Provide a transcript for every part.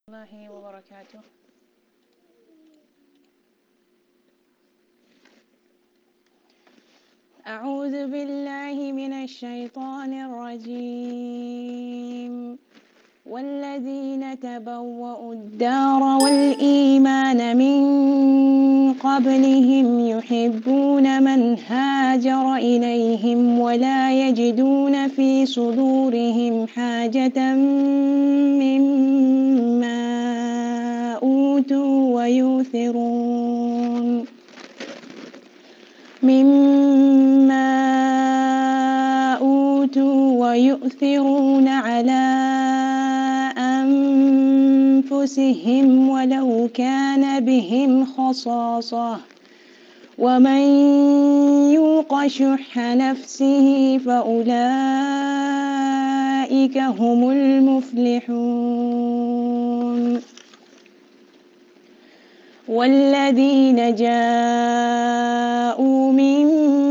الله وبركاته أعوذ بالله من الشيطان الرجيم والذين تبوأوا الدار والإيمان من قبلهم يحبون من هاجر إليهم ولا يجدون في صدورهم حاجة مما أوتوا ويؤثرون مما أوتوا ويؤثرون على أنفسهم ولو كان بهم خصاصة ومن يوق شح نفسه فأولئك هم المفلحون والذين جاءوا من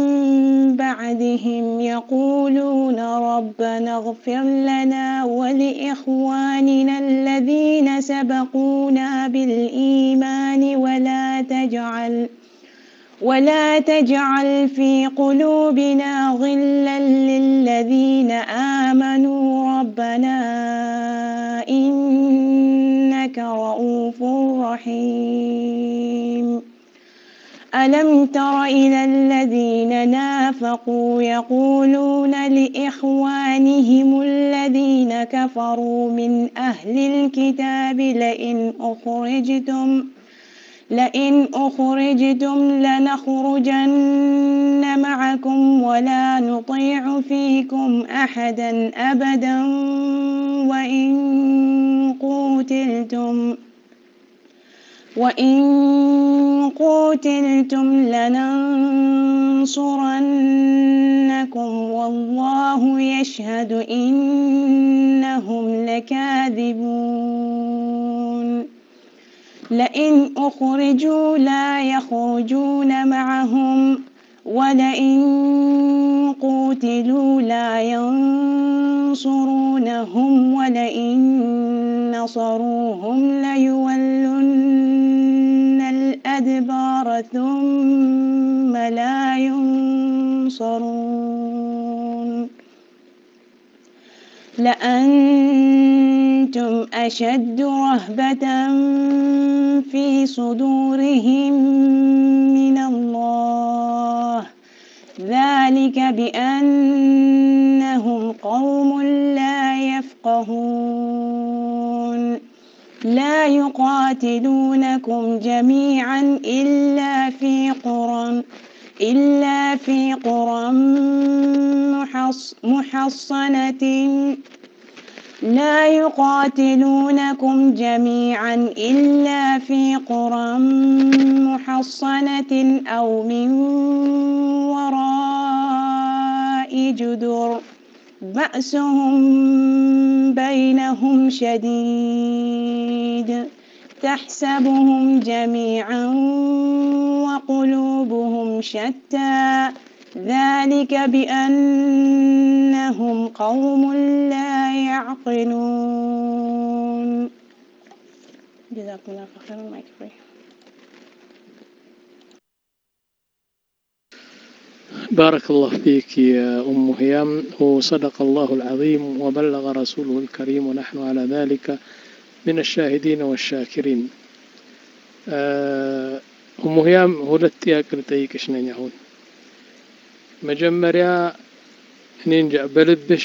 بعدهم يقولون ربنا اغفر لنا ولإخواننا الذين سبقونا بالإيمان ولا تجعل ولا تجعل في قلوبنا غلا للذين آمنوا ربنا إنك رؤوف رحيم ألم تر إلى الذين نافقوا يقولون لإخوانهم الذين كفروا من أهل الكتاب لئن أخرجتم لئن أخرجتم لنخرجن معكم ولا نطيع فيكم أحدا أبدا وإن قوتلتم وإن قوتلتم لننصرنكم والله يشهد إنهم لكاذبون لئن أخرجوا لا يخرجون معهم ولئن قوتلوا لا ينصرونهم ولئن نصروهم ليولن الأدبار ثم لا ينصرون لأنتم أشد رهبة في صدورهم من الله ذلك بأنهم قوم لا يفقهون لا يقاتلونكم جميعا إلا في قرى إلا في قرى محص محصنة لا يقاتلونكم جميعا إلا في قرى محصنة أو من وراء جدر بأسهم بينهم شديد تحسبهم جميعا وقلوبهم شتى ذلك بأنهم قوم لا يعقلون جزاكم الله خيرا مايك فري بارك الله فيك يا أم هيام وصدق الله العظيم وبلغ رسوله الكريم ونحن على ذلك من الشاهدين والشاكرين أم هيام ሁለት ጥያቄ ልጠይቅሽ ነኝ አሁን መጀመሪያ እኔ እንጃ በልብሽ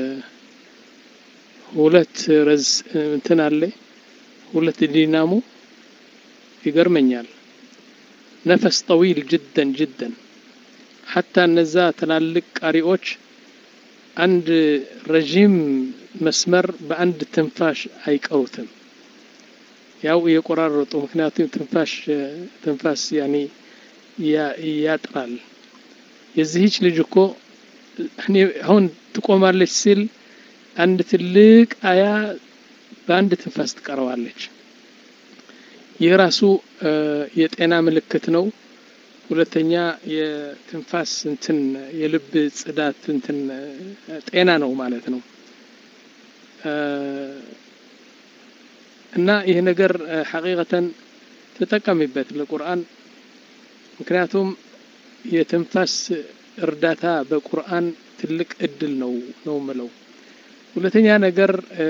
ሁለት ረዝ እንትን አለ ሁለት ዲናሞ ይገርመኛል ነፈስ ጠዊል ጅደን ጅደን ሐታ እነዛ ትላልቅ ቃሪዎች አንድ ረዥም መስመር በአንድ ትንፋሽ አይቀሩትም ያው እየቆራረጡ ምክንያቱም ትንፋሽ ትንፋስ ያኔ ያጥራል የዚህች ልጅ እኮ እኔ አሁን ትቆማለች ሲል አንድ ትልቅ አያ በአንድ ትንፋስ ትቀረዋለች። ይህ ራሱ የጤና ምልክት ነው። ሁለተኛ የትንፋስ እንትን የልብ ጽዳት እንትን ጤና ነው ማለት ነው። እና ይህ ነገር ሐቂቀተን ተጠቀሚበት ለቁርአን ምክንያቱም የትንፋስ እርዳታ በቁርአን ትልቅ እድል ነው ነው ምለው ሁለተኛ ነገር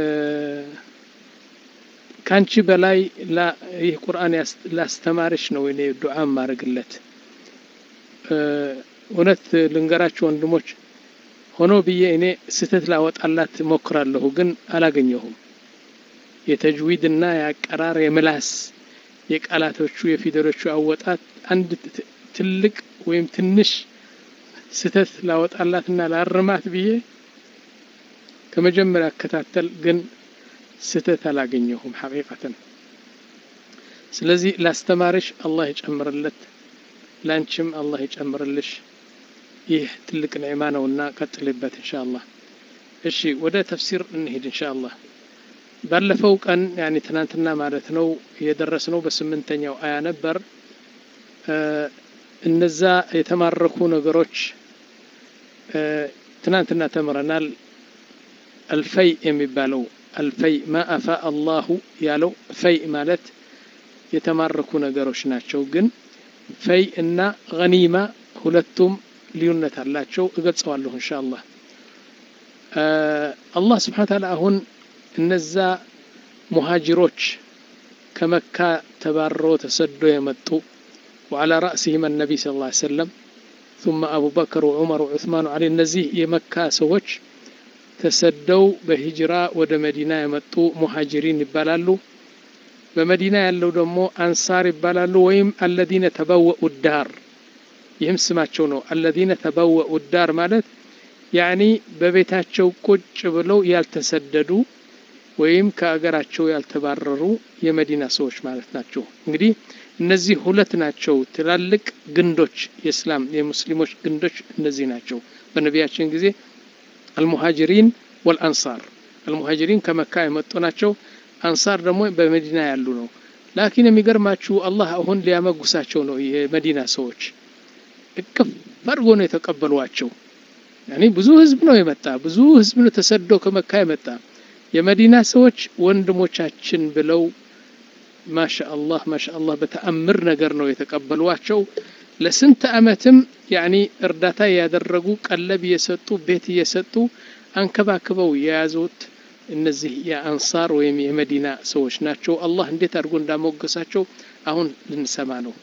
ካንቺ በላይ ይህ ቁርአን ላስተማርሽ ነው እኔ ዱዓ ማድረግለት እውነት ልንገራችሁ ወንድሞች ሆኖ ብዬ እኔ ስህተት ላወጣላት ሞክራለሁ ግን አላገኘሁም የተጅዊድና የአቀራር የምላስ የቃላቶቹ የፊደሎቹ አወጣት አንድ ትልቅ ወይም ትንሽ ስህተት ላወጣላትና ላርማት ብዬ ከመጀመሪያ አከታተል ግን ስህተት አላገኘሁም ሐቂቀተን ስለዚህ ላስተማርሽ አላህ ይጨምርለት ላንቺም አላህ ይጨምርልሽ ይህ ትልቅ ኒዕማ ነውና ቀጥልበት እንሻ አላህ እሺ ወደ ተፍሲር እንሄድ እንሻ አላህ ባለፈው ቀን ያኒ ትናንትና ማለት ነው የደረስነው በስምንተኛው አያ ነበር እነዛ የተማረኩ ነገሮች ትናንትና ተምረናል አልፈይ የሚባለው አልፈይ ማ አፋ አላሁ ያለው ፈይ ማለት የተማረኩ ነገሮች ናቸው ግን ፈይ እና ገኒማ ሁለቱም ልዩነት አላቸው እገልጸዋለሁ እንሻ አላህ አላህ ስብሓን ታላ አሁን እነዛ ሙሃጅሮች ከመካ ተባረው ተሰዶ የመጡ وعلى رأسهم النبي صلى الله عليه وسلم ثم أبو بكر وعمر وعثمان وعلي እነዚህ የመካ ሰዎች ተሰደው በሂጅራ ወደ መዲና የመጡ ሙሃጅሪን ይባላሉ በመዲና ያለው ደግሞ አንሳር ይባላሉ ወይም አለዚነ ተበወኡ ዳር ይህም ስማቸው ነው አለዚነ ተበወኡ ዳር ማለት ያኒ በቤታቸው ቁጭ ብለው ያልተሰደዱ ወይም ከአገራቸው ያልተባረሩ የመዲና ሰዎች ማለት ናቸው እንግዲህ እነዚህ ሁለት ናቸው ትላልቅ ግንዶች የእስላም የሙስሊሞች ግንዶች እነዚህ ናቸው በነቢያችን ጊዜ አልሙሃጅሪን ወልአንሳር አልሙሃጅሪን ከመካ የመጡ ናቸው አንሳር ደግሞ በመዲና ያሉ ነው ላኪን የሚገርማችሁ አላህ አሁን ሊያመጉሳቸው ነው የመዲና ሰዎች እቅፍ አድርጎ ነው የተቀበሏቸው ያኔ ብዙ ህዝብ ነው የመጣ ብዙ ህዝብ ነው ተሰዶ ከመካ የመጣ የመዲና ሰዎች ወንድሞቻችን ብለው ማሻአላህ ማሻአላህ በተአምር ነገር ነው የተቀበሏቸው ለስንት አመትም ያኒ እርዳታ ያደረጉ ቀለብ እየሰጡ ቤት እየሰጡ አንከባክበው የያዙት እነዚህ የአንሳር ወይም የመዲና ሰዎች ናቸው አላህ እንዴት አድርጎ እንዳሞገሳቸው አሁን ልንሰማ ነው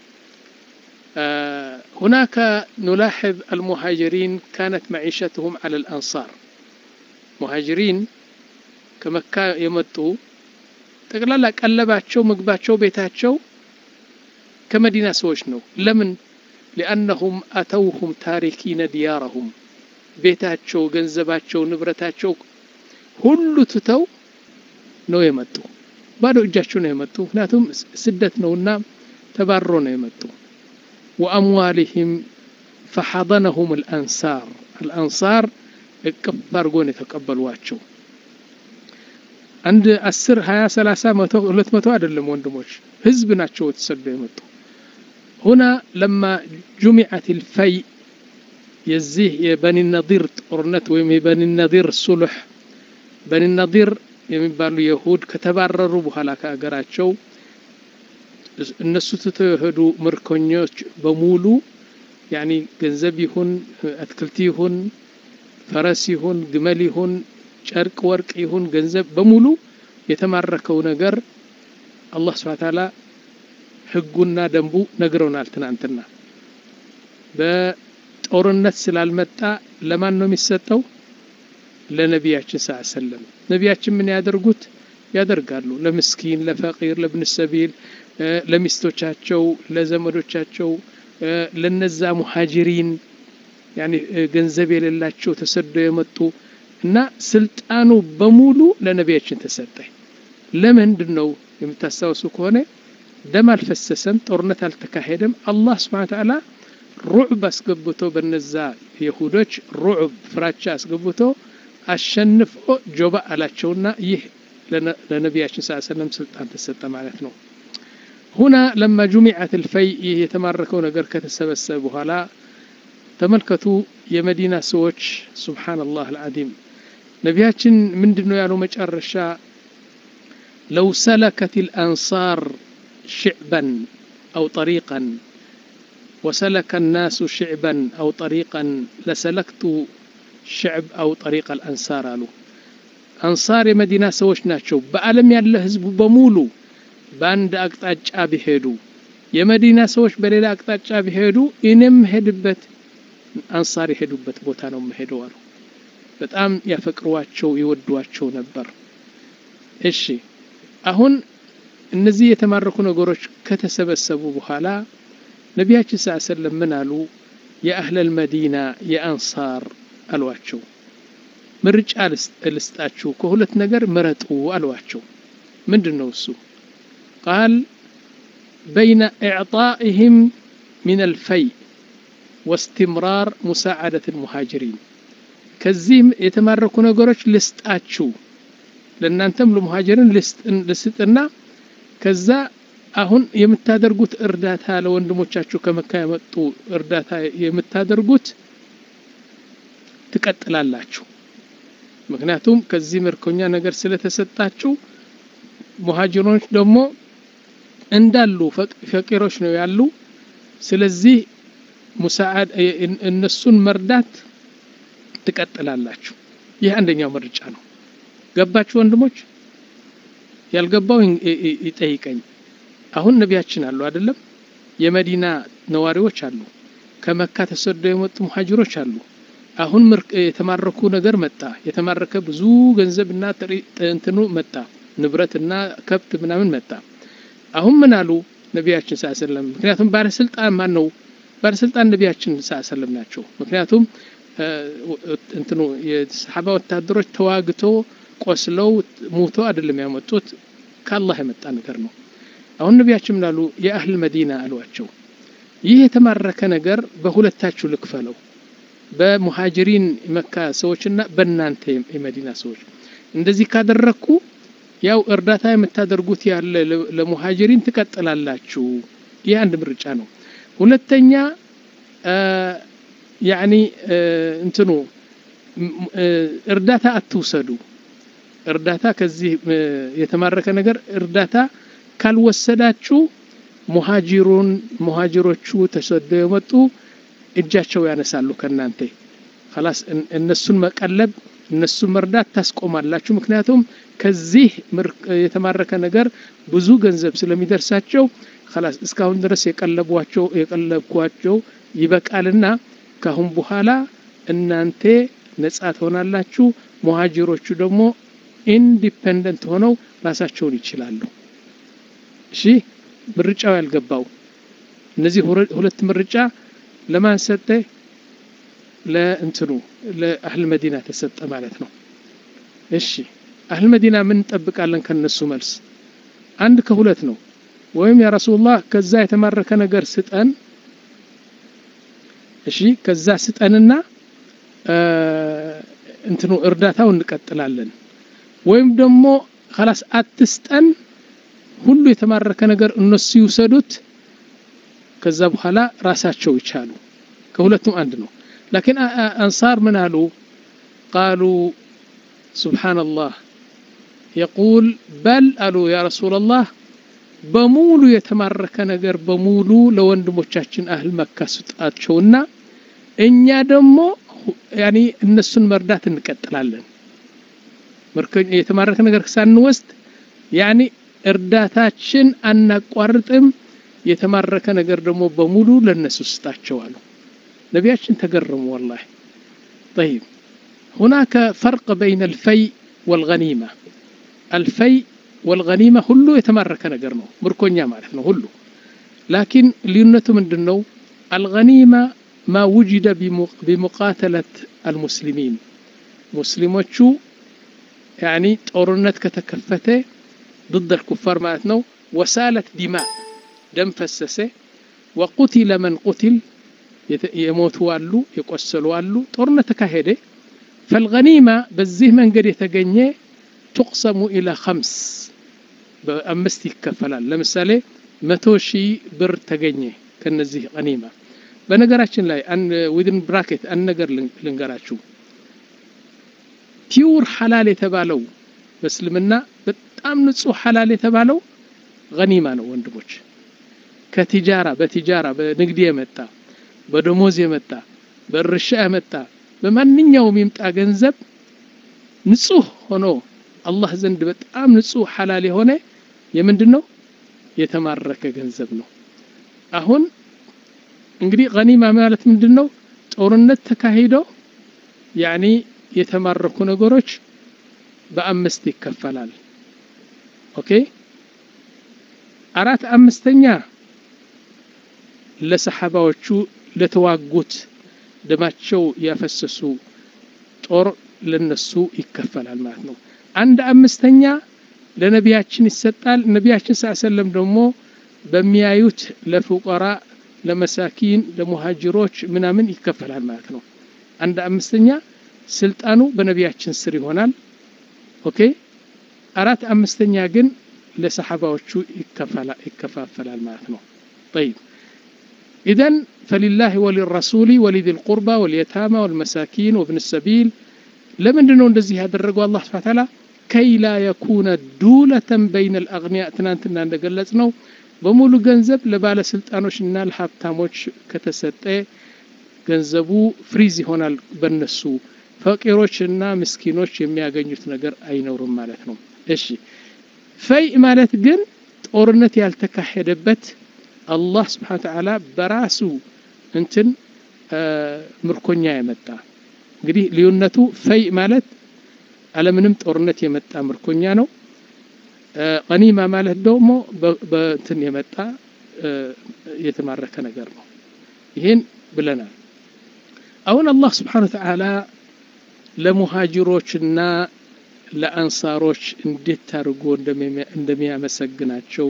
هناك نلاحظ المهاجرين كانت معيشتهم على الأنصار مهاجرين كمكة يمطوا ጠቅላላ ቀለባቸው ምግባቸው ቤታቸው ከመዲና ሰዎች ነው ለምን ሊአነሁም አተውሁም ታሪኪነ ዲያረሁም ቤታቸው ገንዘባቸው ንብረታቸው ሁሉ ትተው ነው የመጡ ባዶ እጃቸው ነው የመጡ ምክንያቱም ስደት ነውና ተባሮ ነው የመጡ ወአምዋሊህም ፈሐضነሁም አልአንሳር አልአንሳር እቅፍ አድርጎ ነው የተቀበሏቸው አንድ አስር ሀያ ሰላሳ መቶ ሁለት መቶ አይደለም ወንድሞች ህዝብ ናቸው የተሰዱ የመጡ ሁና ለማ ጁሚዐት ልፈይ የዚህ የበኒ ነዲር ጦርነት ወይም የበኒ ነዲር ሱሉሕ በኒ ነዲር የሚባሉ የሁድ ከተባረሩ በኋላ ከአገራቸው እነሱ ትተው የሄዱ ምርኮኞች በሙሉ ያኒ ገንዘብ ይሁን አትክልት ይሁን ፈረስ ይሁን ግመል ይሁን ጨርቅ ወርቅ ይሁን ገንዘብ በሙሉ የተማረከው ነገር አላህ ስብሐ ተዓላ ህጉና ደንቡ ነግረውናል ትናንትና በጦርነት ስላልመጣ ለማን ነው የሚሰጠው ለነቢያችን ስ ሰለም ነቢያችን ምን ያደርጉት ያደርጋሉ ለምስኪን ለፈቂር ለብን ሰቢል ለሚስቶቻቸው ለዘመዶቻቸው ለነዛ ሙሃጅሪን ያኒ ገንዘብ የሌላቸው ተሰዶ የመጡ እና ስልጣኑ በሙሉ ለነቢያችን ተሰጠ ለምንድን ነው የምታስታውሱ ከሆነ ደም አልፈሰሰም ጦርነት አልተካሄደም አላህ ስብሓን ተዓላ ሩዕብ አስገብቶ በነዛ የሁዶች ሩዕብ ፍራቻ አስገብቶ አሸንፎ ጆባ አላቸውና ይህ ለነቢያችን ስ ሰለም ስልጣን ተሰጠ ማለት ነው ሁና ለማ ጁሚዐት ልፈይ ይህ የተማረከው ነገር ከተሰበሰበ በኋላ ተመልከቱ የመዲና ሰዎች ሱብሓነላህ አልዓዚም ነቢያችን ምንድን ነው ያለው መጨረሻ ለው ሰለከት ልአንሳር ሽዕበን አው ጠሪቀን ወሰለከ ናሱ ሽዕበን አው ጠሪቀን ለሰለክቱ ሽዕብ አው ጠሪቅ አልአንሳር አሉ አንሳር የመዲና ሰዎች ናቸው በዓለም ያለ ህዝቡ በሙሉ በአንድ አቅጣጫ ቢሄዱ የመዲና ሰዎች በሌላ አቅጣጫ ቢሄዱ እኔም ሄድበት አንሳር የሄዱበት ቦታ ነው መሄደው አሉ በጣም ያፈቅሯቸው ይወዷቸው ነበር እሺ አሁን እነዚህ የተማረኩ ነገሮች ከተሰበሰቡ በኋላ ነቢያችን ስ ሰለም ምን አሉ የአህለል መዲና የአንሳር አሏቸው ምርጫ ልስጣችሁ ከሁለት ነገር ምረጡ አሏቸው ምንድን ነው እሱ ቃል በይነ ኢዕጣኢህም ምን አልፈይ واستمرار مساعدة المهاجرين ከዚህም የተማረኩ ነገሮች ልስጣችሁ ለእናንተም ለሙሃጅርን ልስጥና ከዛ አሁን የምታደርጉት እርዳታ ለወንድሞቻችሁ ከመካ የመጡ እርዳታ የምታደርጉት ትቀጥላላችሁ ምክንያቱም ከዚህ ምርኮኛ ነገር ስለተሰጣችሁ ሙሃጅሮች ደግሞ እንዳሉ ፈቂሮች ነው ያሉ ስለዚህ ሙሳዓድ እነሱን መርዳት ትቀጥላላችሁ ይህ አንደኛው ምርጫ ነው ገባችሁ ወንድሞች ያልገባው ይጠይቀኝ አሁን ነቢያችን አሉ አይደለም የመዲና ነዋሪዎች አሉ ከመካ ተሰደው የመጡ ሙሃጅሮች አሉ አሁን የተማረኩ ነገር መጣ የተማረከ ብዙ ገንዘብና እንትኑ መጣ ንብረትና ከብት ምናምን መጣ አሁን ምን አሉ ነቢያችን ስ ሰለም ምክንያቱም ባለስልጣን ማን ነው ባለስልጣን ነቢያችን ስ ሰለም ናቸው ምክንያቱም እንትኑ የሰሓባ ወታደሮች ተዋግቶ ቆስለው ሙቶ አይደለም ያመጡት ከአላህ የመጣ ነገር ነው አሁን ነቢያችን ምን አሉ የአህል መዲና አሏቸው ይህ የተማረከ ነገር በሁለታችሁ ልክፈለው በሙሃጅሪን መካ ሰዎችና በእናንተ የመዲና ሰዎች እንደዚህ ካደረግኩ ያው እርዳታ የምታደርጉት ያለ ለሙሃጅሪን ትቀጥላላችሁ ይህ አንድ ምርጫ ነው ሁለተኛ ያኒ እንትኑ እርዳታ አትውሰዱ እርዳታ ከዚህ የተማረከ ነገር እርዳታ ካልወሰዳችሁ ሙሃጅሩን ሙሃጅሮቹ ተሰደው የመጡ እጃቸው ያነሳሉ ከእናንተ ላስ እነሱን መቀለብ እነሱን መርዳት ታስቆማላችሁ ምክንያቱም ከዚህ የተማረከ ነገር ብዙ ገንዘብ ስለሚደርሳቸው ላስ እስካሁን ድረስ የቀለቧቸው የቀለብኳቸው ይበቃልና ካሁን በኋላ እናንተ ነጻ ትሆናላችሁ ሙሃጅሮቹ ደግሞ ኢንዲፔንደንት ሆነው ራሳቸውን ይችላሉ እሺ ምርጫው ያልገባው እነዚህ ሁለት ምርጫ ለማን ሰጠ ለእንትኑ ለአህል መዲና ተሰጠ ማለት ነው እሺ አህል መዲና ምን እንጠብቃለን ከነሱ መልስ አንድ ከሁለት ነው ወይም ያ ረሱላህ ከዛ የተማረከ ነገር ስጠን እሺ ከዛ ስጠንና እንትኑ እርዳታው እንቀጥላለን ወይም ደግሞ ከላስ አትስጠን ሁሉ የተማረከ ነገር እነሱ ይውሰዱት ከዛ በኋላ ራሳቸው ይቻሉ ከሁለቱም አንድ ነው ላኪን አንሳር ምን አሉ ቃሉ ስብሓንላህ የቁል በል አሉ ያ ረሱላላህ በሙሉ የተማረከ ነገር በሙሉ ለወንድሞቻችን አህል መካ ስጣቸውና እኛ ደግሞ ያኒ እነሱን መርዳት እንቀጥላለን የተማረከ ነገር ሳንወስድ ያኒ እርዳታችን አናቋርጥም የተማረከ ነገር ደግሞ በሙሉ ለነሱ ስጣቸው አሉ ነቢያችን ተገረሙ ወላሂ طيب هناك فرق بين الفي والغنيمة الفي والغنيمة ሁሉ የተማረከ ነገር ነው ምርኮኛ ማለት ነው ሁሉ ላኪን ልዩነቱ ምንድን ነው الغنيمة ما وجد بمقاتلة المسلمين ሙስሊሞቹ ያኒ ጦርነት ከተከፈተ ضد الكفار ማለት ነው وسالت دماء ደም ፈሰሰ وقتل من قتل የሞቱ አሉ የቆሰሉ አሉ ጦርነት ተካሄደ فالغنيمة በዚህ መንገድ የተገኘ تقسم إلى خمس በአምስት ይከፈላል ለምሳሌ መቶ ሺህ ብር ተገኘ ከነዚህ ገኒማ በነገራችን ላይ ዊድን ብራኬት አንድ ነገር ልንገራችሁ ፒውር ሐላል የተባለው በእስልምና በጣም ንጹህ ሐላል የተባለው ገኒማ ነው ወንድሞች ከቲጃራ በቲጃራ በንግድ የመጣ በደሞዝ የመጣ በእርሻ የመጣ በማንኛውም ይምጣ ገንዘብ ንጹህ ሆኖ አላህ ዘንድ በጣም ንጹህ ሐላል የሆነ የምንድን ነው የተማረከ ገንዘብ ነው አሁን እንግዲህ ገኒማ ማለት ምንድን ነው ጦርነት ተካሂዶ ያኒ የተማረኩ ነገሮች በአምስት ይከፈላል ኦኬ አራት አምስተኛ ለሰሓባዎቹ ለተዋጉት ደማቸው ያፈሰሱ ጦር ለነሱ ይከፈላል ማለት ነው አንድ አምስተኛ ለነቢያችን ይሰጣል ነቢያችን ስ ሰለም ደግሞ በሚያዩት ለፉቀራ ለመሳኪን ለሙሃጅሮች ምናምን ይከፈላል ማለት ነው አንድ አምስተኛ ስልጣኑ በነቢያችን ስር ይሆናል ኦኬ አራት አምስተኛ ግን ለሰሓባዎቹ ይከፋፈላል ማለት ነው طيب إذا فلله وللرسول ولذي القربى واليتامى والمساكين وابن السبيل لمن دنو እንደዚህ ያደረገው አላህ Subhanahu Ta'ala كي لا يكون دولة بين الأغنياء ትናንትና እንደገለጽ ነው በሙሉ ገንዘብ ለባለስልጣኖችና ለሀብታሞች ከተሰጠ ገንዘቡ ፍሪዝ ይሆናል በነሱ ፈቂሮችና ምስኪኖች የሚያገኙት ነገር አይኖርም ማለት ነው እሺ ፈይ ማለት ግን ጦርነት ያልተካሄደበት አላህ ስብሓን ተዓላ በራሱ እንትን ምርኮኛ የመጣ እንግዲህ ልዩነቱ ፈይ ማለት አለምንም ጦርነት የመጣ ምርኮኛ ነው ቀኒማ ማለት ደግሞ በእንትን የመጣ የተማረከ ነገር ነው ይህን ብለናል አሁን አላህ ስብሓን ተዓላ ለሙሃጅሮችና ለአንሳሮች እንዴት አድርጎ እንደሚያመሰግናቸው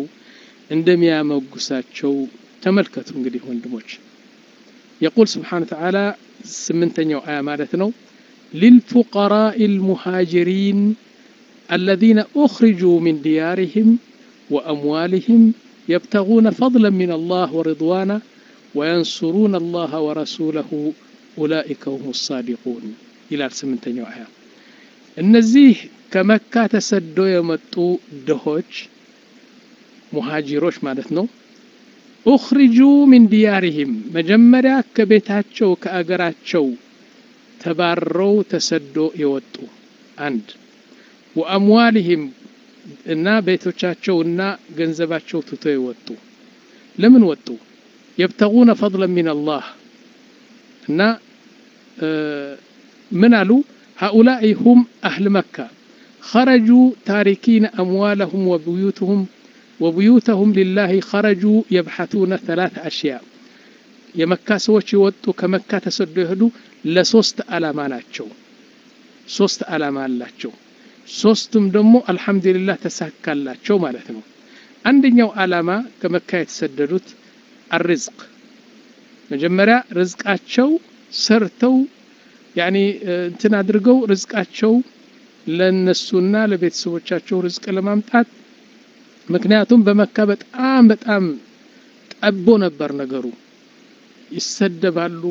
እንደሚያመጉሳቸው ተመልከቱ እንግዲህ ወንድሞች የቁል ስብሓን ተዓላ ስምንተኛው አያ ማለት ነው للفقراء المهاجرين الذين أخرجوا من ديارهم وأموالهم يبتغون فضلا من الله ورضوانا وينصرون الله ورسوله أولئك هم الصادقون إلى سمنتنيو آية እነዚህ ከመካ ተሰዶ የመጡ ድሆች ሙሃጂሮች ማለት ነው ኡኽሪጁ ሚን ዲያሪህም መጀመሪያ ከቤታቸው ከአገራቸው ተባረው ተሰዶ የወጡ አንድ ወአምዋሊህም እና ቤቶቻቸውና ገንዘባቸው ትቶ የወጡ ለምን ወጡ የብተጉነ ፈضላ ሚን አላህ እና ምን አሉ هؤلاء هم أهل مكة خرجوا تاركين أموالهم وبيوتهم وبيوتهم لله خرجوا يبحثون ثلاث أشياء የመካ ሰዎች የወጡ ከመካ ተሰዶ የሄዱ ለሶስት አላማ ናቸው ሶስት አላማ አላቸው ሶስቱም ደግሞ አልሐምዱሊላህ ተሳካላቸው ማለት ነው አንደኛው አላማ ከመካ የተሰደዱት አርዝቅ መጀመሪያ ርዝቃቸው ሰርተው ያኒ እንትን አድርገው ርዝቃቸው ለነሱና ለቤተሰቦቻቸው ርዝቅ ለማምጣት ምክንያቱም በመካ በጣም በጣም ጠቦ ነበር ነገሩ ይሰደባሉ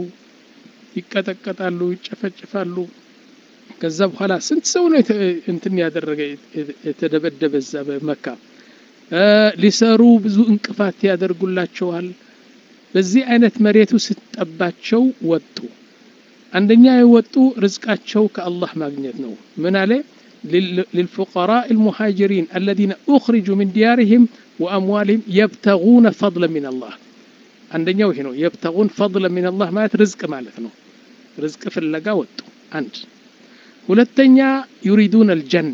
ይቀጠቀጣሉ ይጨፈጭፋሉ ከዛ በኋላ ስንት ሰው ነው እንትን ያደረገ የተደበደበ እዛ በመካ ሊሰሩ ብዙ እንቅፋት ያደርጉላቸዋል በዚህ አይነት መሬቱ ስትጠባቸው ወጡ አንደኛ የወጡ ርዝቃቸው ከአላህ ማግኘት ነው ምን አለ للفقراء المهاجرين الذين أخرجوا من ديارهم وأموالهم يبتغون فضلا من الله አንደኛው ይሄ ነው የብተጉን ፈضለ ሚን አላህ ማለት ርዝቅ ማለት ነው ርዝቅ ፍለጋ ወጡ አንድ ሁለተኛ ዩሪዱን አልጀና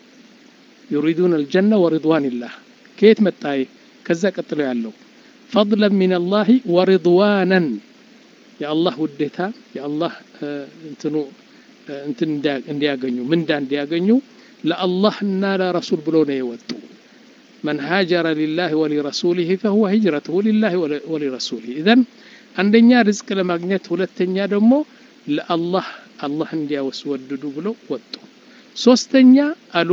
ዩሪዱን አልጀና ወሪድዋንላህ ከየት መጣ ከዛ ቀጥሎ ያለው ፈضላ ሚን አላህ ወሪድዋናን የአላህ ውዴታ የአላህ እንትኑ እንትን እንዲያገኙ ምንዳ እንዲያገኙ ለአላህና ለረሱል ብሎ ነው የወጡ من هاجر لله ولرسوله فهو هجرته لله ولرسوله إذن አንደኛ ርዝቅ ለማግኘት ሁለተኛ ደግሞ ለአላህ አላህ እንዲያወስወድዱ ብለው ወጡ ሶስተኛ አሉ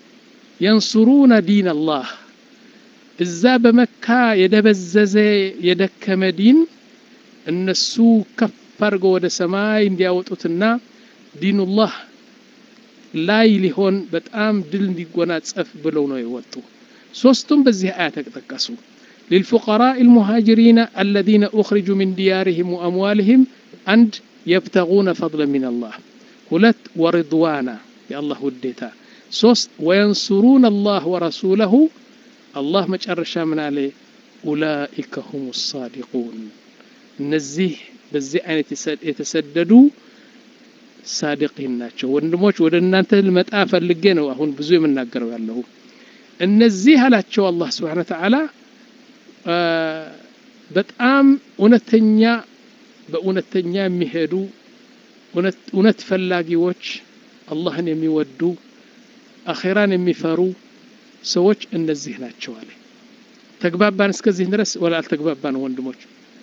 የንሱሩነ ዲን አላህ እዛ በመካ የደበዘዘ የደከመ ዲን እነሱ ከፍ አድርገው ወደ ሰማይ እንዲያወጡትና ዲኑላህ ላይ ሊሆን በጣም ድል እንዲጎናጸፍ ብለው ነው የወጡ ሶስቱም በዚህ አያ ተጠቀሱ للفقراء المهاجرين الذين أخرجوا من ديارهم وأموالهم عند يبتغون فضلا من الله ሁለት ወርድዋና የአላህ ውዴታ ሶስት ወየንሱሩን አላህ ወረሱለሁ አላህ መጨረሻ ምን አለ ኡላኢከ ሁም ሳዲቁን እነዚህ በዚህ አይነት የተሰደዱ ሳዲቂን ናቸው ወንድሞች ወደ እናንተ ልመጣ ፈልጌ ነው አሁን ብዙ የምናገረው ያለሁ እነዚህ አላቸው አላህ ስብሓን ተዓላ በጣም እውነተኛ በእውነተኛ የሚሄዱ እውነት ፈላጊዎች አላህን የሚወዱ አኼራን የሚፈሩ ሰዎች እነዚህ ናቸው አለ ተግባባን እስከዚህ ድረስ ወላ አልተግባባን ወንድሞች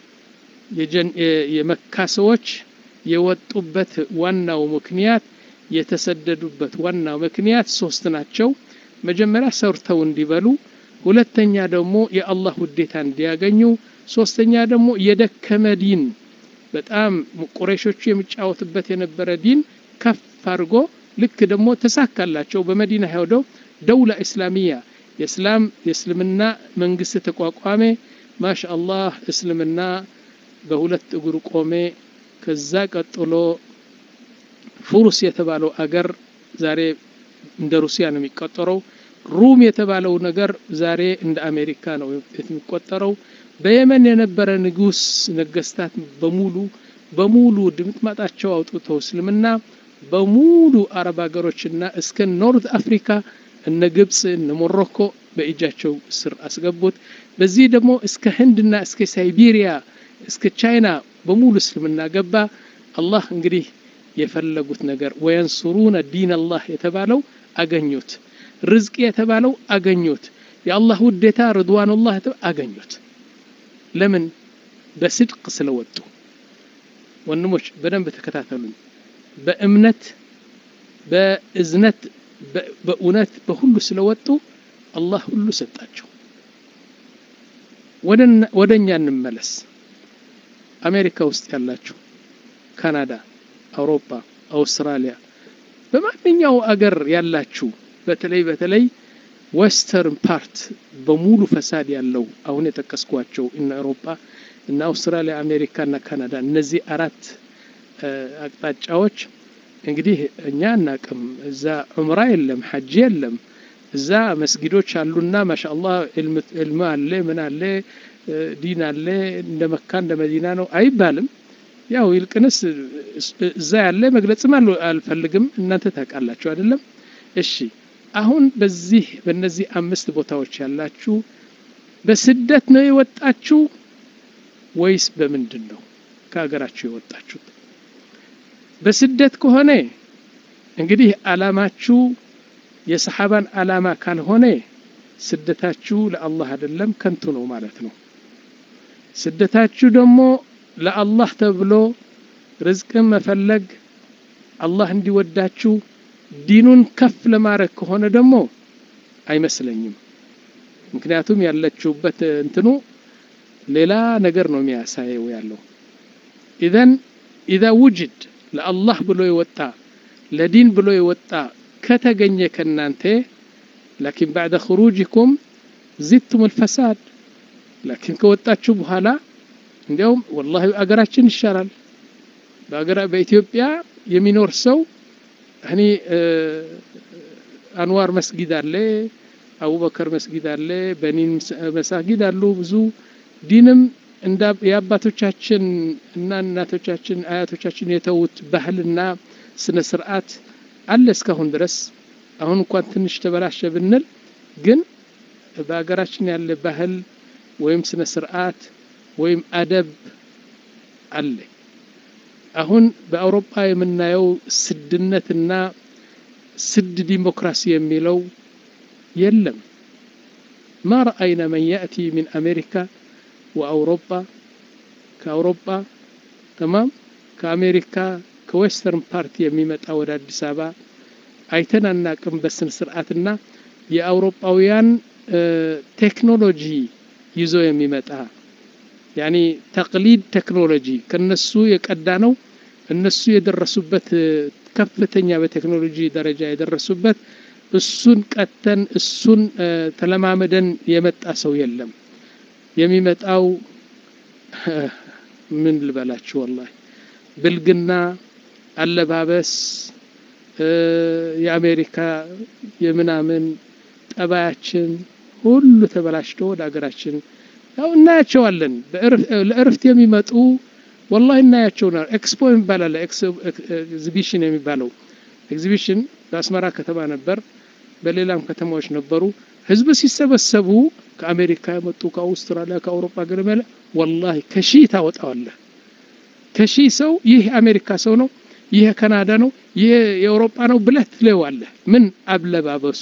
የመካ ሰዎች የወጡበት ዋናው ምክንያት የተሰደዱበት ዋናው ምክንያት ሶስት ናቸው መጀመሪያ ሰርተው እንዲበሉ ሁለተኛ ደግሞ የአላህ ውዴታ እንዲያገኙ ሶስተኛ ደግሞ የደከመ ዲን በጣም ቁረይሾቹ የሚጫወቱበት የነበረ ዲን ከፍ አድርጎ ልክ ደግሞ ተሳካላቸው በመዲና ሄደው ደውላ እስላሚያ የእስላም የእስልምና መንግስት ተቋቋሜ ማሻ አላህ እስልምና በሁለት እግሩ ቆሜ ከዛ ቀጥሎ ፉሩስ የተባለው አገር ዛሬ እንደ ሩሲያ ነው የሚቆጠረው ሩም የተባለው ነገር ዛሬ እንደ አሜሪካ ነው የሚቆጠረው በየመን የነበረ ንጉስ ነገስታት በሙሉ በሙሉ ድምጥማጣቸው አውጥተው እስልምና በሙሉ አረብ ሀገሮችና እስከ ኖርት አፍሪካ እነ ግብፅ እነ ሞሮኮ በእጃቸው ስር አስገቡት በዚህ ደግሞ እስከ ህንድና እስከ ሳይቤሪያ እስከ ቻይና በሙሉ እስልምና ገባ አላህ እንግዲህ የፈለጉት ነገር ወየንሱሩነ ዲን አላህ የተባለው አገኙት ርዝቅ የተባለው አገኙት የአላህ ውዴታ ርድዋኑላህ አገኙት ለምን በስድቅ ስለወጡ ወንድሞች በደንብ ተከታተሉኝ በእምነት በእዝነት በእውነት በሁሉ ስለወጡ አላህ ሁሉ ሰጣቸው ወደ እኛ እንመለስ አሜሪካ ውስጥ ያላችሁ ካናዳ አውሮፓ አውስትራሊያ በማንኛው አገር ያላችሁ በተለይ በተለይ ዌስተርን ፓርት በሙሉ ፈሳድ ያለው አሁን የጠቀስኳቸው እነ አውሮፓ እነ አውስትራሊያ አሜሪካ እና ካናዳ እነዚህ አራት አቅጣጫዎች እንግዲህ እኛ አናቅም እዛ ዑምራ የለም ሐጅ የለም እዛ መስጊዶች አሉና ማሻአላህ ዕልም አለ ምን አለ ዲን አለ እንደ መካ እንደ መዲና ነው አይባልም ያው ይልቅንስ እዛ ያለ መግለጽም አልፈልግም እናንተ ታውቃላችሁ አይደለም እሺ አሁን በዚህ በእነዚህ አምስት ቦታዎች ያላችሁ በስደት ነው የወጣችሁ ወይስ በምንድን ነው ከሀገራችሁ የወጣችሁት በስደት ከሆነ እንግዲህ አላማችሁ የሰሓባን አላማ ካልሆነ ስደታችሁ ለአላህ አይደለም ከንቱ ነው ማለት ነው ስደታችሁ ደግሞ ለአላህ ተብሎ ርዝቅን መፈለግ አላህ እንዲወዳችሁ ዲኑን ከፍ ለማድረግ ከሆነ ደግሞ አይመስለኝም ምክንያቱም ያለችሁበት እንትኑ ሌላ ነገር ነው የሚያሳየው ያለው ኢዘን ኢዛ ውጅድ ለአላህ ብሎ የወጣ ለዲን ብሎ የወጣ ከተገኘ ከናንተ ላኪን ባዕደ ክሩጅኩም ዚድቱም ልፈሳድ ላኪን ከወጣችሁ በኋላ እንዲያውም ወላሂ አገራችን ይሻላል በኢትዮጵያ የሚኖር ሰው እኔ አንዋር መስጊድ አለ አቡበከር መስጊድ አለ በኒን መሳጊድ አሉ ብዙ ዲንም የአባቶቻችን እና እናቶቻችን አያቶቻችን የተዉት ባህልና ስነ ስርዓት አለ እስካሁን ድረስ አሁን እንኳን ትንሽ ተበላሸ ብንል ግን በሀገራችን ያለ ባህል ወይም ስነ ስርዓት ወይም አደብ አለ አሁን በአውሮፓ የምናየው ስድነትና ስድ ዲሞክራሲ የሚለው የለም ማ ረአይና መን ያእቲ ሚን አሜሪካ ወአውሮፓ ከአውሮፓ ተማም ከአሜሪካ ከዌስተርን ፓርቲ የሚመጣ ወደ አዲስ አበባ አይተን አናቅም በስነ ስርዓትና የአውሮፓውያን ቴክኖሎጂ ይዞ የሚመጣ ያኒ ተቅሊድ ቴክኖሎጂ ከነሱ የቀዳ ነው እነሱ የደረሱበት ከፍተኛ በቴክኖሎጂ ደረጃ የደረሱበት እሱን ቀተን እሱን ተለማመደን የመጣ ሰው የለም። የሚመጣው ምን ልበላችሁ ወላሂ ብልግና፣ አለባበስ፣ የአሜሪካ የምናምን ጠባያችን ሁሉ ተበላሽቶ ወደ ሀገራችን ያው እናያቸዋለን። ለእርፍት የሚመጡ ወላሂ እናያቸው ነው። ኤክስፖ የሚባል አለ። ኤግዚቢሽን የሚባለው ኤግዚቢሽን በአስመራ ከተማ ነበር፣ በሌላም ከተማዎች ነበሩ። ህዝብ ሲሰበሰቡ ከአሜሪካ የመጡ ከአውስትራሊያ፣ ከአውሮፓ ገለመለ ወላሂ ከሺህ ታወጣዋለህ። ከሺህ ሰው ይህ የአሜሪካ ሰው ነው፣ ይህ የካናዳ ነው፣ ይህ የአውሮፓ ነው ብለህ ትለዋለህ። ምን አለባበሱ፣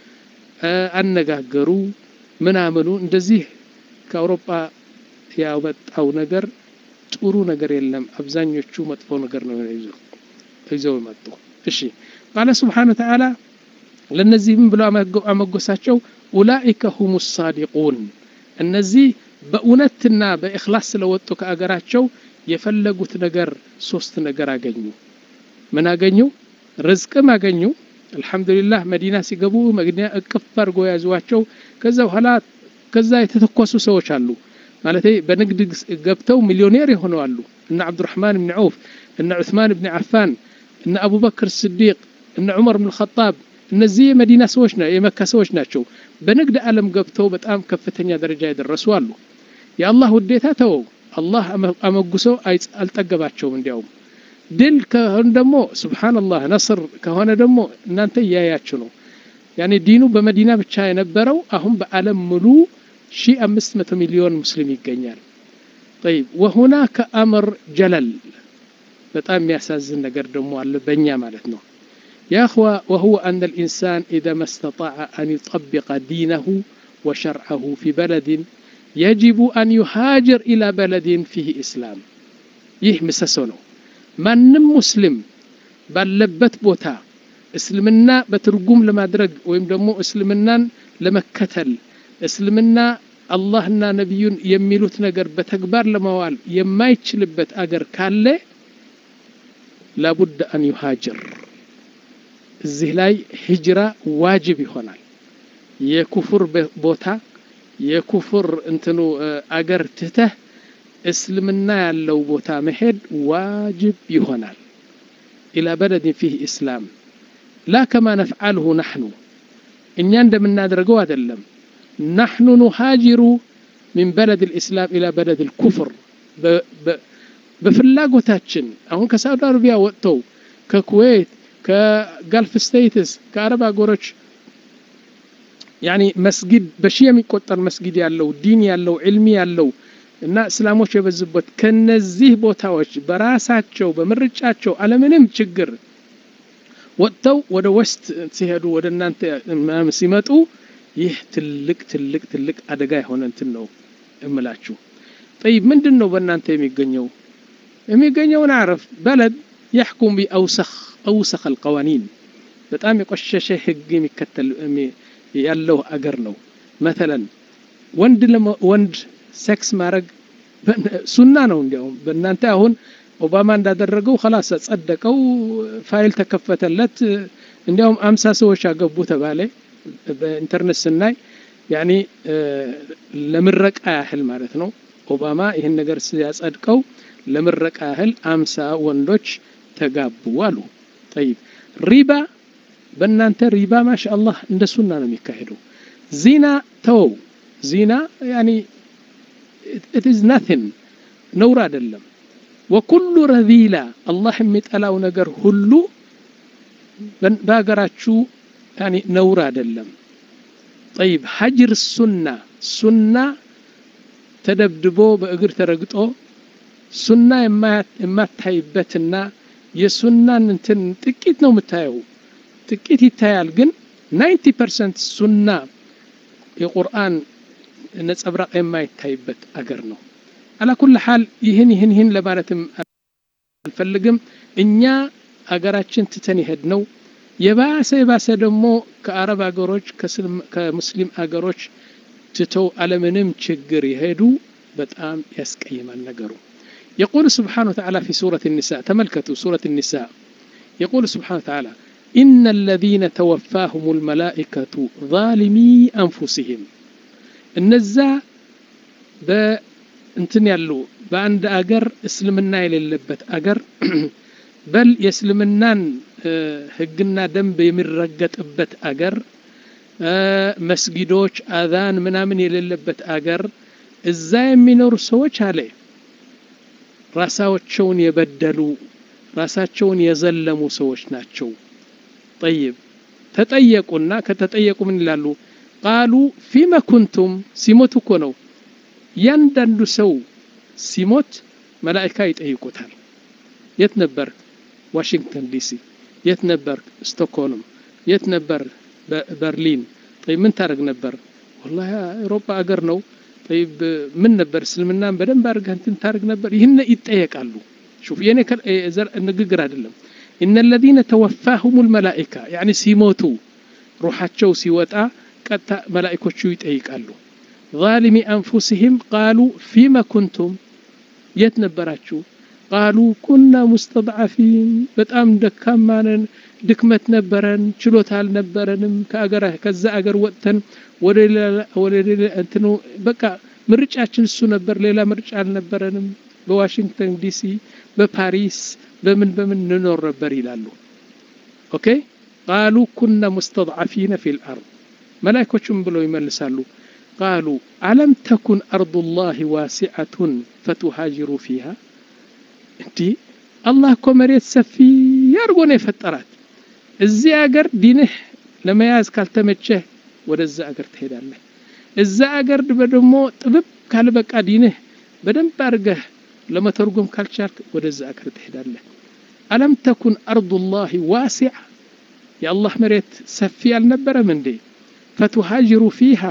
አነጋገሩ፣ ምናምኑ እንደዚህ ከአውሮፓ ያመጣው ነገር ጥሩ ነገር የለም። አብዛኞቹ መጥፎ ነገር ነው ይዘው ይዘው የመጡ። እሺ ቃለ ስብሓነ ወተዓላ ለእነዚህ ምን ብለው አመጎሳቸው? ኡላኢከ ሁሙ ሳዲቁን እነዚህ በእውነትና በእኽላስ ስለወጡ ከአገራቸው የፈለጉት ነገር ሶስት ነገር አገኙ። ምን አገኙ? ርዝቅም አገኙ። አልሐምዱሊላህ መዲና ሲገቡ መዲና እቅፍ አድርጎ ያዟቸው። ከዛ በኋላ ከዛ የተተኮሱ ሰዎች አሉ ማለት በንግድ ገብተው ሚሊዮኔር የሆኑ አሉ። እነ አብዱራህማን ብን ዐውፍ፣ እነ ዑስማን ብን ዓፋን፣ እነ አቡበክር ስዲቅ፣ እነ ዑመር ብን ኸጣብ እነዚህ የመዲና ሰዎች የመካ ሰዎች ናቸው። በንግድ ዓለም ገብተው በጣም ከፍተኛ ደረጃ የደረሱ አሉ። የአላህ ውዴታ ተወው፣ አላህ አመጉሰው አልጠገባቸውም። እንዲያውም ድል ከሆነ ደግሞ ሱብሓነላህ ነስር ከሆነ ደግሞ እናንተ እያያችሁ ነው። ያኔ ዲኑ በመዲና ብቻ የነበረው አሁን በዓለም ሙሉ ሺህ አምስት መቶ ሚሊዮን ሙስሊም ይገኛል። ጠይብ ወሁናከ አምር ጀለል በጣም የሚያሳዝን ነገር ደግሞ አለ በእኛ ማለት ነው። يا أخوة وهو أن الإنسان إذا ما استطاع أن يطبق دينه وشرعه في بلد يجب أن يهاجر إلى بلد فيه إسلام ይህ ምሰሶ ነው። ማንም ሙስሊም ባለበት ቦታ እስልምና በትርጉም ለማድረግ ወይም ደግሞ እስልምናን ለመከተል እስልምና አላህና ነቢዩን የሚሉት ነገር በተግባር ለማዋል የማይችልበት አገር ካለ ላቡድ አን ዩሃጅር እዚህ ላይ ሂጅራ ዋጅብ ይሆናል። የኩፍር ቦታ የኩፍር እንትኑ አገር ትተህ እስልምና ያለው ቦታ መሄድ ዋጅብ ይሆናል። ኢላ በለድን ፊህ ኢስላም ላ ከማ ነፍዓልሁ ናሕኑ እኛ እንደምናደርገው አይደለም። ናሕኑ ኑሃጅሩ ሚን በለድ ልእስላም ኢላ በለድ ልኩፍር በፍላጎታችን አሁን ከሳዑዲ አረቢያ ወጥተው ከኩዌት ከጋልፍ ስቴትስ ከአረብ ሀገሮች ያኒ መስጊድ በሺህ የሚቆጠር መስጊድ ያለው ዲን ያለው ዕልሚ ያለው እና እስላሞች የበዙበት ከነዚህ ቦታዎች በራሳቸው በምርጫቸው አለምንም ችግር ወጥተው ወደ ወስት ሲሄዱ ወደ እናንተ ምናምን ሲመጡ ይህ ትልቅ ትልቅ ትልቅ አደጋ የሆነ እንትን ነው እምላችሁ። ጠይብ ምንድን ነው በእናንተ የሚገኘው? የሚገኘውን አረፍ በለድ የሕኩም ቢአውሰኽ አውሰኽ አልቀዋኒን በጣም የቆሸሸ ህግ የሚከተል ያለው አገር ነው። መተለን ወንድ ወንድ ሴክስ ማድረግ ሱና ነው። እንዲያውም በእናንተ አሁን ኦባማ እንዳደረገው ከላስ ጸደቀው፣ ፋይል ተከፈተለት። እንዲያውም አምሳ ሰዎች አገቡ ተባለ። በኢንተርኔት ስናይ ያኔ ለምረቃ ያህል ማለት ነው። ኦባማ ይህን ነገር ሲያጸድቀው ለምረቃ ያህል አምሳ ወንዶች ተጋቡ አሉ። ጠይብ ሪባ በእናንተ ሪባ ማሻ አላህ እንደ ሱና ነው የሚካሄደው። ዚና ተወው። ዚና ያኒ ኢት ኢዝ ናቲንግ ነውር አይደለም። ወኩሉ ረዚላ አላህ የሚጠላው ነገር ሁሉ በሀገራችሁ ያኒ ነውር አይደለም። ጠይብ ሀጅር ሱና ሱና ተደብድቦ በእግር ተረግጦ ሱና የማታይበትና የሱናን እንትን ጥቂት ነው የምታየው፣ ጥቂት ይታያል። ግን ናይንቲ ፐርሰንት ሱና የቁርአን ነጸብራቅ የማይታይበት አገር ነው። አላኩል ሓል ይህን ይህን ይህን ለማለትም አልፈልግም። እኛ አገራችን ትተን ይሄድ ነው የባሰ የባሰ ደግሞ ከአረብ አገሮች ከሙስሊም አገሮች ትተው አለምንም ችግር የሄዱ በጣም ያስቀይማል ነገሩ። يقول سبحانه وتعالى في سورة النساء تملكتوا سورة النساء يقول سبحانه وتعالى إن الذين توفاهم الملائكة ظالمي أنفسهم النزا بانتن يالو በአንድ አገር እስልምና የሌለበት አገር በል የእስልምናን ህግና ደንብ የሚረገጥበት አገር መስጊዶች አዛን ምናምን የሌለበት አገር እዛ የሚኖሩ ሰዎች አለ ራሳቸውን የበደሉ ራሳቸውን የዘለሙ ሰዎች ናቸው ጠይብ ተጠየቁና ከተጠየቁ ምን ይላሉ ቃሉ ፊመ ኩንቱም ሲሞት እኮ ነው እያንዳንዱ ሰው ሲሞት መላእካ ይጠይቁታል የት ነበር ዋሽንግተን ዲሲ የት ነበር ስቶክሆልም የት ነበር በርሊን ጠይብ ምን ታደረግ ነበር ወላ አውሮፓ አገር ነው ጠይብ ምን ነበር እስልምናን በደንብ አድርገህ እንትን ታደርግ ነበር ይህን ይጠየቃሉ ሹፍ የኔ ንግግር አይደለም እነ ለዚነ ተወፋሁም ልመላኢካ ያኒ ሲሞቱ ሩሓቸው ሲወጣ ቀጥታ መላኢኮቹ ይጠይቃሉ ዛሊሚ አንፉስህም ቃሉ ፊመ ኩንቱም የት ነበራችሁ ቃሉ ኩና ሙስተድዓፊን በጣም ደካማነን ድክመት ነበረን ችሎታ አልነበረንም ከአገር ከዛ አገር ወጥተን ወደ ሌላ እንትኑ በቃ ምርጫችን እሱ ነበር ሌላ ምርጫ አልነበረንም በዋሽንግተን ዲሲ በፓሪስ በምን በምን እንኖር ነበር ይላሉ ኦኬ ቃሉ ኩና ሙስተድዓፊነ ፊ ልአርድ መላይኮቹም ብለው ይመልሳሉ ቃሉ አለም ተኩን አርዱ ላህ ዋሲዐቱን ፈቱሃጅሩ ፊሃ እንዲህ አላህ እኮ መሬት ሰፊ አድርጎ ነው የፈጠራት እዚህ አገር ዲንህ ለመያዝ ካልተመቸህ ወደዛ አገር ትሄዳለህ እዛ አገር ደግሞ ጥብብ ካልበቃ ዲንህ በደንብ አድርገህ ለመተርጎም ካልቻልክ ወደዛ አገር ትሄዳለህ አለም ተኩን አርዱ ላህ ዋሲዓ የአላህ መሬት ሰፊ አልነበረም እንዴ ፈቱሃጅሩ ፊሃ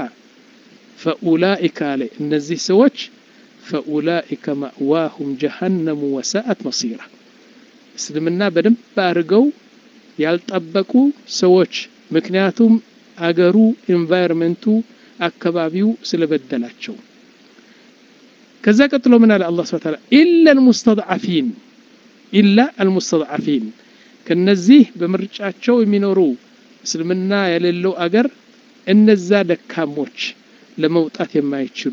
ፈኡላኢከ አለ እነዚህ ሰዎች ፈኡላኢከ ማእዋሁም ጀሃነሙ ወሰአት መሲራ እስልምና በደንብ አድርገው ያልጠበቁ ሰዎች ምክንያቱም አገሩ ኤንቫይሮንመንቱ አካባቢው ስለበደላቸው ከዛ ቀጥሎ ምን አለ አላህ ስብሐ ኢላ አልሙስተድዓፊን ኢላ አልሙስተድዓፊን ከነዚህ በምርጫቸው የሚኖሩ እስልምና የሌለው አገር እነዛ ደካሞች ለመውጣት የማይችሉ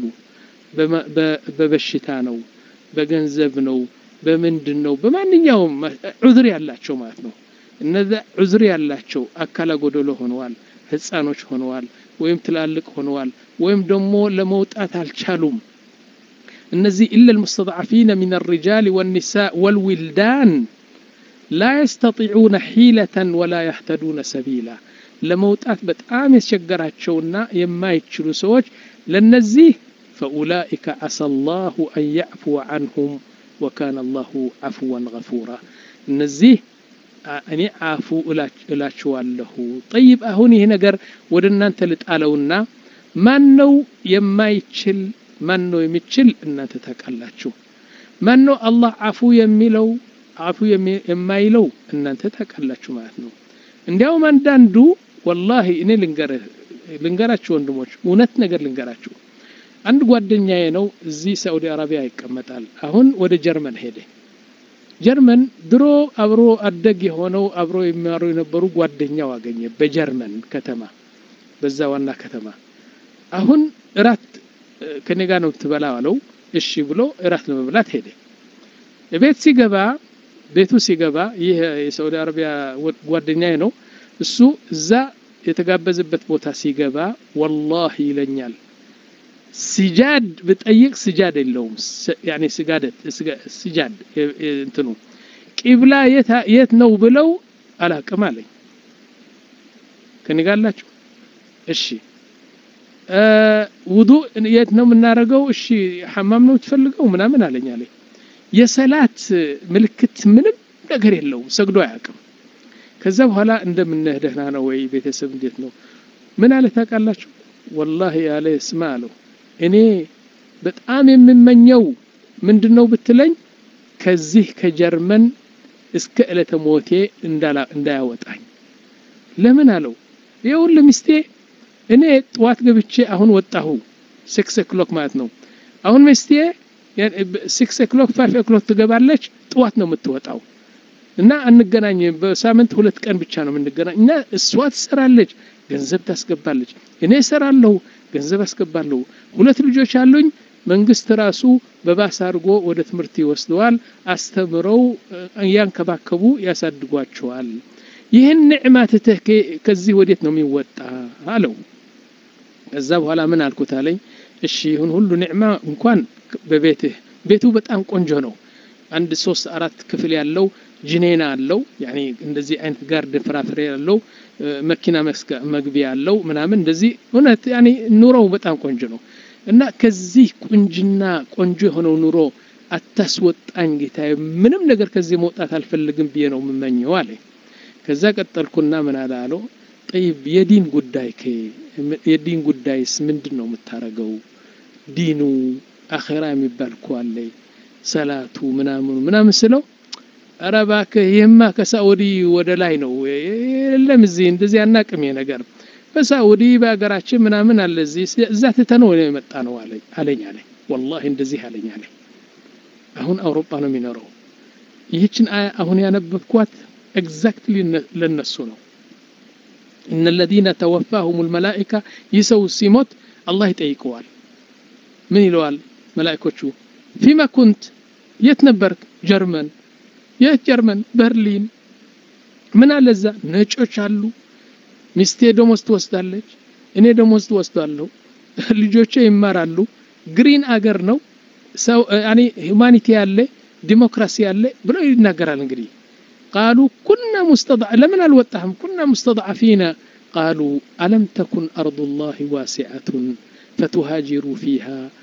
በበሽታ ነው በገንዘብ ነው በምንድን ነው በማንኛውም ዑዝር ያላቸው ማለት ነው እነዛ ዑዝር ያላቸው አካለ ጎደሎ ሆነዋል ህፃኖች ሆነዋል ወይም ትላልቅ ሆነዋል ወይም ደግሞ ለመውጣት አልቻሉም እነዚህ ኢላ ልሙስተضዓፊነ ምን الرجال والنساء والولدان لا يستطيعون حيلة ولا يهتدون سبيلا ለመውጣት በጣም የቸገራቸውና የማይችሉ ሰዎች ለነዚህ ፈኡላኢከ አሳ ላሁ አን ያዕፉወ አንሁም ወካነ አላሁ አፍወን ገፉራ እነዚህ እኔ አፉ እላችኋለሁ ጠይብ አሁን ይህ ነገር ወደ እናንተ ልጣለውና ማን ነው የማይችል ማን ነው የሚችል እናንተ ታውቃላችሁ ማን ነው አላህ አፉ የሚለው አፉ የማይለው እናንተ ታውቃላችሁ ማለት ነው እንዲያውም አንዳንዱ ወላሂ እኔ ልንገርህ ልንገራችሁ ወንድሞች እውነት ነገር ልንገራችሁ አንድ ጓደኛዬ ነው እዚህ ሳዑዲ አረቢያ ይቀመጣል አሁን ወደ ጀርመን ሄደ ጀርመን ድሮ አብሮ አደግ የሆነው አብሮ የሚማሩ የነበሩ ጓደኛው አገኘ በጀርመን ከተማ በዛ ዋና ከተማ አሁን እራት ከኔ ጋር ነው ትበላ አለው እሺ ብሎ እራት ለመብላት ሄደ ቤት ሲገባ ቤቱ ሲገባ ይህ የሳዑዲ አረቢያ ጓደኛዬ ነው እሱ እዛ የተጋበዘበት ቦታ ሲገባ ወላሂ ይለኛል ሲጃድ ብጠይቅ ስጃድ የለውም ያኔ ስጋደት ስጃድ እንትኑ ቂብላ የት ነው ብለው አላቅም አለኝ ከኔ ጋር አላችሁ እሺ ውዱ የት ነው የምናደርገው እሺ ሐማም ነው የምትፈልገው ምናምን አለኝ አለኝ የሰላት ምልክት ምንም ነገር የለውም ሰግዶ አያውቅም ከዛ በኋላ እንደምነህ ደህና ነው ወይ ቤተሰብ እንዴት ነው ምን አለ ታውቃላችሁ ወላሂ ያለ ስማ አለው እኔ በጣም የምመኘው ምንድን ነው ብትለኝ ከዚህ ከጀርመን እስከ ዕለተ ሞቴ እንዳያወጣኝ ለምን አለው ይኸውልህ ሚስቴ እኔ ጠዋት ገብቼ አሁን ወጣሁ ሲክስ ኦክሎክ ማለት ነው አሁን ሚስቴ ሲክስ ኦክሎክ ፋይቭ ኦክሎክ ትገባለች ጥዋት ነው የምትወጣው እና አንገናኝ በሳምንት ሁለት ቀን ብቻ ነው የምንገናኝ እና እሷ ትሰራለች ገንዘብ ታስገባለች እኔ እሰራለሁ ገንዘብ አስገባለሁ ሁለት ልጆች አሉኝ መንግስት ራሱ በባስ አድርጎ ወደ ትምህርት ይወስደዋል አስተምረው እያንከባከቡ ያሳድጓቸዋል ይህን ንዕማ ትተህ ከዚህ ወዴት ነው የሚወጣ አለው ከዛ በኋላ ምን አልኩት አለኝ እሺ ይሁን ሁሉ ኒዕማ እንኳን በቤትህ ቤቱ በጣም ቆንጆ ነው አንድ ሶስት አራት ክፍል ያለው ጅኔና አለው ያኒ እንደዚህ አይነት ጋርደን ፍራፍሬ ያለው መኪና መግቢያ ያለው ምናምን እንደዚህ እውነት ያኒ ኑሮው በጣም ቆንጆ ነው እና ከዚህ ቁንጅና ቆንጆ የሆነው ኑሮ አታስወጣኝ ጌታ ምንም ነገር ከዚህ መውጣት አልፈልግም ብዬ ነው የምመኘው አለኝ ከዛ ቀጠልኩና ምን አለ አለው ጠይብ የዲን ጉዳይ የዲን ጉዳይስ ምንድን ነው የምታረገው ዲኑ አኼራ የሚባል እኮ አለ ሰላቱ ምናምኑ ምናምን ስለው ኧረ እባክህ ይህማ ከሳኡዲ ወደ ላይ ነው የለም እዚህ እንደዚህ አናቅም ነገር በሳኡዲ በሀገራችን ምናምን አለ እዚህ እዛ ትተነው የመጣ ነው አለኝ አለኝ ወላሂ እንደዚህ አለኝ አለኝ አሁን አውሮፓ ነው የሚኖረው ይህችን አያ አሁን ያነበብኳት ኤግዛክትሊ ለነሱ ነው እነ ለዚነ ተወፋሁም ልመላኢካ ይህ ሰው ሲሞት አላህ ይጠይቀዋል ምን ይለዋል መላኢኮቹ ፊማ ኩንት የት ነበርክ ጀርመን የት ጀርመን በርሊን ምን አለ እዛ ነጮች አሉ ሚስቴ ደሞዝ ትወስዳለች እኔ ደሞዝ ትወስዳለሁ ልጆቼ ይማራሉ ግሪን አገር ነው ሰው ያኒ ሁማኒቲ ያለ ዲሞክራሲ ያለ ብሎ ይናገራል እንግዲህ ቃሉ ኩና ሙስተضع ለምን አልወጣህም ኩና ሙስተضعፊና ቃሉ አለም ተኩን አርض ላህ ዋሲዐቱን ፈቱሃጅሩ ፊሃ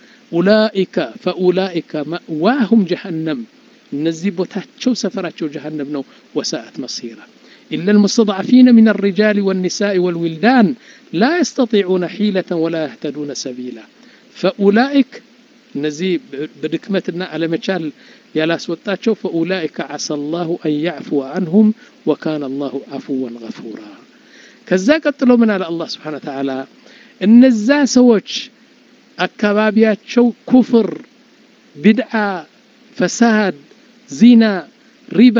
ኡላኢከ ፈኡላኢከ መእዋሁም ጀሃነም እነዚህ ቦታቸው ሰፈራቸው ጀሃነም ነው ወሳአት መሲራ إلا المستضعفين من الرجال والنساء والولدان لا يستطيعون حيلة ولا يهتدون سبيلا فأولئك نزي بدكمتنا على مجال يا سوتاتشو فأولئك عسى الله أن يعفو عنهم وكان الله عفوا غفورا كذا قتلوا من على الله سبحانه وتعالى እነዛ ሰዎች አካባቢያቸው ኩፍር ቢድዓ ፈሳድ ዚና ሪባ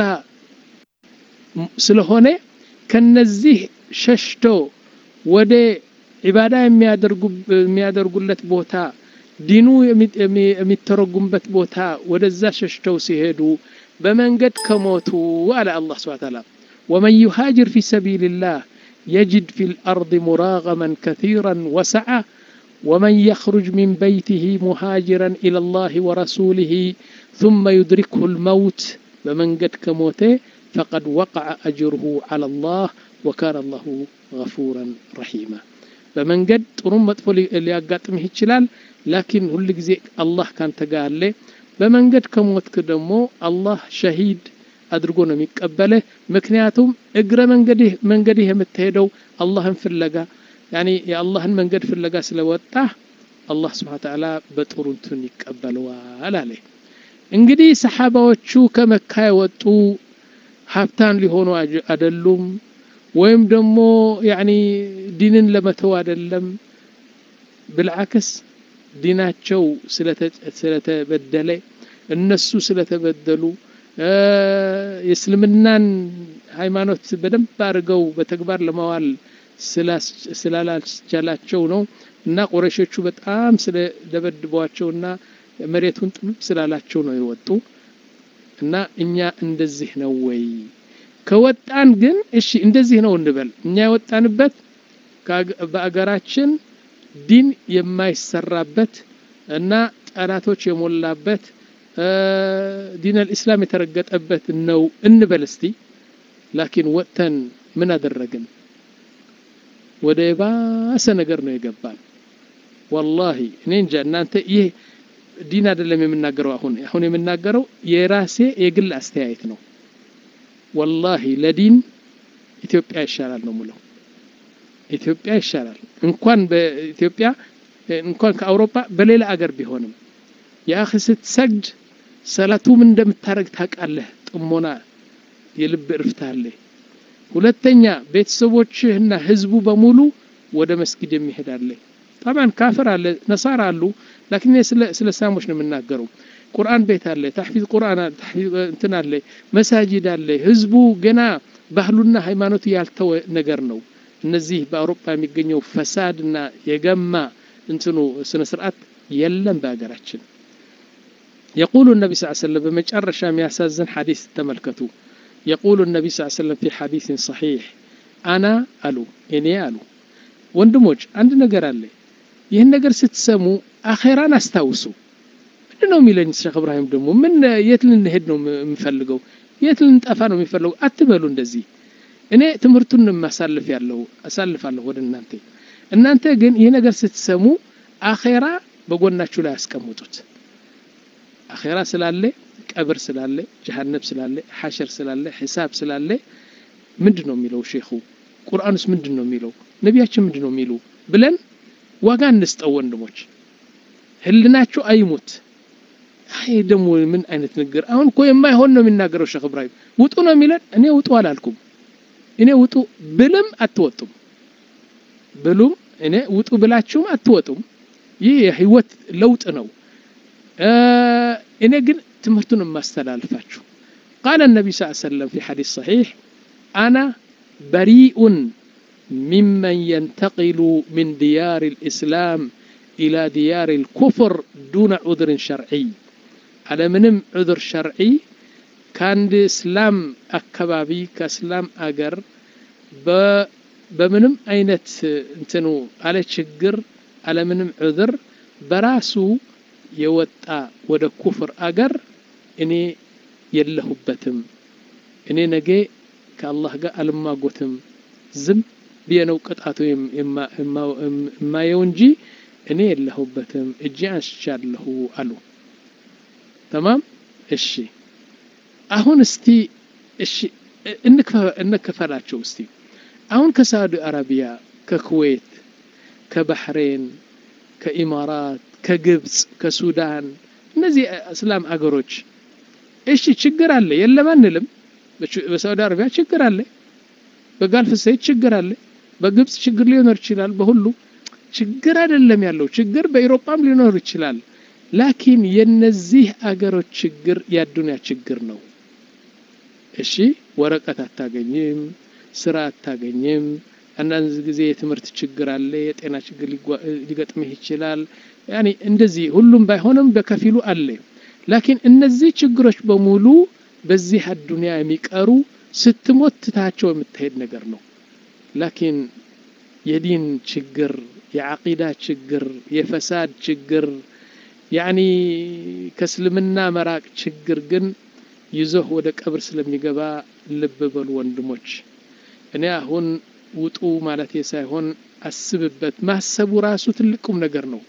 ስለሆነ ከነዚህ ሸሽቶ ወደ ዒባዳ የሚያደርጉለት ቦታ ዲኑ የሚተረጉምበት ቦታ ወደዛ ሸሽተው ሲሄዱ በመንገድ ከሞቱ አለ አላህ ስብሐ ተዓላ ወመን ዩሃጅር ፊ ሰቢልላህ يجد في الأرض مراغما كثيرا وسعة ومن يخرج من بيته مهاجرا إلى الله ورسوله ثم يدركه الموت بمن قد كموته فقد وقع أجره على الله وكان الله غفورا رحيما بمن قد ጥሩም መጥፎ ሊያጋጥምህ ይችላል ላኪን ሁል ጊዜ አላህ ካንተ ጋር አለ በመንገድ ከሞትክ ደግሞ አላህ ሸሂድ አድርጎ ነው የሚቀበልህ ምክንያቱም እግረ መንገድህ መንገድህ የምትሄደው አላህን ፍለጋ ያኒ የአላህን መንገድ ፍለጋ ስለወጣ አላህ ስብሓን ተዓላ በጥሩ እንትን ይቀበለዋል አለ እንግዲህ ሰሓባዎቹ ከመካ የወጡ ሀብታን ሊሆኑ አይደሉም ወይም ደግሞ ያኒ ዲንን ለመተው አይደለም ብልዓክስ ዲናቸው ስለተበደለ እነሱ ስለተበደሉ የእስልምናን ሃይማኖት በደንብ አድርገው በተግባር ለማዋል ስላላስቻላቸው ነው እና ቁረሾቹ በጣም ስለደበድቧቸውና መሬቱን ጥብብ ስላላቸው ነው የወጡ እና እኛ እንደዚህ ነው ወይ ከወጣን ግን እሺ እንደዚህ ነው እንበል እኛ የወጣንበት በአገራችን ዲን የማይሰራበት እና ጠላቶች የሞላበት ዲን አልኢስላም የተረገጠበት ነው እንበል እስቲ ላኪን ወጥተን ምን አደረግን ወደ የባሰ ነገር ነው የገባን ወላሂ እኔ እንጃ እናንተ ይህ ዲን አይደለም የምናገረው አሁን አሁን የምናገረው የራሴ የግል አስተያየት ነው ወላሂ ለዲን ኢትዮጵያ ይሻላል ነው ሙለው ኢትዮጵያ ይሻላል እንኳን በኢትዮጵያ እንኳን ከአውሮፓ በሌላ አገር ቢሆንም የአኺ ስትሰግድ ሰላቱ ምን እንደምታደረግ ታውቃለህ ጥሞና የልብ እርፍታ አለ ሁለተኛ ቤተሰቦችህና ህዝቡ በሙሉ ወደ መስጊድ የሚሄድ አለ ጠባን ካፍር አለ ነሳራ አሉ ላኪን ስለ እስላሞች ነው የምናገረው ቁርአን ቤት አለ፣ ታሕፊዝ ቁርአን አለ፣ ታሕፊዝ እንትን አለ፣ መሳጅድ አለ። ህዝቡ ገና ባህሉና ሃይማኖቱ ያልተወ ነገር ነው። እነዚህ በአውሮፓ የሚገኘው ፈሳድና የገማ እንትኑ ስነ ስርዓት የለም በሀገራችን። የቁሉ ነቢ ስ ሰለም በመጨረሻ የሚያሳዝን ሐዲስ ተመልከቱ። የቁሉ ነቢ ስ ሰለም ፊ ሐዲስን ሰሒሕ አና አሉ እኔ አሉ ወንድሞች አንድ ነገር አለ። ይህን ነገር ስትሰሙ አኼራን አስታውሱ። ምንድን ነው የሚለኝ ሼክ እብራሂም ደግሞ ምን የት ልንሄድ ነው የምፈልገው? የት ልንጠፋ ነው የሚፈልገው? አትበሉ እንደዚህ። እኔ ትምህርቱን ማሳልፍ ያለው አሳልፋለሁ ወደ እናንተ። እናንተ ግን ይህ ነገር ስትሰሙ አኼራ በጎናችሁ ላይ ያስቀምጡት። አኼራ ስላለ፣ ቀብር ስላለ፣ ጀሃነብ ስላለ፣ ሐሸር ስላለ፣ ሒሳብ ስላለ ምንድን ነው የሚለው ሼኹ? ቁርአንስ ምንድን ነው የሚለው? ነቢያችን ምንድን ነው የሚሉ ብለን ዋጋ እንስጠው ወንድሞች። ህልናችሁ አይሙት። አይ ደግሞ ምን አይነት ንግር! አሁን እኮ የማይሆን ነው የሚናገረው ሼክ እብራሂም። ውጡ ነው የሚለን። እኔ ውጡ አላልኩም። እኔ ውጡ ብልም አትወጡም ብሉም እኔ ውጡ ብላችሁም አትወጡም። ይህ የህይወት ለውጥ ነው። እኔ ግን ትምህርቱን የማስተላልፋችሁ ቃለ ነቢ ስ ሰለም ፊ ሐዲስ ሰሒሕ አና በሪኡን ሚመን የንተቂሉ ምን ዲያር ልእስላም ኢላ ዲያር ልኩፍር ዱነ ዑذርን ሸርዒይ አለምንም ዑذር ሸርዒ ከአንድ እስላም አካባቢ ከእስላም አገር በምንም አይነት እንትኑ አለ ችግር አለምንም ዑذር በራሱ የወጣ ወደ ኩፍር አገር እኔ የለሁበትም። እኔ ነገ ከአላህ ጋር አልማጎትም። ዝም ብዬ ነው ቅጣቱ የማየው እንጂ እኔ የለሁበትም። እጄ አንስቻለሁ አሉ። ተማም እሺ። አሁን እስቲ እሺ እንክፈላቸው እስቲ አሁን ከሳዑዲ አረቢያ፣ ከኩዌት፣ ከባህሬን፣ ከኢማራት፣ ከግብፅ፣ ከሱዳን እነዚህ እስላም አገሮች እሺ ችግር አለ የለም አንልም። በሳዑዲ አረቢያ ችግር አለ፣ በጋልፍ ሰይድ ችግር አለ፣ በግብፅ ችግር ሊኖር ይችላል። በሁሉ ችግር አይደለም ያለው ችግር በኢሮፓም ሊኖር ይችላል። ላኪን የነዚህ አገሮች ችግር የአዱንያ ችግር ነው። እሺ ወረቀት አታገኝም፣ ስራ አታገኝም። አንዳንድ ጊዜ የትምህርት ችግር አለ፣ የጤና ችግር ሊገጥምህ ይችላል። ያኔ እንደዚህ ሁሉም ባይሆንም በከፊሉ አለ። ላኪን እነዚህ ችግሮች በሙሉ በዚህ አዱንያ የሚቀሩ ስትሞት ትታቸው የምትሄድ ነገር ነው። ላኪን የዲን ችግር፣ የዓቂዳ ችግር፣ የፈሳድ ችግር ያኒ ከእስልምና መራቅ ችግር ግን ይዞህ ወደ ቀብር ስለሚገባ ልብ በሉ ወንድሞች። እኔ አሁን ውጡ ማለት ሳይሆን አስብበት። ማሰቡ ራሱ ትልቁም ነገር ነው።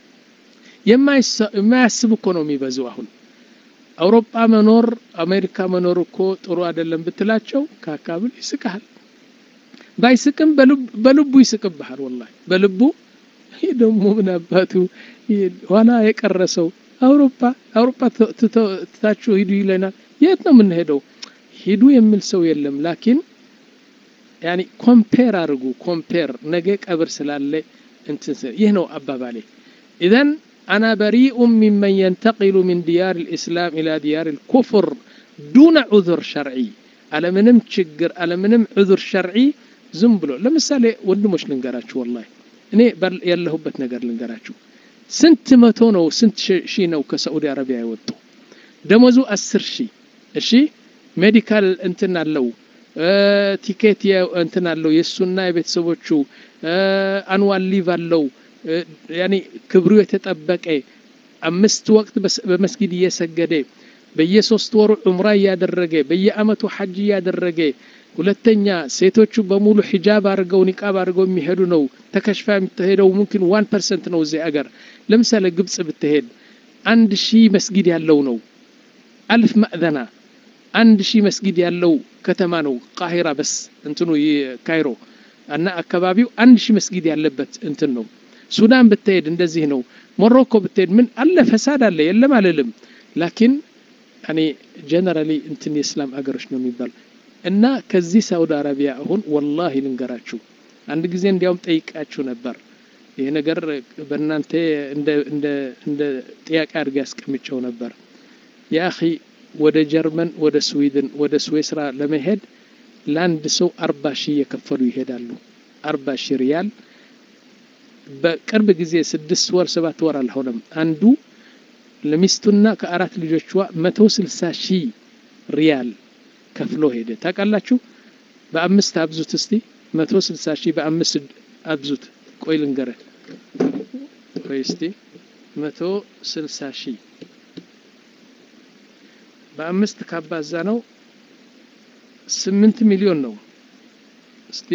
የማያስብ እኮ ነው የሚበዙ። አሁን አውሮፓ መኖር አሜሪካ መኖር እኮ ጥሩ አይደለም ብትላቸው ከአካብል ይስቅሃል። ባይስቅም በልቡ ይስቅብሃል። ወላሂ በልቡ ይህ ደግሞ ምን አባቱ ኋላ የቀረሰው አውሮፓ አውሮፓ ትታችሁ ሂዱ ይለናል። የት ነው የምንሄደው? ሂዱ የሚል ሰው የለም። ላኪን ያኒ ኮምፔር አድርጉ። ኮምፔር ነገ ቀብር ስላለ እንትን ይህ ነው አባባሌ። ኢዘን አና በሪኡ ሚመን የንተቂሉ ሚን ዲያር ልእስላም ኢላ ዲያር ልኩፍር ዱነ ዑذር ሸርዒ አለምንም ችግር አለምንም ዑذር ሸርዒ ዝም ብሎ ለምሳሌ ወንድሞች ልንገራችሁ ወላሂ እኔ ያለሁበት ነገር ልንገራችሁ። ስንት መቶ ነው ስንት ሺህ ነው ከሳዑዲ አረቢያ የወጡ ደሞዙ አስር ሺህ እሺ ሜዲካል እንትን አለው ቲኬት እንትን አለው የእሱና የቤተሰቦቹ አንዋል ሊቭ አለው ያኔ ክብሩ የተጠበቀ አምስት ወቅት በመስጊድ እየሰገደ በየሶስት ወሩ ዑምራ እያደረገ በየአመቱ ሐጅ እያደረገ ሁለተኛ ሴቶቹ በሙሉ ሒጃብ አድርገው ኒቃብ አድርገው የሚሄዱ ነው። ተከሽፋ የምትሄደው ሙምኪን ዋን ፐርሰንት ነው እዚህ አገር። ለምሳሌ ግብጽ ብትሄድ አንድ ሺህ መስጊድ ያለው ነው። አልፍ ማዕዘና አንድ ሺህ መስጊድ ያለው ከተማ ነው። ቃሂራ በስ እንትኑ ካይሮ እና አካባቢው አንድ ሺህ መስጊድ ያለበት እንትን ነው። ሱዳን ብትሄድ እንደዚህ ነው። ሞሮኮ ብትሄድ ምን አለ ፈሳድ አለ የለም አልልም። ላኪን እኔ ጀነራሊ እንትን የእስላም አገሮች ነው የሚባል እና ከዚህ ሳውዲ አረቢያ አሁን ወላሂ ልንገራችሁ አንድ ጊዜ እንዲያውም ጠይቃችሁ ነበር። ይሄ ነገር በእናንተ እንደ ጥያቄ አድርጌ ያስቀምጨው ነበር። የአኺ ወደ ጀርመን ወደ ስዊድን ወደ ስዊስራ ለመሄድ ለአንድ ሰው አርባ ሺህ የከፈሉ ይሄዳሉ አርባ ሺህ ሪያል በቅርብ ጊዜ ስድስት ወር ሰባት ወር አልሆነም አንዱ ለሚስቱና ከአራት ልጆቿ መቶ ስልሳ ሺህ ሪያል ከፍሎ ሄደ ታውቃላችሁ በአምስት አብዙት እስቲ መቶ ስልሳ ሺህ በአምስት አብዙት ቆይ ልንገረህ ቆይ እስቲ መቶ ስልሳ ሺህ በአምስት ካባዛ ነው ስምንት ሚሊዮን ነው እስቲ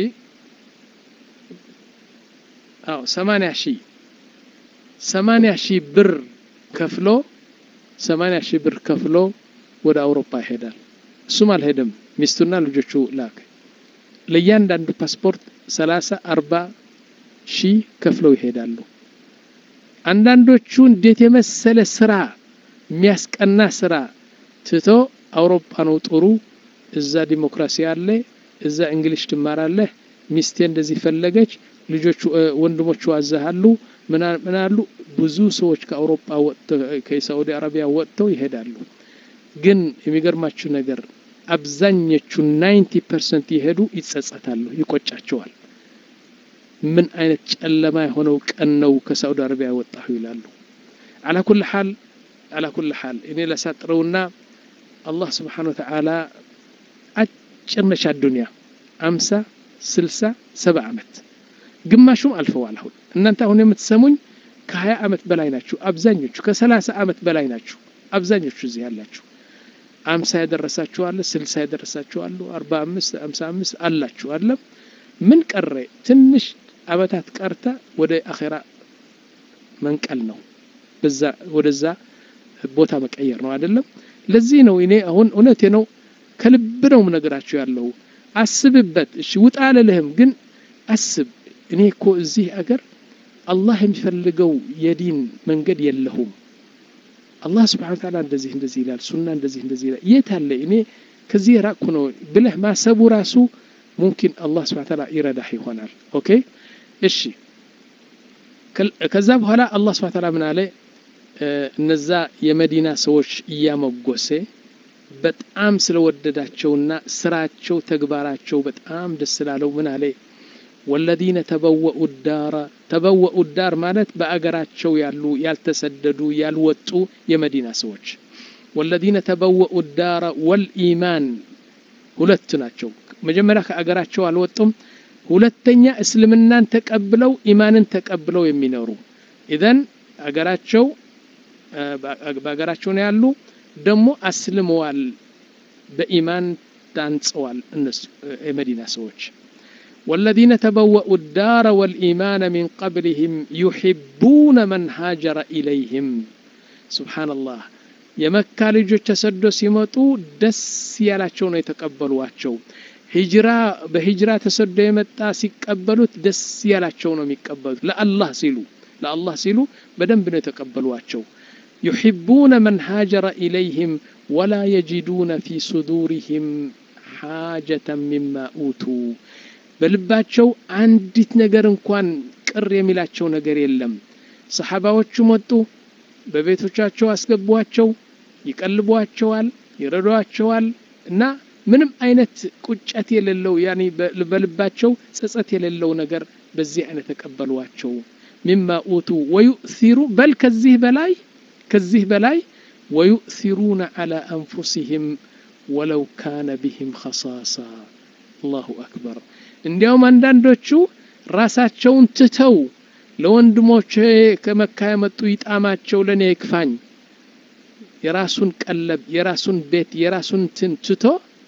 አዎ ሰማንያ ሺህ ሰማንያ ሺህ ብር ከፍሎ ሰማንያ ሺህ ብር ከፍሎ ወደ አውሮፓ ይሄዳል እሱም አልሄደም ሚስቱና ልጆቹ ላክ ለእያንዳንዱ ፓስፖርት ሰላሳ አርባ ሺህ ከፍለው ይሄዳሉ አንዳንዶቹ እንዴት የመሰለ ስራ የሚያስቀና ስራ ትቶ አውሮፓ ነው ጥሩ እዛ ዲሞክራሲ አለ እዛ እንግሊሽ ትማራለህ ሚስቴ እንደዚህ ፈለገች ልጆቹ ወንድሞቹ አዛሃሉ ምን አሉ ብዙ ሰዎች ከአውሮፓ ወጥተው ከሳዑዲ አረቢያ ወጥተው ይሄዳሉ ግን የሚገርማችሁ ነገር አብዛኞቹ ናይንቲ ፐርሰንት የሄዱ ይጸጸታሉ ይቆጫቸዋል ምን አይነት ጨለማ የሆነው ቀን ነው ከሳዑዲ አረቢያ ወጣሁ ይላሉ አላ ኩል ሓል አላ ኩል ሓል እኔ ላሳጥረውና አላህ ስብሓን ወተዓላ አጭር ነች አዱንያ አምሳ ስልሳ ሰባ ዓመት ግማሹም አልፈዋል አሁን እናንተ አሁን የምትሰሙኝ ከሀያ ዓመት በላይ ናችሁ አብዛኞቹ ከሰላሳ ዓመት በላይ ናችሁ አብዛኞቹ እዚህ ያላችሁ አምሳ ያደረሳችሁ አለ ስልሳ ያደረሳችሁ አሉ አርባ አምስት አምሳ አምስት አላችሁ አለም ምን ቀረ ትንሽ አመታት ቀርታ ወደ አኼራ መንቀል ነው በዛ ወደዛ ቦታ መቀየር ነው አይደለም ለዚህ ነው እኔ አሁን እውነቴ ነው ከልብ ነው ነገራችሁ ያለው አስብበት እሺ ውጣ አልልህም ግን አስብ እኔ እኮ እዚህ አገር አላህ የሚፈልገው የዲን መንገድ የለሁም አላህ ስብሓን ታላ እንደዚህ እንደዚህ ይላል ሱና እንደዚህ እንደዚህ ይላል የት አለ እኔ ከዚህ የራቅኩ ነው ብለህ ማሰቡ ራሱ ሙምኪን አላህ ስብሓን ታላ ይረዳህ ይሆናል ኦኬ እሺ ከዛ በኋላ አላህ ስብሓን ታላ ምን አለ እነዛ የመዲና ሰዎች እያመጎሴ በጣም ስለወደዳቸውና ስራቸው ተግባራቸው በጣም ደስ ስላለው ምን አለ ወለዚነ ተበወኡ ዳረ ተበወኡ ዳር ማለት በአገራቸው ያሉ ያልተሰደዱ ያልወጡ የመዲና ሰዎች ወለዚነ ተበወኡ ዳረ ወልኢማን ሁለት ናቸው መጀመሪያ ከአገራቸው አልወጡም ሁለተኛ እስልምናን ተቀብለው ኢማንን ተቀብለው የሚኖሩ ኢዘን አገራቸው በአገራቸው ነው ያሉ ደግሞ አስልመዋል በኢማን ታንጸዋል እነሱ የመዲና ሰዎች والذين تبوأوا الدار والإيمان من قبلهم يحبون من هاجر إليهم سبحان الله የመካ ልጆች ተሰዶ ሲመጡ ደስ ያላቸው ነው የተቀበሏቸው ሂጅራ በሂጅራ ተሰዶ የመጣ ሲቀበሉት ደስ ያላቸው ነው የሚቀበሉት ለአላህ ሲሉ ለአላህ ሲሉ በደንብ ነው የተቀበሏቸው يحبون من هاجر إليهم ولا يجدون في صدورهم حاجة مما أوتوا በልባቸው አንዲት ነገር እንኳን ቅር የሚላቸው ነገር የለም ሰሓባዎቹ መጡ በቤቶቻቸው አስገቧቸው ይቀልቧቸዋል ይረዷቸዋል እና ምንም አይነት ቁጨት የሌለው ያኒ በልባቸው ጸጸት የሌለው ነገር በዚህ አይነት ተቀበሏቸው ሚማ ኡቱ ወዩእሲሩ በል ከዚህ በላይ ከዚህ በላይ ወዩእሲሩነ ዓላ አንፉሲህም ወለው ካነ ቢህም ኸሳሳ አላሁ አክበር እንዲያውም አንዳንዶቹ ራሳቸውን ትተው ለወንድሞቼ ከመካ የመጡ ይጣማቸው ለእኔ ይክፋኝ የራሱን ቀለብ የራሱን ቤት የራሱን ትን ትቶ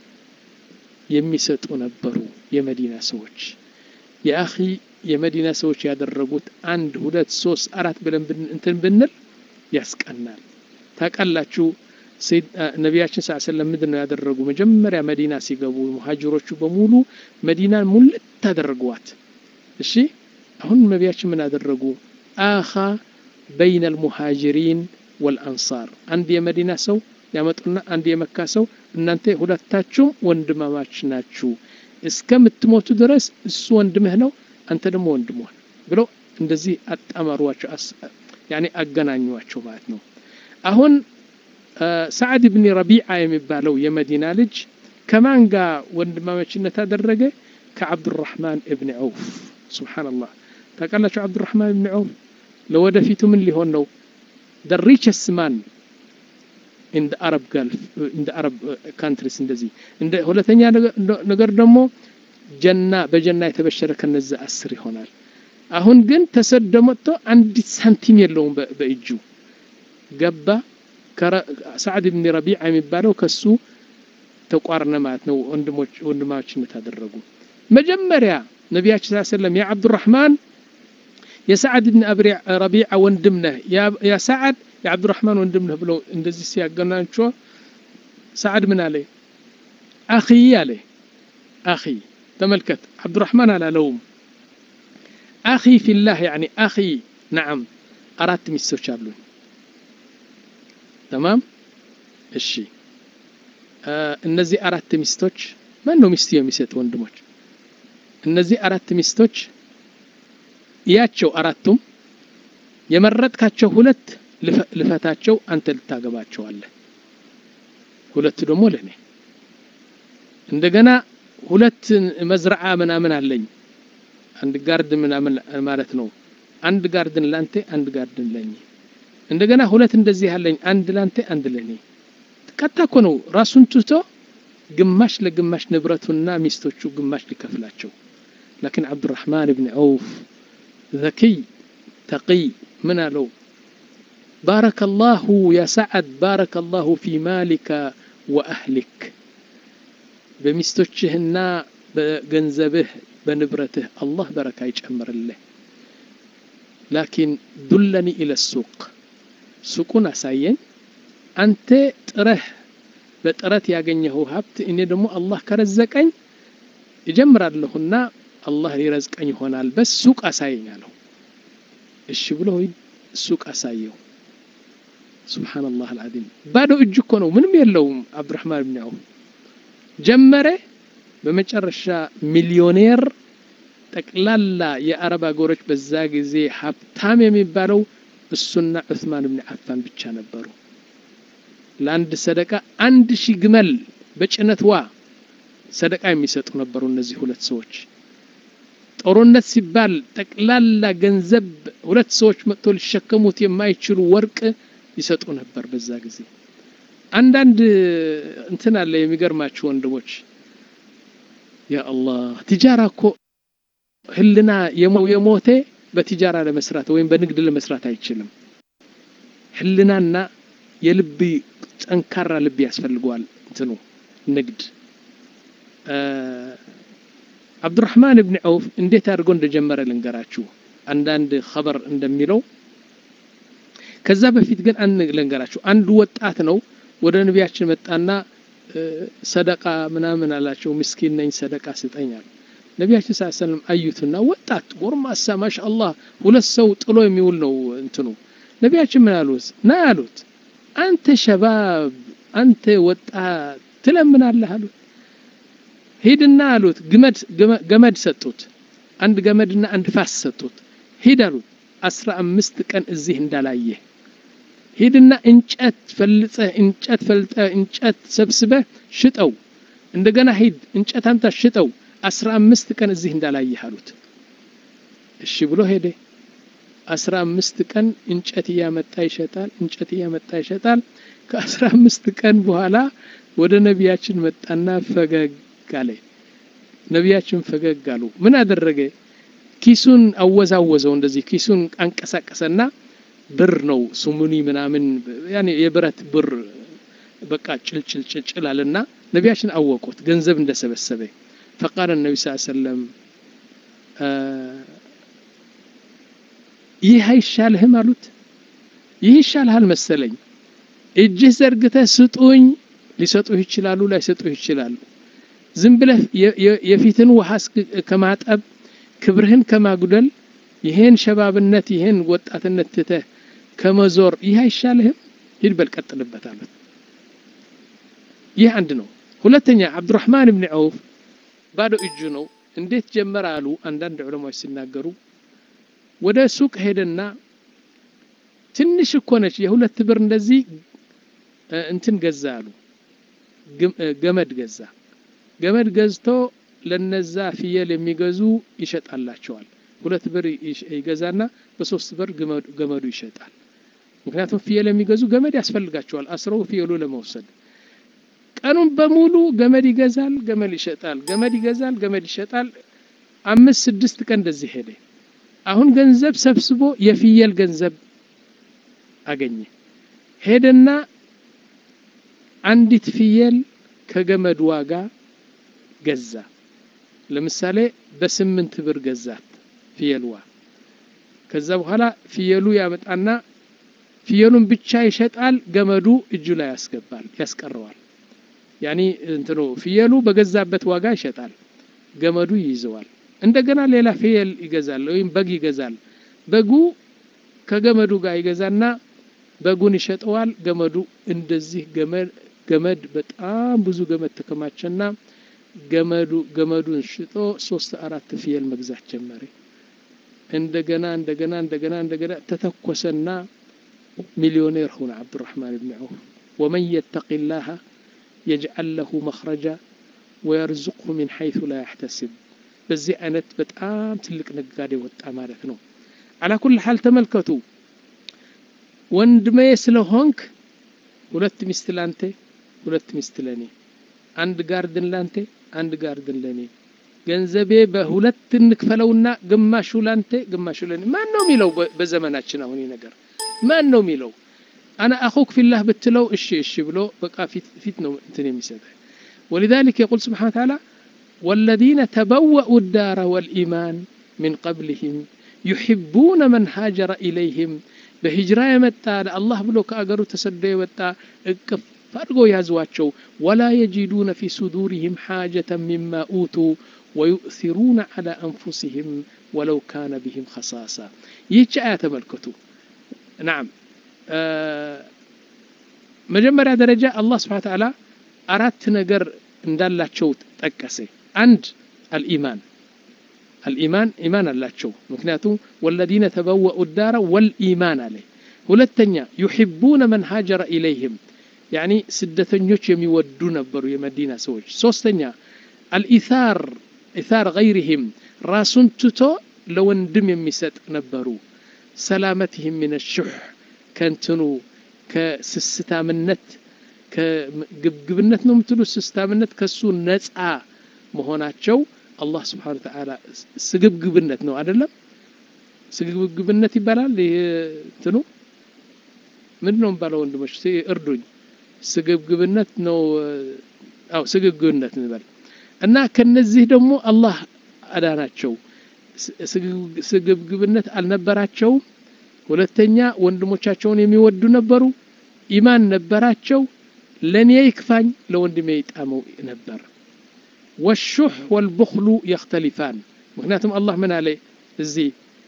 የሚሰጡ ነበሩ የመዲና ሰዎች የአኺ የመዲና ሰዎች ያደረጉት አንድ ሁለት ሶስት አራት ብለን እንትን ብንል ያስቀናል ታውቃላችሁ ነቢያችን ስ ሰለም ምንድን ነው ያደረጉ መጀመሪያ መዲና ሲገቡ ሙሀጅሮቹ በሙሉ መዲናን ሙልት አደረጓት እሺ አሁን ነቢያችን ምን አደረጉ አኻ በይነ አልሙሃጅሪን ወልአንሳር አንድ የመዲና ሰው ያመጡና አንድ የመካ ሰው እናንተ ሁለታችሁም ወንድማማች ናችሁ እስከምትሞቱ ድረስ እሱ ወንድምህ ነው አንተ ደግሞ ወንድምህ ብለው እንደዚህ አጣመሯቸው ያኔ አገናኟቸው ማለት ነው አሁን ሰዓድ ብኒ ረቢዓ የሚባለው የመዲና ልጅ ከማን ጋር ወንድማማችነት አደረገ? ከዓብዱራሕማን እብኒ ዐውፍ። ሱብሓነላህ ታውቃላችሁ፣ ዓብዱራሕማን እብኒ ዐውፍ ለወደፊቱ ምን ሊሆን ነው? ደ ሪቸስት ማን ኢን አረብ ጋልፍ ኢን አረብ ካንትሪስ እንደዚህ። እንደ ሁለተኛ ነገር ደግሞ ጀና በጀና የተበሸረ ከነዚህ አስር ይሆናል። አሁን ግን ተሰዶ መጥቶ አንዲት ሳንቲም የለውም በእጁ ገባ። ሰዓድ ብኒ ረቢዓ የሚባለው ከሱ ተቋርነ ማለት ነው። ወንድሞች ወንድማችነት አደረጉ። መጀመሪያ ነቢያችን ሰለላሁ ዐለይሂ ወሰለም ያ አብዱራህማን የሰዓድ ብን ረቢዓ ወንድም ነህ፣ ያ ሰዓድ የአብዱራህማን ወንድም ነህ ብለው እንደዚህ ሲያገናኟቸው ሰዓድ ምን አለ? አኺ አለ። አኺ ተመልከት፣ አብዱራህማን አላለውም። አኺ ፊላህ ያኒ አኺ ነዓም፣ አራት ሚስቶች አሉኝ። ተማም እሺ። እነዚህ አራት ሚስቶች ማን ነው ሚስት የሚሰጥ ወንድሞች? እነዚህ አራት ሚስቶች እያቸው አራቱም የመረጥካቸው ሁለት ልፈታቸው አንተ ልታገባቸዋለህ፣ ሁለቱ ደግሞ ለእኔ። እንደገና ሁለት መዝረዓ ምናምን አለኝ አንድ ጋርድን ምናምን ማለት ነው። አንድ ጋርድን ላንተ፣ አንድ ጋርድን ለኝ። እንደገና ሁለት እንደዚህ አለኝ፣ አንድ ላንተ፣ አንድ ለኔ። ቀጥታ እኮ ነው ራሱን ትቶ ግማሽ ለግማሽ ንብረቱና ሚስቶቹ ግማሽ ሊከፍላቸው። ላኪን ዓብዱራሕማን ብን ዐውፍ ዘኪይ ተቂይ ምን አለው? ባረከ ላሁ ያ ሰዓድ ባረከ ላሁ ፊ ማሊከ ወአህሊክ፣ በሚስቶችህና በገንዘብህ በንብረትህ አላህ በረካ ይጨምርልህ። ላኪን ዱለኒ ኢለ ሱቅ፣ ሱቁን አሳየኝ። አንተ ጥረህ በጥረት ያገኘኸው ሀብት እኔ ደግሞ አላህ ከረዘቀኝ እጀምራለሁና አላህ ሊረዝቀኝ ይሆናል። በስ ሱቅ አሳየኝ አለው። እሺ ብሎ ሱቅ አሳየው። ሱብሓነላህ አልዓዚም። ባዶ እጅ እኮ ነው፣ ምንም የለውም። አብዱራሕማን ብን ዐውፍ ጀመረ። በመጨረሻ ሚሊዮኔር ጠቅላላ የአረብ አገሮች በዛ ጊዜ ሀብታም የሚባለው እሱና ዑስማን ብን ዓፋን ብቻ ነበሩ። ለአንድ ሰደቃ አንድ ሺህ ግመል በጭነት ዋ ሰደቃ የሚሰጡ ነበሩ እነዚህ ሁለት ሰዎች። ጦርነት ሲባል ጠቅላላ ገንዘብ ሁለት ሰዎች መጥቶ ሊሸከሙት የማይችሉ ወርቅ ይሰጡ ነበር በዛ ጊዜ። አንዳንድ እንትን አለ የሚገርማችሁ ወንድሞች፣ ያ አላህ ቲጃራ እኮ ህልና የሞተ በቲጃራ ለመስራት ወይም በንግድ ለመስራት አይችልም። ህልናና የልብ ጠንካራ ልብ ያስፈልገዋል። እንትኑ ንግድ አብዱራሕማን ብን ዐውፍ እንዴት አድርጎ እንደጀመረ ልንገራችሁ። አንዳንድ ኸበር እንደሚለው ከዛ በፊት ግን አንድ ልንገራችሁ። አንዱ ወጣት ነው ወደ ነቢያችን መጣና ሰደቃ ምናምን አላቸው። ምስኪን ነኝ ሰደቃ ስጠኛል። ነቢያችን ስ ሰለም አዩትና ወጣት ጎርማሳ ማሻአላህ ሁለት ሰው ጥሎ የሚውል ነው እንትኑ። ነቢያችን ምን አሉት? ና አሉት አንተ ሸባብ አንተ ወጣት ትለምናለህ አሉት። ሂድና አሉት ግመድ ገመድ ሰጡት። አንድ ገመድና አንድ ፋስ ሰጡት። ሂድ አሉት አስራ አምስት ቀን እዚህ እንዳላየህ ሂድና እንጨት ፈልጸህ እንጨት ፈልጠህ እንጨት ሰብስበህ ሽጠው። እንደገና ሂድ እንጨት አምጣ ሽጠው። አስራ አምስት ቀን እዚህ እንዳላየህ አሉት። እሺ ብሎ ሄደ። አስራ አምስት ቀን እንጨት እያመጣ ይሸጣል፣ እንጨት እያመጣ ይሸጣል። ከአስራ አምስት ቀን በኋላ ወደ ነቢያችን መጣና ፈገግ አለ። ነቢያችን ፈገግ አሉ። ምን አደረገ? ኪሱን አወዛወዘው። እንደዚህ ኪሱን አንቀሳቀሰና ብር ነው ስሙኒ ምናምን ያኔ የብረት ብር በቃ ጭልጭል ጭልጭል አለና ነቢያችን አወቁት ገንዘብ እንደሰበሰበ። ፈቃለ ነቢ ስ ሰለም ይህ አይሻልህም አሉት። ይህ ይሻልሃል መሰለኝ። እጅህ ዘርግተህ ስጡኝ። ሊሰጡህ ይችላሉ፣ ላይሰጡህ ይችላሉ። ዝም ብለህ የፊትን ውሃ ከማጠብ ክብርህን ከማጉደል ይሄን ሸባብነት ይሄን ወጣትነት ትተህ ከመዞር ይህ አይሻልህም? ሂድ በል ቀጥልበት አሉት። ይህ አንድ ነው። ሁለተኛ አብዱራሕማን ብን ዐውፍ ባዶ እጁ ነው። እንዴት ጀመረ አሉ አንዳንድ ዑለማዎች ሲናገሩ ወደ ሱቅ ሄደና ትንሽ እኮ ነች የሁለት ብር እንደዚህ እንትን ገዛ አሉ ገመድ ገዛ ገመድ ገዝቶ ለነዛ ፍየል የሚገዙ ይሸጣላቸዋል ሁለት ብር ይገዛና በሶስት ብር ገመዱ ይሸጣል ምክንያቱም ፍየል የሚገዙ ገመድ ያስፈልጋቸዋል አስረው ፍየሉ ለመውሰድ ቀኑን በሙሉ ገመድ ይገዛል ገመድ ይሸጣል ገመድ ይገዛል ገመድ ይሸጣል አምስት ስድስት ቀን እንደዚህ ሄደ አሁን ገንዘብ ሰብስቦ የፍየል ገንዘብ አገኘ ሄደና አንዲት ፍየል ከገመድ ዋጋ ገዛ ለምሳሌ በስምንት ብር ገዛት ፍየልዋ ከዛ በኋላ ፍየሉ ያመጣና ፍየሉን ብቻ ይሸጣል ገመዱ እጁ ላይ ያስገባል ያስቀረዋል ያኒ እንትኑ ፍየሉ በገዛበት ዋጋ ይሸጣል ገመዱ ይይዘዋል እንደገና ሌላ ፍየል ይገዛል ወይም በግ ይገዛል በጉ ከገመዱ ጋር ይገዛና በጉን ይሸጠዋል ገመዱ እንደዚህ ገመድ ገመድ በጣም ብዙ ገመድ ተከማቸና ገመዱ ገመዱን ሽጦ ሶስት አራት ፍየል መግዛት ጀመረ እንደገና እንደገና እንደገና እንደገና ተተኮሰና ሚሊዮኔር ሆነ አብዱራህማን ብን ዐውፍ ወመን የተቂ ላህ የጅዓል ለሁ መኽረጃ ወየርዙቅሁ ሚን ሐይቱ ላ ያሕተስብ በዚህ አይነት በጣም ትልቅ ነጋዴ ወጣ ማለት ነው አላ ኩል ሓል ተመልከቱ ወንድሜ ስለሆንክ ሁለት ሚስት ላንተ ሁለት ሚስት ለኔ አንድ ጋርድን ላንተ አንድ ጋርድን ለኔ ገንዘቤ በሁለት እንክፈለውና ግማሹ ላንተ ግማሹ ለኔ ማን ነው የሚለው በዘመናችን አሁን ነገር ማን ነው የሚለው አና አኹክ ፊላህ ብትለው እሺ እሺ ብሎ በቃ ፊት ነው እንትን የሚሰጠ ولذلك يقول سبحانه وتعالى والذين تبوأوا الدار والإيمان من قبلهم يحبون من هاجر إليهم በሂጅራ የመጣ ለአላህ ብሎ ከአገሩ ተሰዶ የመጣ እቅፍ አድርገው ያዟቸው ወላ የጂዱነ ፊ ሱዱሪህም ሓጀተ ሚማ ኡቱ ወዩእሲሩነ ዓላ አንፉሲህም ወለው ካነ ብህም ኸሳሳ ይህች አያ ተመልከቱ ናም መጀመሪያ ደረጃ አላህ ስብሓን ተዓላ አራት ነገር እንዳላቸው ጠቀሰ አንድ አልኢማን الإيمان إيمان አላቸው ምክንያቱም والذين تبوأوا الدار والإيمان عليه ሁለተኛ يحبون من هاجر إليهم يعني ስደተኞች የሚወዱ ነበሩ የመዲና ሰዎች ሶስተኛ الإثار إثار غيرهم ራሱን ትቶ ለወንድም የሚሰጥ ነበሩ ሰላመትህም من الشح ከንትኑ ከስስታምነት ከግብግብነት ነው የምትሉ ስስታምነት ከሱ ነፃ መሆናቸው አላህ ስብሓን ተዓላ ስግብግብነት ነው አይደለም ስግብግብነት ይባላል ይህ እንትኑ ምንድን ነው የሚባለው ወንድሞች እርዱኝ ስግብግብነት ነው አው ስግብግብነት እንበል እና ከነዚህ ደግሞ አላህ አዳናቸው ስግብግብነት አልነበራቸውም ሁለተኛ ወንድሞቻቸውን የሚወዱ ነበሩ ኢማን ነበራቸው ለእኔ ይክፋኝ ለወንድሜ ይጣመው ነበር والشح والبخل يختلفان مكناتهم الله من عليه الزي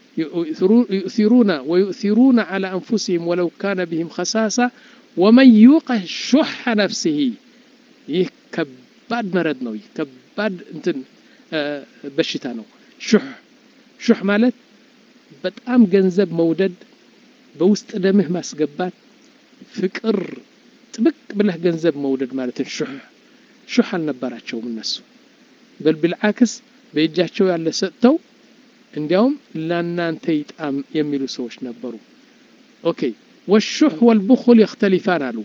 يؤثرون ويؤثرون على أنفسهم ولو كان بهم خساسة ومن يوق شح نفسه يه كباد مرض نوي كباد انتن آه بشتا نو شح شح مالت በጣም ገንዘብ መውደድ በውስጥ ደምህ ማስገባት ፍቅር ጥብቅ ብለህ ገንዘብ መውደድ ማለትን ሹህ ሹህ አልነበራቸውም እነሱ በል ብልዓክስ በእጃቸው ያለ ሰጥተው እንዲያውም ለናንተ ይጣም የሚሉ ሰዎች ነበሩ ኦኬ ወሹሕ ወልቡኹል የክተሊፋን አሉ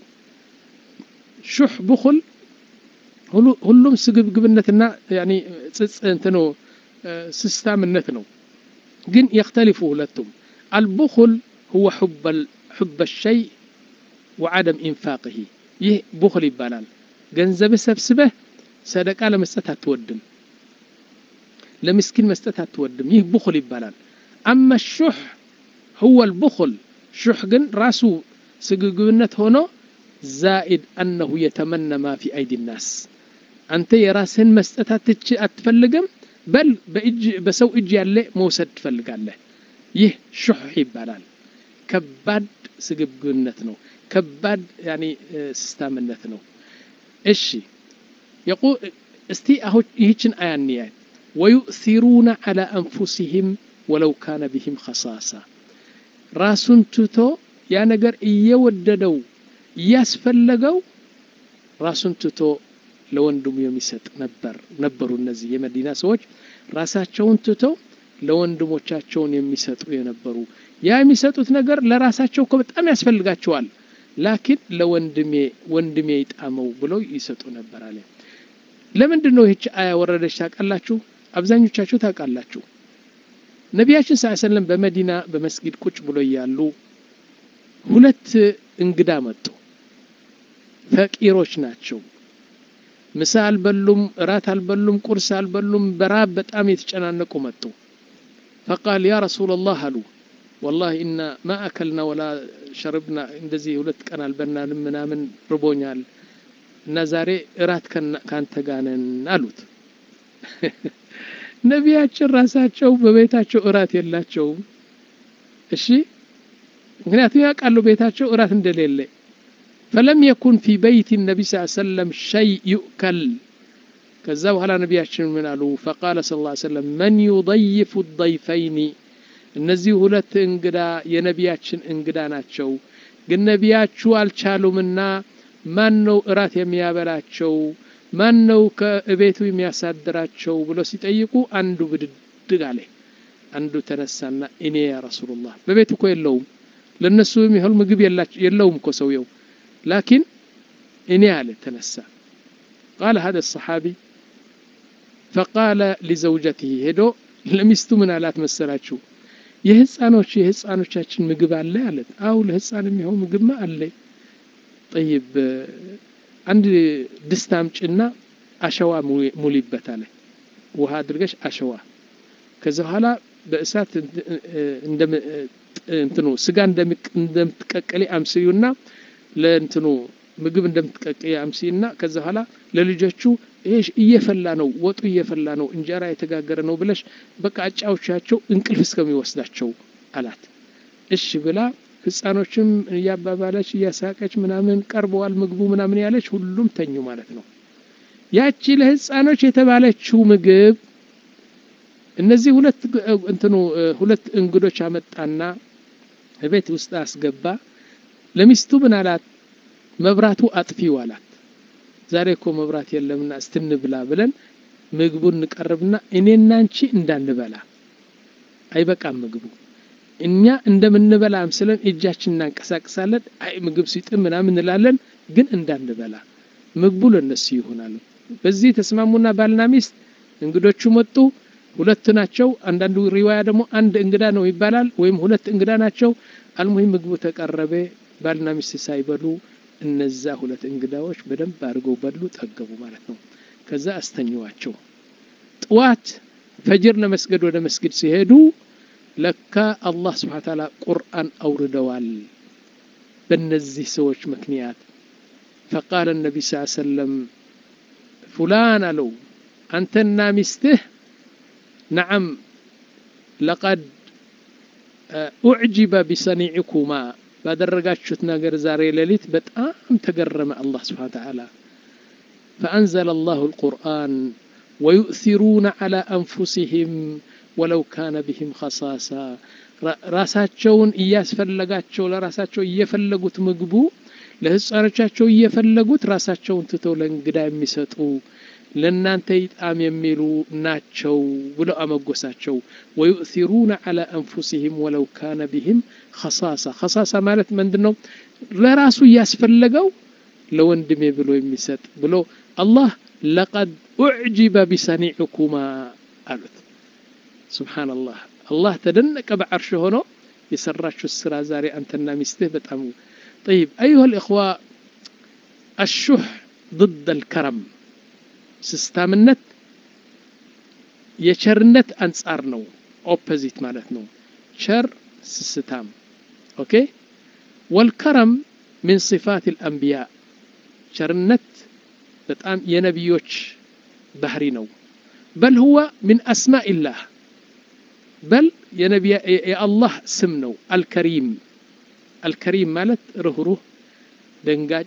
ሹሕ ቡኹል ሁሉም ስግብግብነትና ጽጽ እንትኖ ስስታምነት ነው ግን የክተሊፉ ሁለቱም አልቡኹል ሁወ ሑበ ሸይ ወዓደም ኢንፋቅህ ይህ ቡኹል ይባላል ገንዘብህ ሰብስበህ ሰደቃ ለመስጠት አትወድም ለምስኪን መስጠት አትወድም ይህ ቡኹል ይባላል አማ ሹሕ ሁወ ልቡኹል ሹሕ ግን ራሱ ስግብግብነት ሆኖ ዛኢድ አነሁ የተመነ ማ ፊ አይዲ ናስ አንተ የራስህን መስጠት አትፈልግም በል በሰው እጅ ያለ መውሰድ ትፈልጋለህ ይህ ሹሕ ይባላል ከባድ ስግብግብነት ነው ከባድ ያኒ ስስታምነት ነው እሺ እስቲ አሁን ይህችን አያ እንያት ወዩእሲሩነ ዓላ አንፉሲህም ወለው ካነ ብህም ኸሳሳ ራሱን ትቶ ያ ነገር እየወደደው እያስፈለገው ራሱን ትቶ ለወንድሙ የሚሰጥ ነበር ነበሩ እነዚህ የመዲና ሰዎች ራሳቸውን ትተው ለወንድሞቻቸውን የሚሰጡ የነበሩ ያ የሚሰጡት ነገር ለራሳቸው እኮ በጣም ያስፈልጋቸዋል ላኪን ለወንድሜ ወንድሜ ይጣመው ብለው ይሰጡ ነበር አለ ለምንድን ነው ይህች አያ ወረደች ታውቃላችሁ አብዛኞቻችሁ ታውቃላችሁ ነቢያችን ስ ሰለም በመዲና በመስጊድ ቁጭ ብሎ እያሉ ሁለት እንግዳ መጡ ፈቂሮች ናቸው ምሳ አልበሉም እራት አልበሉም ቁርስ አልበሉም በራብ በጣም የተጨናነቁ መጡ ፈቃል ያ ረሱላ ላህ አሉ ወላሂ እና ማ አከልና ወላ ሸርብና እንደዚህ ሁለት ቀን አልበናንም ምናምን ርቦኛል እና ዛሬ እራት ካንተ ጋነን አሉት ነቢያችን ራሳቸው በቤታቸው እራት የላቸውም እሺ ምክንያቱም ያውቃሉ ቤታቸው እራት እንደሌለ ፈለም የኩን ፊ በይት ነቢ ስ ሰለም ሸይ ዩእከል ከዛ በኋላ ነቢያችን ምን አሉ ፈቃለ ስ ላ ሰለም መን ዩضይፉ ضይፈይኒ እነዚህ ሁለት እንግዳ የነቢያችን እንግዳ ናቸው ግን ነቢያችሁ አልቻሉምና ማን ነው እራት የሚያበላቸው ማን ነው ከቤቱ የሚያሳድራቸው ብሎ ሲጠይቁ አንዱ ብድድግ አለ አንዱ ተነሳና እኔ ያ ረሱሉላህ በቤቱ እኮ የለውም ለእነሱ የሚሆን ምግብ የለውም እኮ ሰውየው ላኪን እኔ አለ ተነሳ ቃለ ሀደ ሰሓቢ ፈቃለ ሊዘውጀትህ ሄዶ ለሚስቱ ምን አላት መሰላችሁ የህፃኖች የህፃኖቻችን ምግብ አለ አለት አው ለህፃን የሚሆን ምግብማ አለ ጠይብ አንድ ድስት አምጭና አሸዋ ሙሊበት አለ ውሃ አድርገሽ አሸዋ ከዚ በኋላ በእሳት እንትኑ ስጋ እንደምትቀቀሊ አምስዩና ለእንትኑ ምግብ እንደምትቀቀይ አምስይና ከዚ በኋላ ለልጆቹ ይሄ እየፈላ ነው ወጡ እየፈላ ነው እንጀራ የተጋገረ ነው ብለሽ በቃ አጫዎቻቸው እንቅልፍ እስከሚወስዳቸው አላት እሺ ብላ ህፃኖችም እያባባለች እያሳቀች ምናምን ቀርበዋል ምግቡ ምናምን ያለች ሁሉም ተኙ ማለት ነው ያቺ ለህፃኖች የተባለችው ምግብ እነዚህ ሁለት እንትኑ ሁለት እንግዶች አመጣና ቤት ውስጥ አስገባ ለሚስቱ ምን አላት መብራቱ አጥፊው አላት ዛሬ እኮ መብራት የለምና እስትንብላ ብለን ምግቡን እንቀርብና እኔና አንቺ እንዳንበላ አይበቃም ምግቡ እኛ እንደምንበላ ምስለን እጃችን እናንቀሳቅሳለን አይ ምግብ ሲጥም ምናምን እንላለን ግን እንዳንበላ ምግቡ ለነሱ ይሆናሉ በዚህ ተስማሙና ባልና ሚስት እንግዶቹ መጡ ሁለት ናቸው አንዳንዱ ሪዋያ ደግሞ አንድ እንግዳ ነው ይባላል ወይም ሁለት እንግዳ ናቸው አልሙሂም ምግቡ ተቀረበ ባልና ሚስት ሳይበሉ እነዛ ሁለት እንግዳዎች በደንብ አድርገው በሉ ጠገቡ ማለት ነው ከዛ አስተኝዋቸው ጥዋት ፈጅር ለመስገድ ወደ መስጊድ ሲሄዱ ለካ አላህ ስብሓን ታላ ቁርአን አውርደዋል በእነዚህ ሰዎች ምክንያት ፈቃለ ነቢ ስ ሰለም ፉላን አለው አንተና ሚስትህ ነዓም ለቀድ ኡዕጅበ ቢሰኒዕኩማ ባደረጋችሁት ነገር ዛሬ ሌሊት በጣም ተገረመ አላህ ስብሓን ተዓላ ፈአንዘለ አላሁ ልቁርአን ወዩእሲሩነ ዓላ አንፉሲህም ወለው ካነ ብህም ኸሳሳ ራሳቸውን እያስፈለጋቸው ለራሳቸው እየፈለጉት ምግቡ ለህፃኖቻቸው እየፈለጉት ራሳቸውን ትተው ለእንግዳ የሚሰጡ ለእናንተ ይጣም የሚሉ ናቸው ብለው አመጎሳቸው ወዩእሲሩነ ዓላ አንፉሲህም ወለው ካነ ቢህም ኸሳሳ ኸሳሳ ማለት ምንድን ነው ለራሱ እያስፈለገው ለወንድሜ ብሎ የሚሰጥ ብሎ አላህ ለቀድ ኡዕጅበ ቢሰኒዕኩማ አሉት ስብሓንላህ አላህ ተደነቀ በዓርሽ ሆኖ የሰራችሁ ስራ ዛሬ አንተና ሚስትህ በጣም ጠይብ አዩሃ ልእኽዋ አሹህ ضد الكرم ስስታምነት የቸርነት አንጻር ነው ኦፖዚት ማለት ነው ቸር ስስታም ኦኬ ወልከረም ምን صفات الأنبياء ቸርነት በጣም የነቢዮች ባህሪ ነው በል ሁወ ምን አስማء الله በል የአላህ ስም ነው አልከሪም አልከሪም ማለት ርህሩህ ደንጋጭ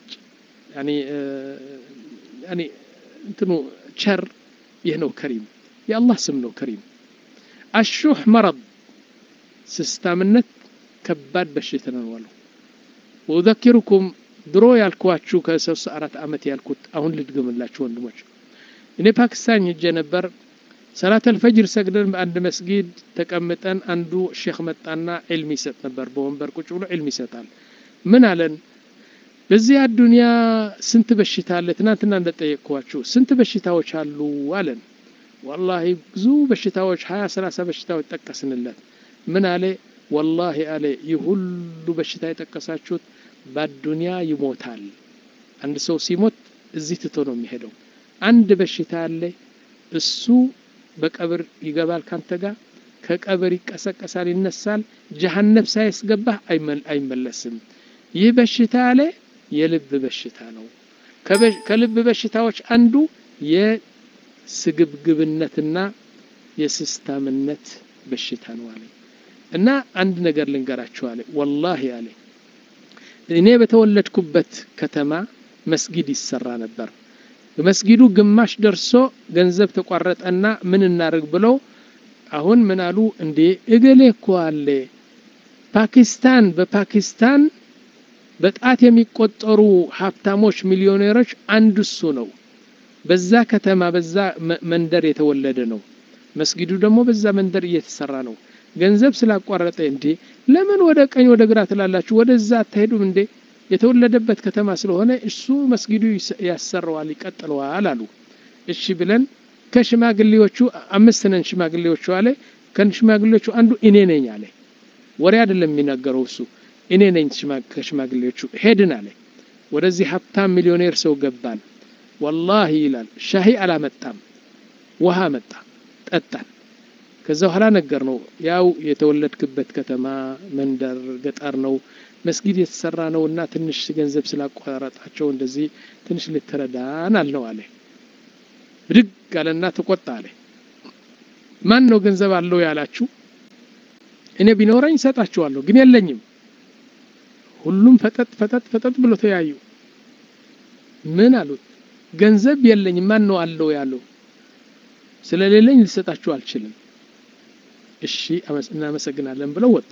እንትኑ ቸር ይህ ነው ከሪም የአላህ ስም ነው ከሪም አሹህ መረድ ስስታምነት ከባድ በሽታ ነው አሉ ወኡዘኪሩኩም ድሮ ያልኳችሁ ከሶስት አራት ዓመት ያልኩት አሁን ልድግምላችሁ ወንድሞች እኔ ፓኪስታን ሄጄ ነበር ሰላት አልፈጅር ሰግደን በአንድ መስጊድ ተቀምጠን አንዱ ሼክ መጣና ዕልም ይሰጥ ነበር በወንበር ቁጭ ብሎ ዕልም ይሰጣል ምን አለን በዚህ አዱንያ ስንት በሽታ አለ ትናንትና እንደጠየቅኳችሁ ስንት በሽታዎች አሉ አለን ወላሂ ብዙ በሽታዎች ሀያ ሰላሳ በሽታዎች ጠቀስንለት ምን አለ ወላሂ አለ ይህ ሁሉ በሽታ የጠቀሳችሁት በአዱንያ ይሞታል አንድ ሰው ሲሞት እዚህ ትቶ ነው የሚሄደው አንድ በሽታ አለ እሱ በቀብር ይገባል ካንተ ጋር ከቀብር ይቀሰቀሳል ይነሳል ጀሀነብ ሳያስገባህ አይመለስም ይህ በሽታ አለ የልብ በሽታ ነው ከልብ በሽታዎች አንዱ የስግብግብነትና የስስታምነት በሽታ ነው አለ እና አንድ ነገር ልንገራችሁ አለ ወላሂ አለ እኔ በተወለድኩበት ከተማ መስጊድ ይሰራ ነበር መስጊዱ ግማሽ ደርሶ ገንዘብ ተቋረጠና ምን እናደርግ ብለው አሁን ምን አሉ እንዴ እገሌ እኮ አለ ፓኪስታን በፓኪስታን በጣት የሚቆጠሩ ሀብታሞች ሚሊዮኔሮች አንዱ እሱ ነው በዛ ከተማ በዛ መንደር የተወለደ ነው መስጊዱ ደግሞ በዛ መንደር እየተሰራ ነው ገንዘብ ስላቋረጠ እንዴ ለምን ወደ ቀኝ ወደ ግራ ትላላችሁ ወደዛ አትሄዱም እንዴ የተወለደበት ከተማ ስለሆነ እሱ መስጊዱ ያሰራዋል ይቀጥለዋል አሉ እሺ ብለን ከሽማግሌዎቹ አምስት ነን ሽማግሌዎቹ አለ ከሽማግሌዎቹ አንዱ እኔ ነኝ አለ ወሬ አይደለም የሚናገረው እሱ እኔ ነኝ ከሽማግሌዎቹ ሄድን አለ ወደዚህ ሀብታም ሚሊዮኔር ሰው ገባን ወላሂ ይላል ሻሂ አላመጣም ውሃ መጣ ጠጣን ከዛ በኋላ ነገር ነው ያው የተወለድክበት ከተማ መንደር ገጠር ነው መስጊድ የተሰራ ነው እና ትንሽ ገንዘብ ስላቋረጣቸው እንደዚህ ትንሽ ልትረዳን አልነው አለ ብድግ አለና ተቆጣ አለ ማን ነው ገንዘብ አለው ያላችሁ እኔ ቢኖረኝ እሰጣችኋለሁ ግን የለኝም ሁሉም ፈጠጥ ፈጠጥ ፈጠጥ ብሎ ተያዩ ምን አሉት ገንዘብ የለኝም ማን ነው አለው ያለው ስለሌለኝ ልሰጣችሁ አልችልም እሺ እናመሰግናለን ብለው ወጡ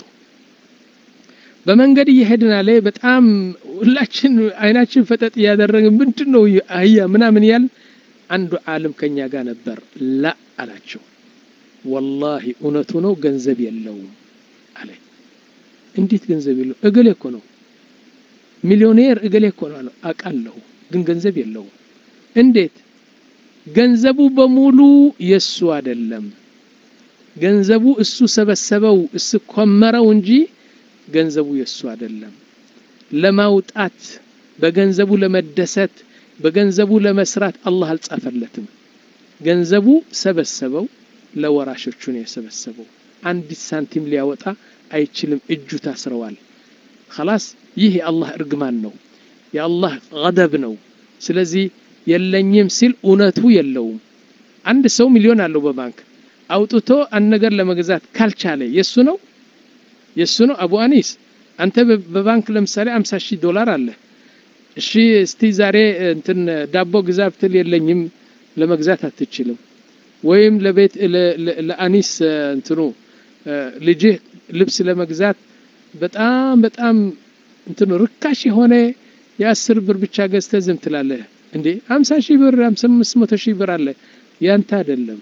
በመንገድ እየሄድን አለ በጣም ሁላችን አይናችን ፈጠጥ እያደረግን ምንድን ነው አህያ ምናምን ያል አንዱ ዓለም ከኛ ጋር ነበር ላ አላቸው ወላሂ እውነቱ ነው ገንዘብ የለውም አለ እንዴት ገንዘብ የለው እገሌ እኮ ነው ሚሊዮኔር እገሌ እኮ ነው አለው አውቃለሁ ግን ገንዘብ የለውም እንዴት ገንዘቡ በሙሉ የሱ አይደለም ገንዘቡ እሱ ሰበሰበው እሱ ኮመረው እንጂ ገንዘቡ የሱ አይደለም ለማውጣት በገንዘቡ ለመደሰት በገንዘቡ ለመስራት አላህ አልጻፈለትም ገንዘቡ ሰበሰበው ለወራሾቹ ነው የሰበሰበው አንዲት ሳንቲም ሊያወጣ አይችልም እጁ ታስረዋል خلاص ይህ የአላህ እርግማን ነው የአላህ ገደብ ነው ስለዚህ የለኝም ሲል እውነቱ የለውም አንድ ሰው ሚሊዮን አለው በባንክ አውጥቶ አንድ ነገር ለመግዛት ካልቻለ የሱ ነው የሱ ነው አቡ አኒስ አንተ በባንክ ለምሳሌ 50 ሺህ ዶላር አለ እሺ እስቲ ዛሬ እንትን ዳቦ ግዛ ብትል የለኝም ለመግዛት አትችልም ወይም ለቤት ለአኒስ እንትኑ ልጅህ ልብስ ለመግዛት በጣም በጣም እንትኑ ርካሽ የሆነ የአስር ብር ብቻ ገዝተ ዝም ትላለህ እንዴ 50 ሺህ ብር 500 ሺህ ብር አለ ያንተ አይደለም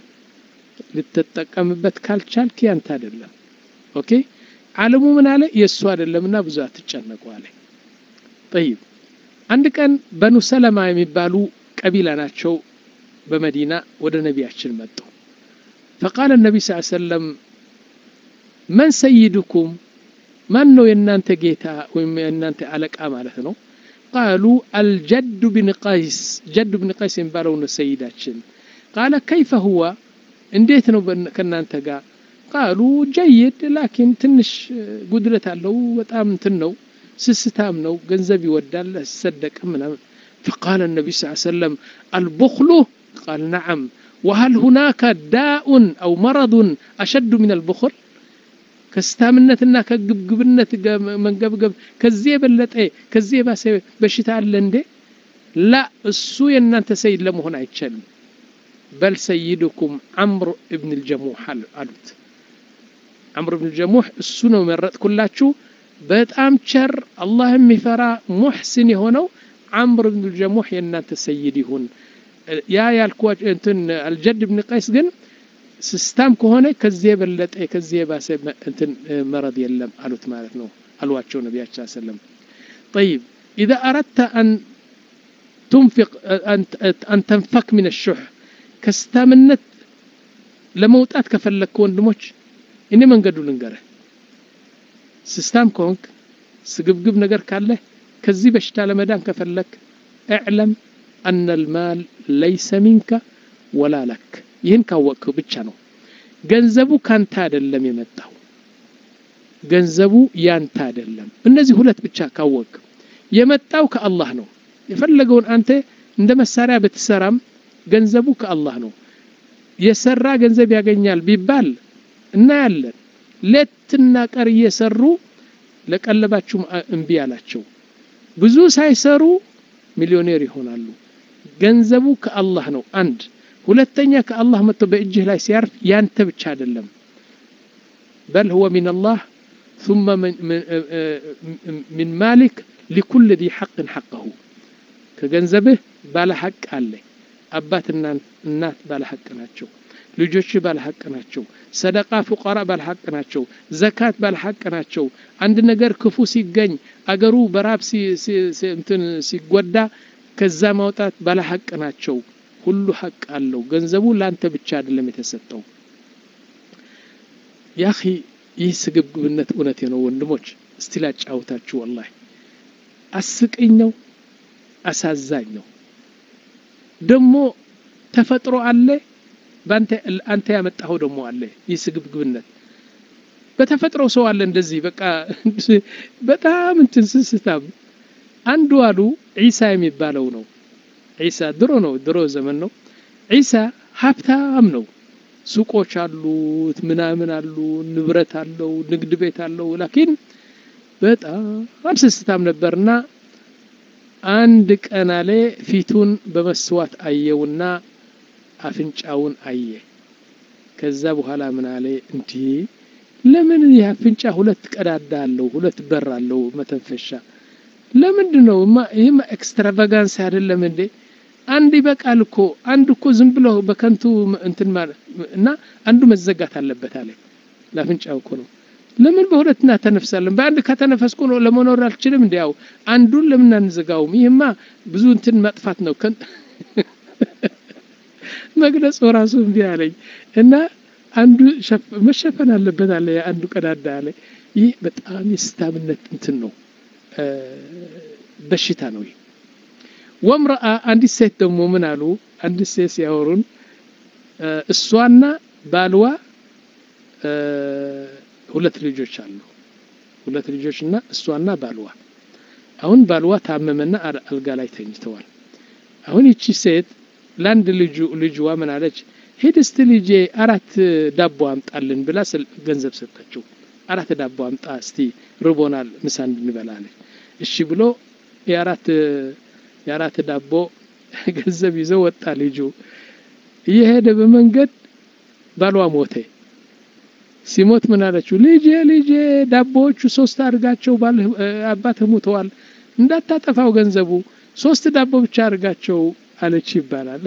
ልትጠቀምበት ካልቻልክ ያንተ አይደለም ኦኬ ዓለሙ ምን አለ የእሱ አይደለምና ብዙ አትጨነቁ አለ ጠይብ አንድ ቀን በኑ ሰለማ የሚባሉ ቀቢላ ናቸው በመዲና ወደ ነቢያችን መጡ ፈቃለ ነቢ ስ ሰለም መን ሰይድኩም ማን ነው የእናንተ ጌታ ወይም የእናንተ አለቃ ማለት ነው ቃሉ አልጀዱ ብን ቀይስ ጀዱ ብን ቀይስ የሚባለው ነው ሰይዳችን ቃለ ከይፈ ሁዋ እንዴት ነው ከእናንተ ጋር ቃሉ ጀይድ ላኪን ትንሽ ጉድለት አለው በጣም እንትን ነው ስስታም ነው ገንዘብ ይወዳል ሰደቅም ምናምን فقال النبي صلى الله عليه وسلم البخل قال نعم وهل هناك داء أو مرض أشد من البخل ከስታምነትና ከግብግብነት መንገብገብ ከዚህ የበለጠ ከዚህ የባሰ በሽታ አለ እንዴ ላ እሱ የእናንተ ሰይድ ለመሆን አይቻልም በል ሰይድኩም አምር እብን ልጀሙሕ አሉት አምር እብን ልጀሙሕ እሱ ነው መረጥኩላችሁ በጣም ቸር አላህ የሚፈራ ሙሕስን የሆነው ዓምር ብን ልጀሙሕ የእናንተ ሰይድ ይሁን ያ ያልኳቸው እንትን አልጀድ ብን ቀይስ ግን ስስታም ከሆነ ከዚህ የበለጠ ከዚህ የባሰ እንትን መረድ የለም አሉት ማለት ነው አሏቸው ነቢያችን ሰለም طيب إذا أردت أن تنفق أن تنفك من الشح كستامنت ለመውጣት ከፈለግክ ወንድሞች እኔ መንገዱ ልንገርህ ስስታም ከሆንክ ስግብግብ ነገር ካለህ ከዚህ በሽታ ለመዳን ከፈለክ እዕለም አነ ልማል ለይሰ ሚንከ ወላ ለክ ይህን ካወቅከው ብቻ ነው ገንዘቡ ካንተ አይደለም የመጣው ገንዘቡ ያንተ አይደለም እነዚህ ሁለት ብቻ ካወቅ የመጣው ከአላህ ነው የፈለገውን አንተ እንደ መሳሪያ ብትሰራም ገንዘቡ ከአላህ ነው የሰራ ገንዘብ ያገኛል ቢባል እናያለን ሌትና ቀር እየሰሩ ለቀለባችሁም እምቢ አላቸው ብዙ ሳይሰሩ ሚሊዮኔር ይሆናሉ ገንዘቡ ከአላህ ነው አንድ ሁለተኛ ከአላህ መጥቶ በእጅህ ላይ ሲያርፍ ያንተ ብቻ አይደለም በል ሁወ ሚን አላህ ثم من, من مالك لكل ذي حق حقه ከገንዘብህ ባለ ሐቅ አለ አባትና እናት ባለ ሐቅ ናቸው ልጆች ባለ ሐቅ ናቸው ሰደቃ ፉቀራ ባለ ሐቅ ናቸው ዘካት ባለ ሐቅ ናቸው አንድ ነገር ክፉ ሲገኝ አገሩ በራብ እንትን ሲጎዳ ከዛ ማውጣት ባለ ሐቅ ናቸው ሁሉ ሐቅ አለው ገንዘቡ ላንተ ብቻ አይደለም የተሰጠው ያኺ ይህ ስግብግብነት እውነቴ ነው ወንድሞች እስቲ ላጫውታችሁ ወላሂ አስቀኝ ነው አሳዛኝ ነው ደግሞ ተፈጥሮ አለ አንተ ያመጣኸው ደግሞ አለ ይህ ስግብግብነት በተፈጥሮ ሰው አለ እንደዚህ በቃ በጣም እንትን ስስታም አንዱ አሉ ዒሳ የሚባለው ነው ዒሳ ድሮ ነው ድሮ ዘመን ነው ዒሳ ሀብታም ነው ሱቆች አሉት ምናምን አሉ ንብረት አለው ንግድ ቤት አለው ላኪን በጣም ስስታም ነበርና አንድ ቀን አለ ፊቱን በመስዋዕት አየውና አፍንጫውን አየ ከዛ በኋላ ምን አለ እንዲህ ለምን ይህ አፍንጫ ሁለት ቀዳዳ አለው ሁለት በር አለው መተንፈሻ ለምንድን ነው ይህማ ኤክስትራቫጋንስ አይደለም እንዴ አንድ ይበቃል እኮ አንድ እኮ ዝም ብሎ በከንቱ እንትን ማለት እና አንዱ መዘጋት አለበት አለ ለአፍንጫው እኮ ነው ለምን በሁለት እናተነፍሳለን በአንድ ከተነፈስኩ ነው ለመኖር አልችልም እንዲያው አንዱን ለምን አንዘጋውም ይህማ ብዙ እንትን መጥፋት ነው መግለጽ ራሱ እምቢ አለኝ እና አንዱ መሸፈን አለበት አለ አንዱ ቀዳዳ አለ ይህ በጣም የስታምነት እንትን ነው በሽታ ነው ይህ ወምረአ አንዲት ሴት ደግሞ ምን አሉ አንዲት ሴት ሲያወሩን እሷና ባልዋ ሁለት ልጆች አሉ ሁለት ልጆች እና እሷና ባልዋ አሁን ባልዋ ታመመና አልጋ ላይ ተኝተዋል አሁን ይቺ ሴት ለአንድ ልጁ ልጅዋ ምን አለች ሂድ እስቲ ልጄ አራት ዳቦ አምጣልን ብላ ገንዘብ ሰጠችው አራት ዳቦ አምጣ እስቲ ርቦናል ምሳ እንድንበላ አለች እሺ ብሎ የአራት የአራት ዳቦ ገንዘብ ይዞ ወጣ ልጁ እየሄደ በመንገድ ባሏ ሞተ ሲሞት ምን አለችው ልጄ ልጄ ዳቦዎቹ ሶስት አድርጋቸው አባትህ ሙተዋል እንዳታጠፋው ገንዘቡ ሶስት ዳቦ ብቻ አድርጋቸው አለች ይባላል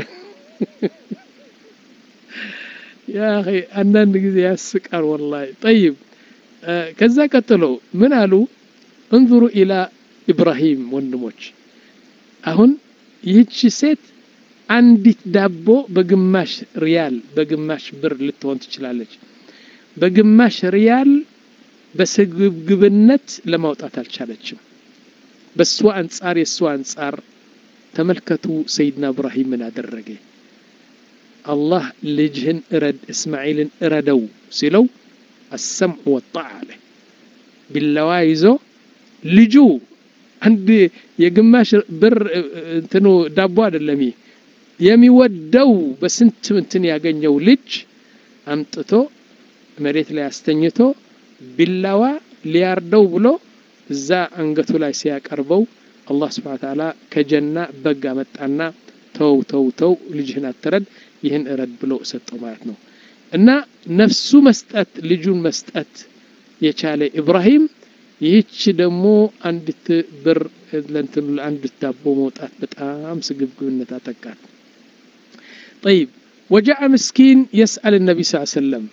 ያ አንዳንድ ጊዜ ያስቃል ወላሂ ጠይብ ከዛ ቀጥሎ ምን አሉ እንظሩ ኢላ ኢብራሂም ወንድሞች አሁን ይህቺ ሴት አንዲት ዳቦ በግማሽ ሪያል በግማሽ ብር ልትሆን ትችላለች በግማሽ ሪያል በስግብግብነት ለማውጣት አልቻለችም በእሷ አንጻር የእሷ አንጻር ተመልከቱ ሰይድና እብራሂም ምን አደረገ አላህ ልጅህን እረድ እስማዒልን እረደው ሲለው አሰምዑ ወጣዕ አለ ቢላዋ ይዞ ልጁ አንድ የግማሽ ብር እንትኑ ዳቦ አይደለም የሚወደው በስንት እንትን ያገኘው ልጅ አምጥቶ መሬት ላይ አስተኝቶ ቢላዋ ሊያርደው ብሎ እዛ አንገቱ ላይ ሲያቀርበው አላህ ስብሓን ተዓላ ከጀና በግ አመጣና ተው ተው ተው ልጅህን አትረድ ይህን እረድ ብሎ ሰጠው ማለት ነው እና ነፍሱ መስጠት ልጁን መስጠት የቻለ ኢብራሂም ይህች ደግሞ አንዲት ብር ለእንትኑ ለአንድ ዳቦ መውጣት በጣም ስግብግብነት አጠቃት طيب وجاء مسكين يسأل النبي صلى الله عليه وسلم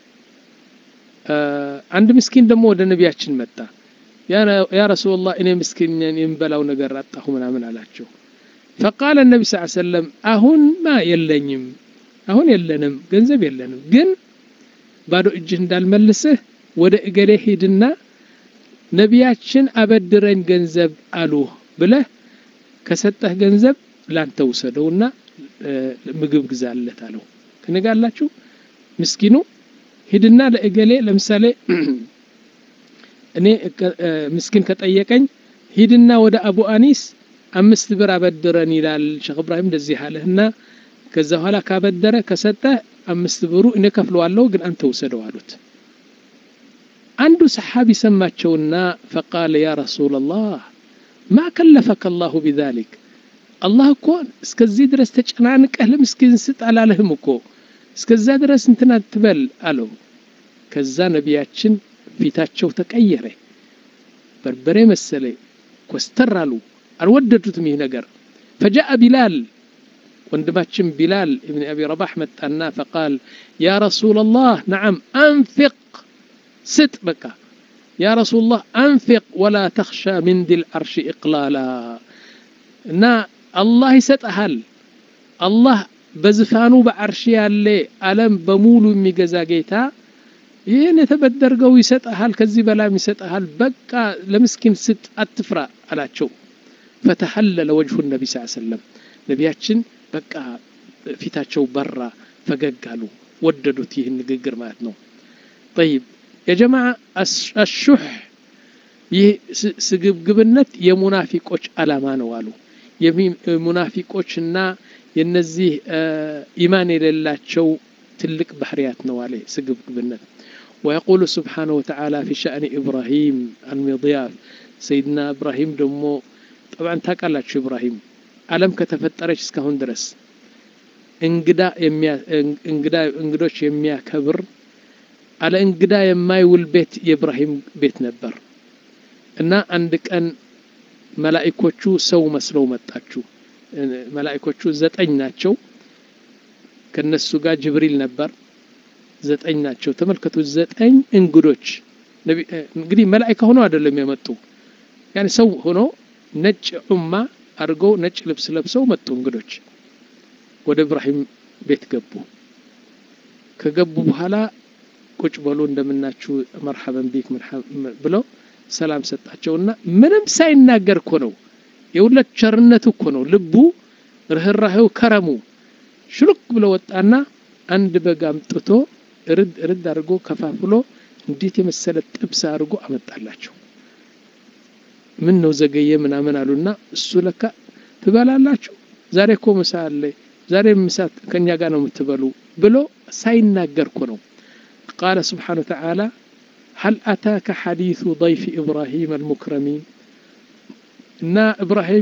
አንድ ምስኪን ደግሞ ወደ ነቢያችን መጣ ያ ረሱላላህ እኔ ምስኪን የምበላው ነገር አጣሁ ምናምን አላቸው ፈቃለ ነቢ ስ ሰለም አሁን ማ የለኝም አሁን የለንም ገንዘብ የለንም ግን ባዶ እጅህ እንዳልመልስህ ወደ እገሌ ሂድና ነቢያችን አበድረኝ ገንዘብ አሉ ብለህ ከሰጠህ ገንዘብ ላንተ ውሰደውና ምግብ ግዛለት አለው ከነጋላችሁ ምስኪኑ ሂድና ለእገሌ ለምሳሌ እኔ ምስኪን ከጠየቀኝ ሂድና ወደ አቡ አኒስ አምስት ብር አበድረን ይላል ሼክ እብራሂም እንደዚህ አለህና ከዛ በኋላ ካበደረ ከሰጠ አምስት ብሩ እኔ ከፍለዋለሁ ግን አንተ ውሰደው አሉት አንዱ ሰሓቢ ሰማቸውና ፈቃለ ያ ረሱላላህ ማ ከለፈከ አላሁ ቢዛሊክ አላህ እኮ እስከዚህ ድረስ ተጨናንቀህ ለምስኪን ስጥ አላለህም እኮ እስከዛ ድረስ እንትን አትበል አለው ከዛ ነቢያችን ፊታቸው ተቀየረ በርበሬ መሰለ ኮስተር አሉ አልወደዱትም ይህ ነገር ፈጃአ ቢላል ወንድማችን ቢላል እብን አቢ ረባሕ መጣና ፈቃል ያ ረሱላላህ ነዓም አንፊቅ ስጥ በቃ ያ ረሱላላህ አንፊቅ ወላ ተኽሻ ምን ዲል ዓርሽ ኢቅላላ እና አላህ ይሰጠሃል አላህ በዝፋኑ በዓርሽ ያለ ዓለም በሙሉ የሚገዛ ጌታ ይህን የተበደርገው ይሰጠሃል ከዚህ በላይም ይሰጠሃል በቃ ለምስኪን ስጥ አትፍራ አላቸው ፈተሐለለ ወጅሁ ነቢ ስ ሰለም ነቢያችን በቃ ፊታቸው በራ ፈገግ አሉ ወደዱት ይህን ንግግር ማለት ነው ጠይብ የጀማዓ አሹሕ ይህ ስግብግብነት የሙናፊቆች አላማ ነው አሉ የሙናፊቆችና የነዚህ ኢማን የሌላቸው ትልቅ ባህርያት ነው አለ ስግብግብነት ويقول سبحانه وتعالى في شأن إبراهيم المضياف سيدنا إبراهيم دمو طبعا تاقالات شو إبراهيم ألم كتفترش اسكهون درس እንግዳ እንግዳ እንግዶች የሚያከብር አለ እንግዳ የማይውል ቤት የኢብራሂም ቤት ነበር እና አንድ ቀን መላኢኮቹ ሰው መስለው መጣችሁ መላኢኮቹ ዘጠኝ ናቸው ከነሱ ጋር ጅብሪል ነበር ዘጠኝ ናቸው ተመልከቱ ዘጠኝ እንግዶች እንግዲህ መላኢካ ሆኖ አይደለም የመጡ ያኔ ሰው ሆኖ ነጭ ዑማ አድርገው ነጭ ልብስ ለብሰው መጡ እንግዶች ወደ ኢብራሂም ቤት ገቡ ከገቡ በኋላ ቁጭ በሉ እንደምናችሁ መርሐበን ቢክ ብለው ሰላም ሰጣቸውና ምንም ሳይናገር እኮ ነው የሁለት ቸርነቱ እኮ ነው ልቡ ርህራሄው ከረሙ ሽሉክ ብሎ ወጣና አንድ በግ አምጥቶ እርድ እርድ አድርጎ ከፋፍሎ እንዴት የመሰለ ጥብስ አድርጎ አመጣላቸው ምን ነው ዘገየ ምናምን አሉና እሱ ለካ ትበላላችሁ ዛሬ እኮ ምሳ አለ ዛሬ ምሳ ከኛ ጋር ነው የምትበሉ ብሎ ሳይናገር እኮ ነው ቃለ ስብሓን ወተዓላ هل أتاك حديث ضيف إبراهيم المكرمين እና ኢብራሂም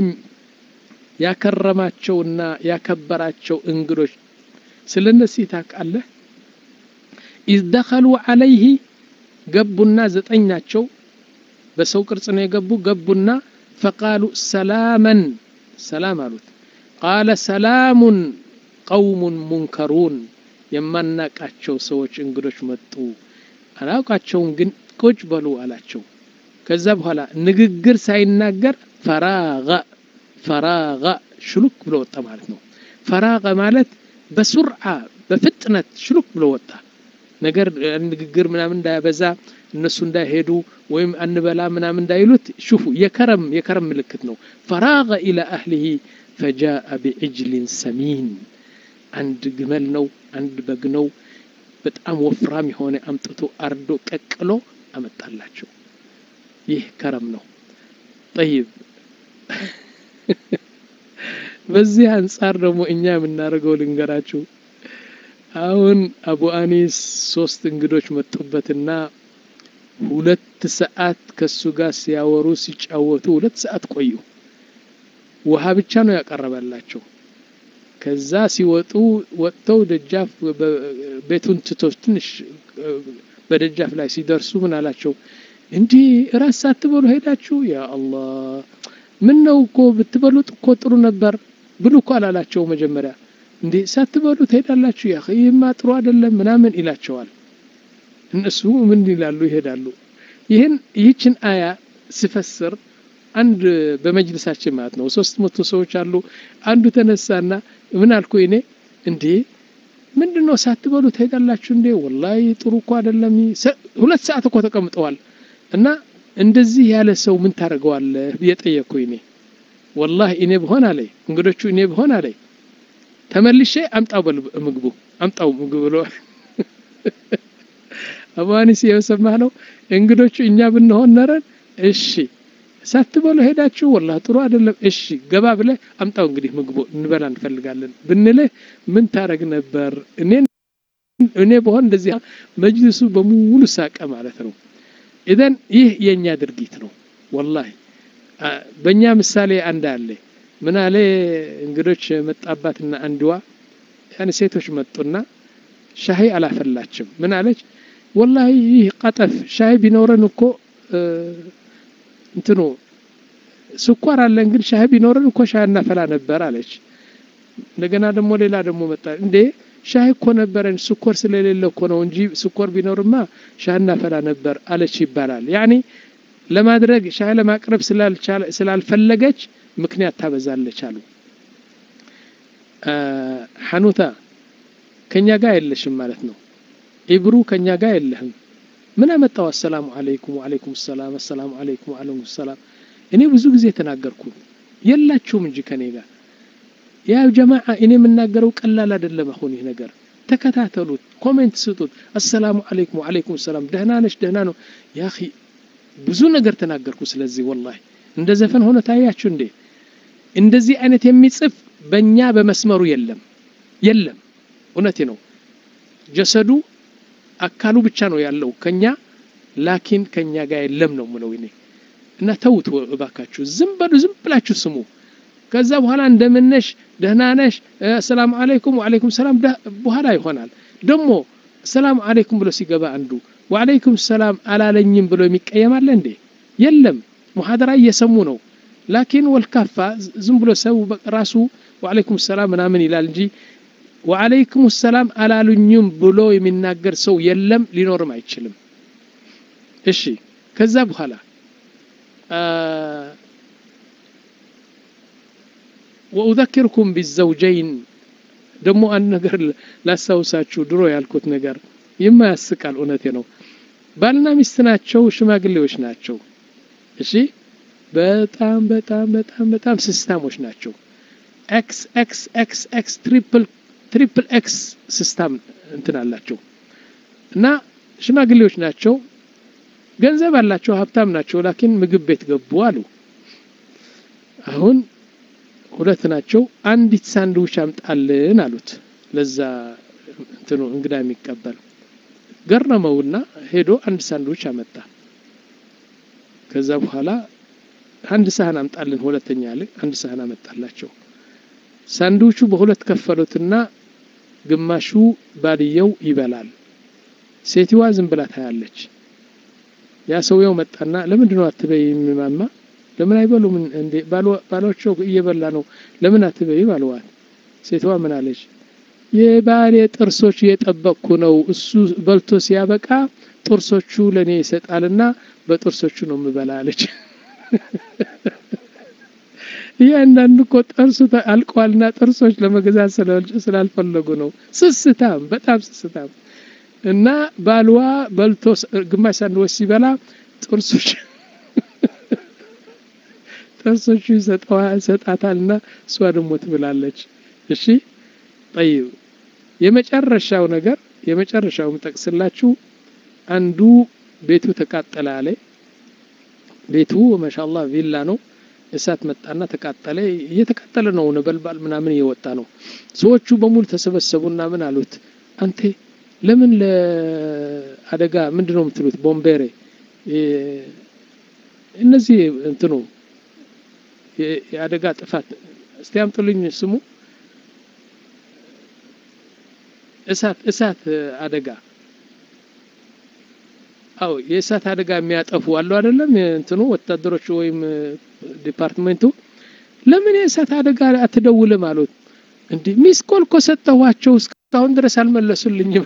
ያከረማቸውና ያከበራቸው እንግዶች ስለ እነዚህ ታውቃለህ ኢዝ ደኸሉ ዓለይህ ገቡና ዘጠኝ ናቸው በሰው ቅርጽ ነው የገቡ ገቡና ፈቃሉ ሰላመን ሰላም አሉት ቃለ ሰላሙን ቀውሙን ሙንከሩን የማናቃቸው ሰዎች እንግዶች መጡ አላውቃቸውም ግን ቁጭ በሉ አላቸው ከዛ በኋላ ንግግር ሳይናገር ፈራገ ፈራገ ሽሉክ ብሎ ወጣ ማለት ነው ፈራገ ማለት በሱርዓ በፍጥነት ሽሉክ ብሎ ወጣ ነገር ንግግር ምናምን እንዳያበዛ እነሱ እንዳይሄዱ ወይም አንበላ ምናምን እንዳይሉት ሽፉ የከረም የከረም ምልክት ነው ፈራገ ኢላ አህሊሂ ፈጃአ ቢዕጅሊን ሰሚን አንድ ግመል ነው አንድ በግ ነው በጣም ወፍራም የሆነ አምጥቶ አርዶ ቀቅሎ አመጣላቸው ይህ ከረም ነው ጠይብ በዚህ አንጻር ደግሞ እኛ የምናደርገው ልንገራችሁ አሁን አቡ አኒስ ሶስት እንግዶች መጡበትና ሁለት ሰዓት ከሱ ጋር ሲያወሩ ሲጫወቱ ሁለት ሰዓት ቆዩ ውሃ ብቻ ነው ያቀረበላቸው ከዛ ሲወጡ ወጥተው ደጃፍ ቤቱን ትቶ ትንሽ በደጃፍ ላይ ሲደርሱ ምን አላቸው እንዲህ እራት ሳትበሉ ሄዳችሁ ያ አላህ ምን ነው እኮ ብትበሉት እኮ ጥሩ ነበር ብሉ እኮ አላላቸው መጀመሪያ እንዴ ሳትበሉ ትሄዳላችሁ ያ ይህማ ጥሩ አይደለም ምናምን ይላቸዋል እነሱ ምን ይላሉ ይሄዳሉ ይህን ይህችን አያ ስፈስር አንድ በመጅልሳችን ማለት ነው ሶስት መቶ ሰዎች አሉ አንዱ ተነሳና ምን አልኩ እኔ እንዴ ምንድን ነው ሳትበሉ ትሄዳላችሁ እንዴ ወላሂ ጥሩ እኮ አይደለም ሁለት ሰዓት እኮ ተቀምጠዋል እና እንደዚህ ያለ ሰው ምን ታደርገዋለህ ብዬ ጠየቅኩ እኔ ወላሂ እኔ ብሆን አለኝ እንግዶቹ እኔ ብሆን አለኝ ተመልሼ አምጣው ምግቡ አምጣው ምግብ ብሎ አቡሀኒስ የሰማህ ነው እንግዶቹ እኛ ብንሆን ነረን እሺ ሳትበሉ ሄዳችሁ ወላ ጥሩ አይደለም እሺ ገባ ብለህ አምጣው እንግዲህ ምግቡ እንበላ እንፈልጋለን ብንልህ ምን ታረግ ነበር እኔ እኔ በሆን እንደዚህ መጅልሱ በሙሉ ሳቀ ማለት ነው ኢዘን ይህ የእኛ ድርጊት ነው ወላሂ በእኛ ምሳሌ አንድ አለ ምን አለ እንግዶች መጣባትና አንድዋ ያን ሴቶች መጡና ሻሂ አላፈላችም ምን አለች ወላሂ ይህ ቀጠፍ ሻሂ ቢኖረን እኮ እንትኑ ስኳር አለን ግን ሻሂ ቢኖረን እኮ ሻሂ እናፈላ ነበር አለች እንደገና ደግሞ ሌላ ደግሞ መጣ እንዴ ሻሂ እኮ ነበረን ስኳር ስለሌለ እኮ ነው እንጂ ስኳር ቢኖርማ ሻሂ እናፈላ ነበር አለች ይባላል ያኒ ለማድረግ ሻሂ ለማቅረብ ስላልፈለገች ምክንያት ታበዛለች አሉ ሐኑታ ከኛ ጋር የለሽም ማለት ነው ኢብሩ ከኛ ጋር የለህም ምን አመጣው አሰላሙ አለይኩም ወአለይኩም ሰላም አሰላሙ አለይኩም ወአለይኩም ሰላም እኔ ብዙ ጊዜ ተናገርኩ የላችሁም እንጂ ከኔ ጋር ያ ጀማዓ እኔ የምናገረው ቀላል አይደለም አሁን ይህ ነገር ተከታተሉት ኮሜንት ስጡት አሰላሙ አለይኩም ወአለይኩም ሰላም ደህና ነሽ ደህና ነው ያ ብዙ ነገር ተናገርኩ ስለዚህ ወላሂ እንደ ዘፈን ሆነ ታያችሁ እንዴ እንደዚህ አይነት የሚጽፍ በእኛ በመስመሩ የለም የለም እውነቴ ነው ጀሰዱ አካሉ ብቻ ነው ያለው ከኛ ላኪን ከኛ ጋር የለም ነው ምለው እኔ እና ተውት እባካችሁ ዝም በሉ ዝም ብላችሁ ስሙ ከዛ በኋላ እንደምነሽ ደህና ነሽ ሰላም አለይኩም ወአለይኩም ሰላም በኋላ ይሆናል ደግሞ ሰላም አለይኩም ብሎ ሲገባ አንዱ ወአለይኩም ሰላም አላለኝም ብሎ የሚቀየማለ እንዴ የለም ሙሐደራ እየሰሙ ነው ላኪን ወልካፋ ዝም ብሎ ሰው ራሱ ወአለይኩም ሰላም ምናምን ይላል እንጂ ወአለይኩም ሰላም አላሉኝም ብሎ የሚናገር ሰው የለም ሊኖርም አይችልም እሺ ከዛ በኋላ ወኡዘኪርኩም ቢዘውጀይን ደግሞ አንድ ነገር ላስታውሳችሁ ድሮ ያልኩት ነገር የማያስቃል እውነቴ ነው ባልና ሚስት ናቸው ሽማግሌዎች ናቸው እሺ በጣም በጣም በጣም በጣም ስስታሞች ናቸው ኤክስ ኤክስ ኤክስ ኤክስ ትሪፕል ትሪፕል ኤክስ ስስታም እንትን አላቸው እና ሽማግሌዎች ናቸው ገንዘብ አላቸው ሀብታም ናቸው ላኪን ምግብ ቤት ገቡ አሉ አሁን ሁለት ናቸው አንዲት ሳንድዊች አምጣልን አሉት ለዛ እንትኑ እንግዳ የሚቀበል ገረመውና ሄዶ አንድ ሳንድዊች አመጣ ከዛ በኋላ አንድ ሳህን አምጣልን ሁለተኛ ያለ አንድ ሳህን አመጣላቸው ሳንድዊቹ በሁለት ከፈሉትና ግማሹ ባልየው ይበላል ሴትዋ ዝም ብላ ታያለች ያ ሰውየው መጣና ለምንድን ነው አትበይ የሚማማ ለምን አይበሉም እንዴ ባሎቸው እየበላ ነው ለምን አትበይ ባልዋት ሴትዋ ምን አለች የባሌ ጥርሶች እየጠበቅኩ ነው እሱ በልቶ ሲያበቃ ጥርሶቹ ለእኔ ይሰጣልና በጥርሶቹ ነው የምበላ አለች እያንዳንዱ እኮ ጥርሱ አልቀዋልና ጥርሶች ለመገዛት ስላልፈለጉ ነው ስስታም በጣም ስስታም እና ባልዋ በልቶ ግማሽ ሳንድዊች ሲበላ ጥርሶች ጥርሶቹ ይሰጣታልና እሷ ደግሞ ትብላለች እሺ ጠይብ የመጨረሻው ነገር የመጨረሻው ምጠቅስላችሁ አንዱ ቤቱ ተቃጠለ አለ ቤቱ ማሻአላህ ቪላ ነው እሳት መጣና ተቃጠለ እየተቃጠለ ነው ነበልባል ምናምን እየወጣ ነው ሰዎቹ በሙሉ ተሰበሰቡና ምን አሉት አንቴ ለምን ለአደጋ ምንድን ነው የምትሉት ቦምቤሬ እነዚህ እንትኑ የአደጋ ጥፋት እስቲ አምጡልኝ ስሙ እሳት እሳት አደጋ አዎ የእሳት አደጋ የሚያጠፉ አሉ አይደለም እንትኑ ወታደሮች ወይም ዲፓርትሜንቱ ለምን የእሳት አደጋ አትደውልም አሉት እንዲህ ሚስ ኮል እኮ ሰጠኋቸው እስካሁን ድረስ አልመለሱልኝም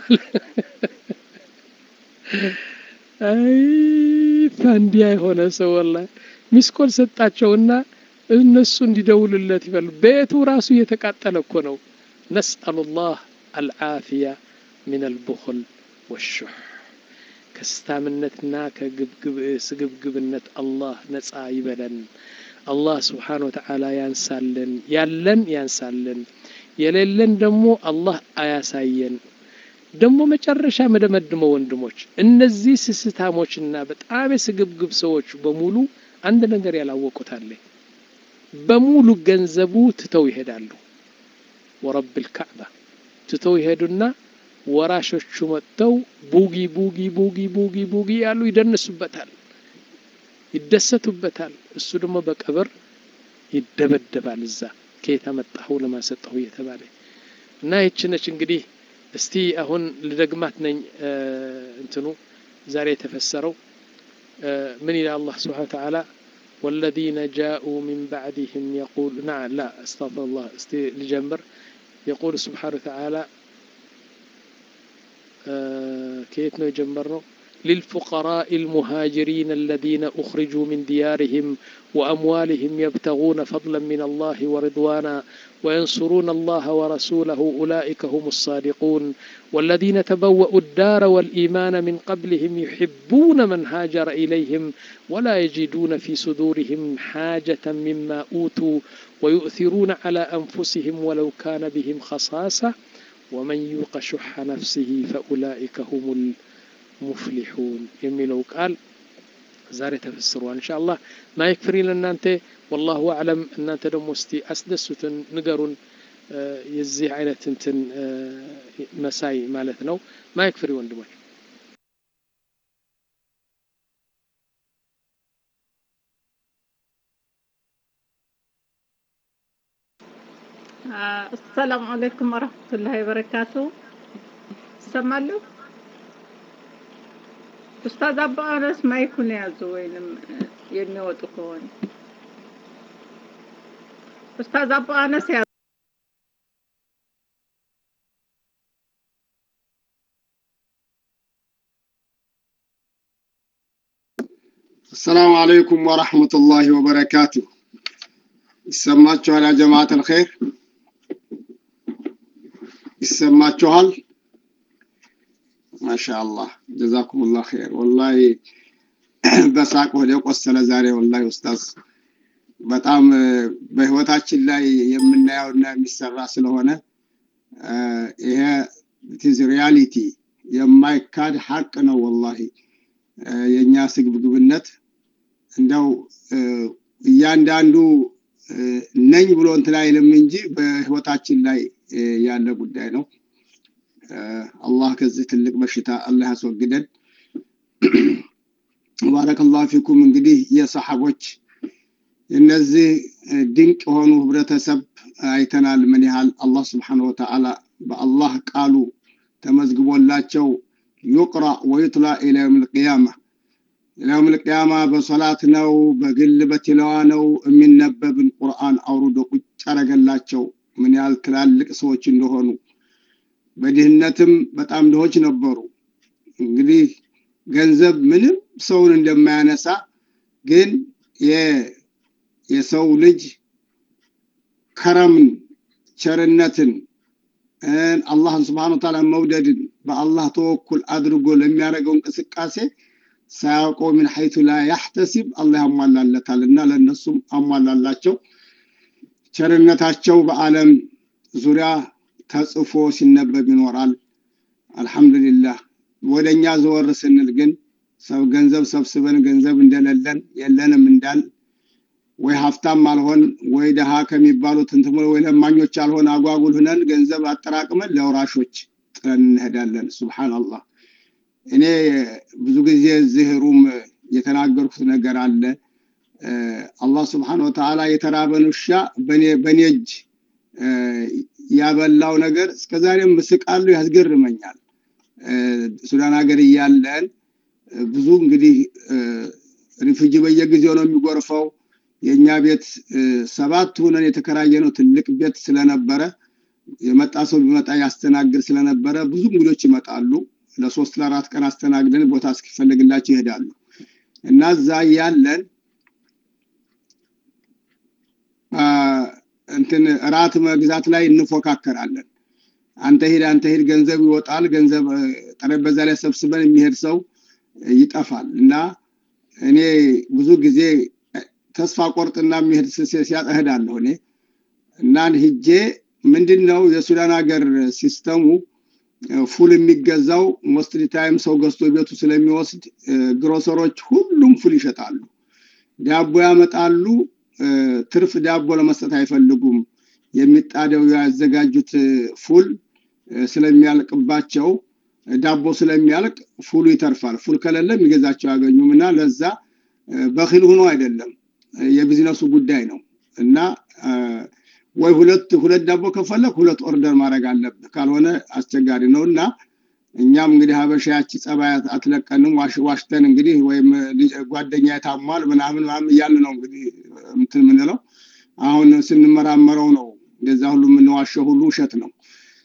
አይ ፋንዲያ የሆነ ሰው ወላሂ ሚስ ኮል ሰጣቸውና እነሱ እንዲደውልለት ይፈል ቤቱ ራሱ እየተቃጠለ እኮ ነው ነስአሉላህ አልዓፊያ ምን አልቡኽል ወሹሕ ከስታምነትና ከስግብግብነት አላህ ነፃ ይበለን አላህ ስብሓን ወተዓላ ያንሳልን ያለን ያንሳልን የሌለን ደግሞ አላህ አያሳየን ደግሞ መጨረሻ መደመድመው ወንድሞች እነዚህ ስስታሞችና በጣም የስግብግብ ሰዎች በሙሉ አንድ ነገር ያላወቁት አለ በሙሉ ገንዘቡ ትተው ይሄዳሉ ወረብ ልካዕባ ትተው ይሄዱና ወራሾቹ መጥተው ቡጊ ቡጊ ቡጊ ቡጊ ቡጊ ያሉ ይደንሱበታል ይደሰቱበታል እሱ ደግሞ በቀብር ይደበደባል እዛ ከየት አመጣኸው ለማሰጠሁ እየተባለ እና ይች ነች እንግዲህ እስቲ አሁን ልደግማት ነኝ እንትኑ ዛሬ የተፈሰረው ምን ይላል አላህ ስብሓን ተዓላ والذين جاءوا من بعدهم يقول نعم لا استغفر الله استي لجمر يقول سبحانه وتعالى آه كيف يجمرنا للفقراء المهاجرين الذين أخرجوا من ديارهم وأموالهم يبتغون فضلا من الله ورضوانا وينصرون الله ورسوله أولئك هم الصادقون والذين تبوأوا الدار والإيمان من قبلهم يحبون من هاجر إليهم ولا يجدون في صدورهم حاجة مما أوتوا ويؤثرون على أنفسهم ولو كان بهم خصاصة ومن يوق شح نفسه فأولئك هم المفلحون يميلو قال ዛሬ ተፈስሯል እንሻ አላህ ማይክ ፍሪ ለእናንተ ወላሁ አዕለም እናንተ ደግሞ እስቲ አስደሱትን ንገሩን የዚህ አይነት እንትን መሳይ ማለት ነው ማይክ ፍሪ ወንድሞች አሰላሙ አለይኩም ወረህመቱላሂ ወበረካቱ ይሰማሉ ኡስታዝ አባ አነስ ማይኩን ያዙ ወይንም የሚወጡ ከሆነ ኡስታዝ አባ አነስ ያዙ السلام عليكم ورحمة الله وبركاته ይሰማችኋል ያ ጀማዓት አልኸይር ይሰማችኋል ማሻአላህ ጀዛኩሙላህ ኸይር ወላሂ በሳቅ ወደ ቆሰለ ዛሬ ወላሂ ኡስታዝ በጣም በህይወታችን ላይ የምናየውና የሚሰራ ስለሆነ ይሄ ኢትዝ ሪያሊቲ የማይካድ ሀቅ ነው ወላሂ የእኛ ስግብግብነት እንደው እያንዳንዱ ነኝ ብሎ እንትን አይልም እንጂ በህይወታችን ላይ ያለ ጉዳይ ነው አላህ ከዚህ ትልቅ በሽታ አላህ ያስወግደን ባረከላሁ ፊኩም እንግዲህ የሰሐቦች እነዚህ ድንቅ የሆኑ ህብረተሰብ አይተናል ምን ያህል አላህ ስብሓን ወተዓላ በአላህ ቃሉ ተመዝግቦላቸው ዩቅራ ወዩትላ ኢላ የውም ልቅያማ የውም ልቅያማ በሶላት ነው በግል በትለዋ ነው የሚነበብን ቁርአን አውርዶ ቁጭ አረገላቸው ምን ያህል ትላልቅ ሰዎች እንደሆኑ በድህነትም በጣም ድሆች ነበሩ እንግዲህ ገንዘብ ምንም ሰውን እንደማያነሳ ግን የሰው ልጅ ከረምን ቸርነትን አላህን ስብሓን ታላ መውደድን በአላህ ተወኩል አድርጎ ለሚያደርገው እንቅስቃሴ ሳያውቀው ምን ሐይቱ ላ ያሕተሲብ አላህ ያሟላለታል እና ለእነሱም አሟላላቸው ቸርነታቸው በአለም ዙሪያ ተጽፎ ሲነበብ ይኖራል አልሐምዱሊላህ ወደኛ ዘወር ስንል ግን ሰው ገንዘብ ሰብስበን ገንዘብ እንደሌለን የለንም እንዳል ወይ ሀብታም አልሆን ወይ ደሃ ከሚባሉት እንትም ወይ ለማኞች አልሆን አጓጉል ሁነን ገንዘብ አጠራቅመን ለውራሾች ጥለን እንሄዳለን ሱብሃንአላህ እኔ ብዙ ጊዜ እዚህ ሩም የተናገርኩት ነገር አለ አላህ ስብሓን ወተዓላ የተራበን ውሻ በኔ እጅ ያበላው ነገር እስከዛሬም ምስቃሉ ያስገርመኛል ሱዳን ሀገር እያለን ብዙ እንግዲህ ሪፉጂ በየጊዜው ነው የሚጎርፈው። የእኛ ቤት ሰባት ሁነን የተከራየ ነው ትልቅ ቤት ስለነበረ የመጣ ሰው ቢመጣ ያስተናግድ ስለነበረ ብዙ እንግዶች ይመጣሉ። ለሶስት ለአራት ቀን አስተናግደን ቦታ እስኪፈልግላቸው ይሄዳሉ እና እዛ ያለን እንትን እራት መግዛት ላይ እንፎካከራለን። አንተ ሂድ አንተ ሂድ ገንዘብ ይወጣል። ገንዘብ ጠረጴዛ ላይ ሰብስበን የሚሄድ ሰው ይጠፋል እና እኔ ብዙ ጊዜ ተስፋ ቆርጥና የሚሄድ ሲያጣ እሄዳለሁ እኔ እና ሂጄ ምንድን ነው የሱዳን ሀገር ሲስተሙ ፉል የሚገዛው ሞስትሊ ታይም ሰው ገዝቶ ቤቱ ስለሚወስድ ግሮሰሮች ሁሉም ፉል ይሸጣሉ። ዳቦ ያመጣሉ። ትርፍ ዳቦ ለመስጠት አይፈልጉም። የሚጣደው ያዘጋጁት ፉል ስለሚያልቅባቸው ዳቦ ስለሚያልቅ ፉሉ ይተርፋል። ፉል ከሌለ የሚገዛቸው አያገኙም እና ለዛ በኪል ሆኖ አይደለም የቢዝነሱ ጉዳይ ነው እና ወይ ሁለት ሁለት ዳቦ ከፈለግ ሁለት ኦርደር ማድረግ አለብህ፣ ካልሆነ አስቸጋሪ ነው እና እኛም እንግዲህ ሀበሻ ያቺ ጸባይ አትለቀንም። ዋሽተን እንግዲህ ወይም ጓደኛ የታሟል ምናምን ምናምን እያልን ነው እንግዲህ እንትን የምንለው። አሁን ስንመራመረው ነው እንደዛ ሁሉ የምንዋሸው ሁሉ ውሸት ነው።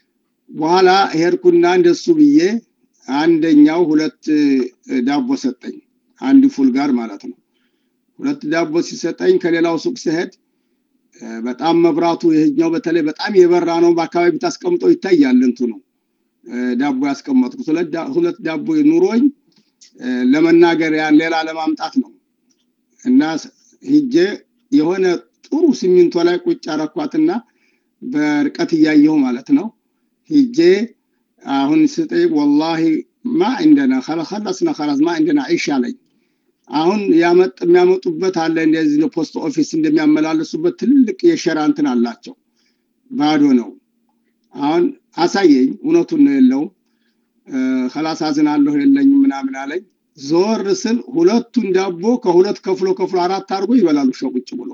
በኋላ ሄድኩና እንደሱ ብዬ አንደኛው ሁለት ዳቦ ሰጠኝ፣ አንድ ፉል ጋር ማለት ነው። ሁለት ዳቦ ሲሰጠኝ ከሌላው ሱቅ ስሄድ በጣም መብራቱ ይሄኛው በተለይ በጣም የበራ ነው። በአካባቢ ታስቀምጠው ይታያል እንትኑ ዳቦ ያስቀመጥኩት ሁለት ዳቦ ኑሮኝ ለመናገር ያን ሌላ ለማምጣት ነው እና ሂጄ የሆነ ጥሩ ሲሚንቶ ላይ ቁጭ አረኳትና በርቀት እያየሁ ማለት ነው ሂጄ አሁን ስጠይቅ ወላሂ ማ እንደና ከለስና ከላስ ማ እንደና ዒሽ አለኝ። አሁን የሚያመጡበት አለ እንደዚህ ፖስት ኦፊስ እንደሚያመላልሱበት ትልቅ የሸራ እንትን አላቸው። ባዶ ነው። አሁን አሳየኝ። እውነቱን ነው የለውም። ከላስ አዝናለሁ የለኝም ምናምን አለኝ። ዞር ስል ሁለቱን ዳቦ ከሁለት ከፍሎ ከፍሎ አራት አድርጎ ይበላሉ ሸ ቁጭ ብሎ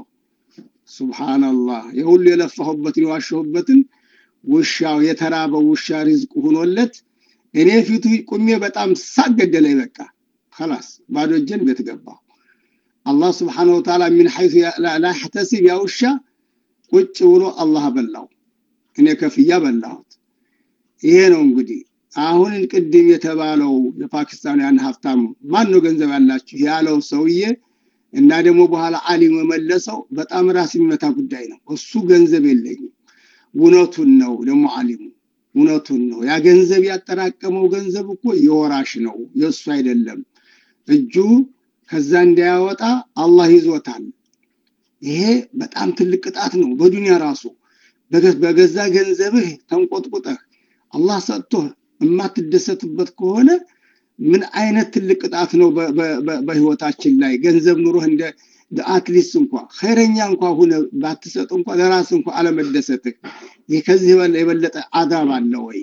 ሱብሃንአላህ። የሁሉ የለፋሁበትን የዋሸሁበትን ውሻው የተራበው ውሻ ሪዝቅ ሁኖለት እኔ ፊቱ ቁሜ በጣም ሳገደለኝ በቃ خلاص ባዶ እጄን ቤት ገባሁ። አላህ ስብሓነሁ ወተዓላ ሚን ሐይሱ ላ ያሕተሲብ ያ ውሻ ቁጭ ብሎ አላህ በላው፣ እኔ ከፍያ በላሁት። ይሄ ነው እንግዲህ አሁን ቅድም የተባለው የፓኪስታኑ ያን ሀብታም ማን ነው ገንዘብ ያላችሁ ያለው ሰውዬ እና ደግሞ በኋላ አሊም የመለሰው በጣም ራስ የሚመታ ጉዳይ ነው። እሱ ገንዘብ የለኝም እውነቱን ነው ደግሞ አሊሙ እውነቱን ነው። ያ ገንዘብ ያጠራቀመው ገንዘብ እኮ የወራሽ ነው፣ የእሱ አይደለም። እጁ ከዛ እንዳያወጣ አላህ ይዞታል። ይሄ በጣም ትልቅ ቅጣት ነው። በዱንያ ራሱ በገዛ ገንዘብህ ተንቆጥቁጠህ አላህ ሰጥቶህ የማትደሰትበት ከሆነ ምን አይነት ትልቅ ቅጣት ነው በህይወታችን ላይ ገንዘብ ኑሮህ እንደ አትሊስት እንኳ ኸይረኛ እንኳ ሁነ ባትሰጥ እንኳ ለራስ እንኳ አለመደሰትህ ይህ ከዚህ የበለጠ አዛብ አለ ወይ?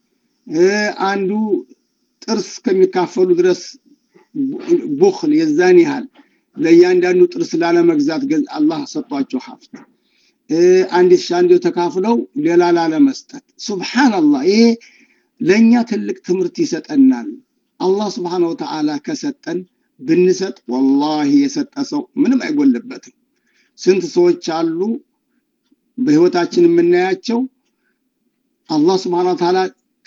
አንዱ ጥርስ ከሚካፈሉ ድረስ ቡኽል የዛን ያህል ለእያንዳንዱ ጥርስ ላለመግዛት አላህ ሰጧቸው ሀብት አንድ ሺ አንዱ ተካፍለው ሌላ ላለመስጠት ሱብሃንአላህ ይሄ ለእኛ ትልቅ ትምህርት ይሰጠናል አላህ ስብሓን ወተዓላ ከሰጠን ብንሰጥ ወላሂ የሰጠ ሰው ምንም አይጎልበትም ስንት ሰዎች አሉ በህይወታችን የምናያቸው አላህ ስብሓን ወተዓላ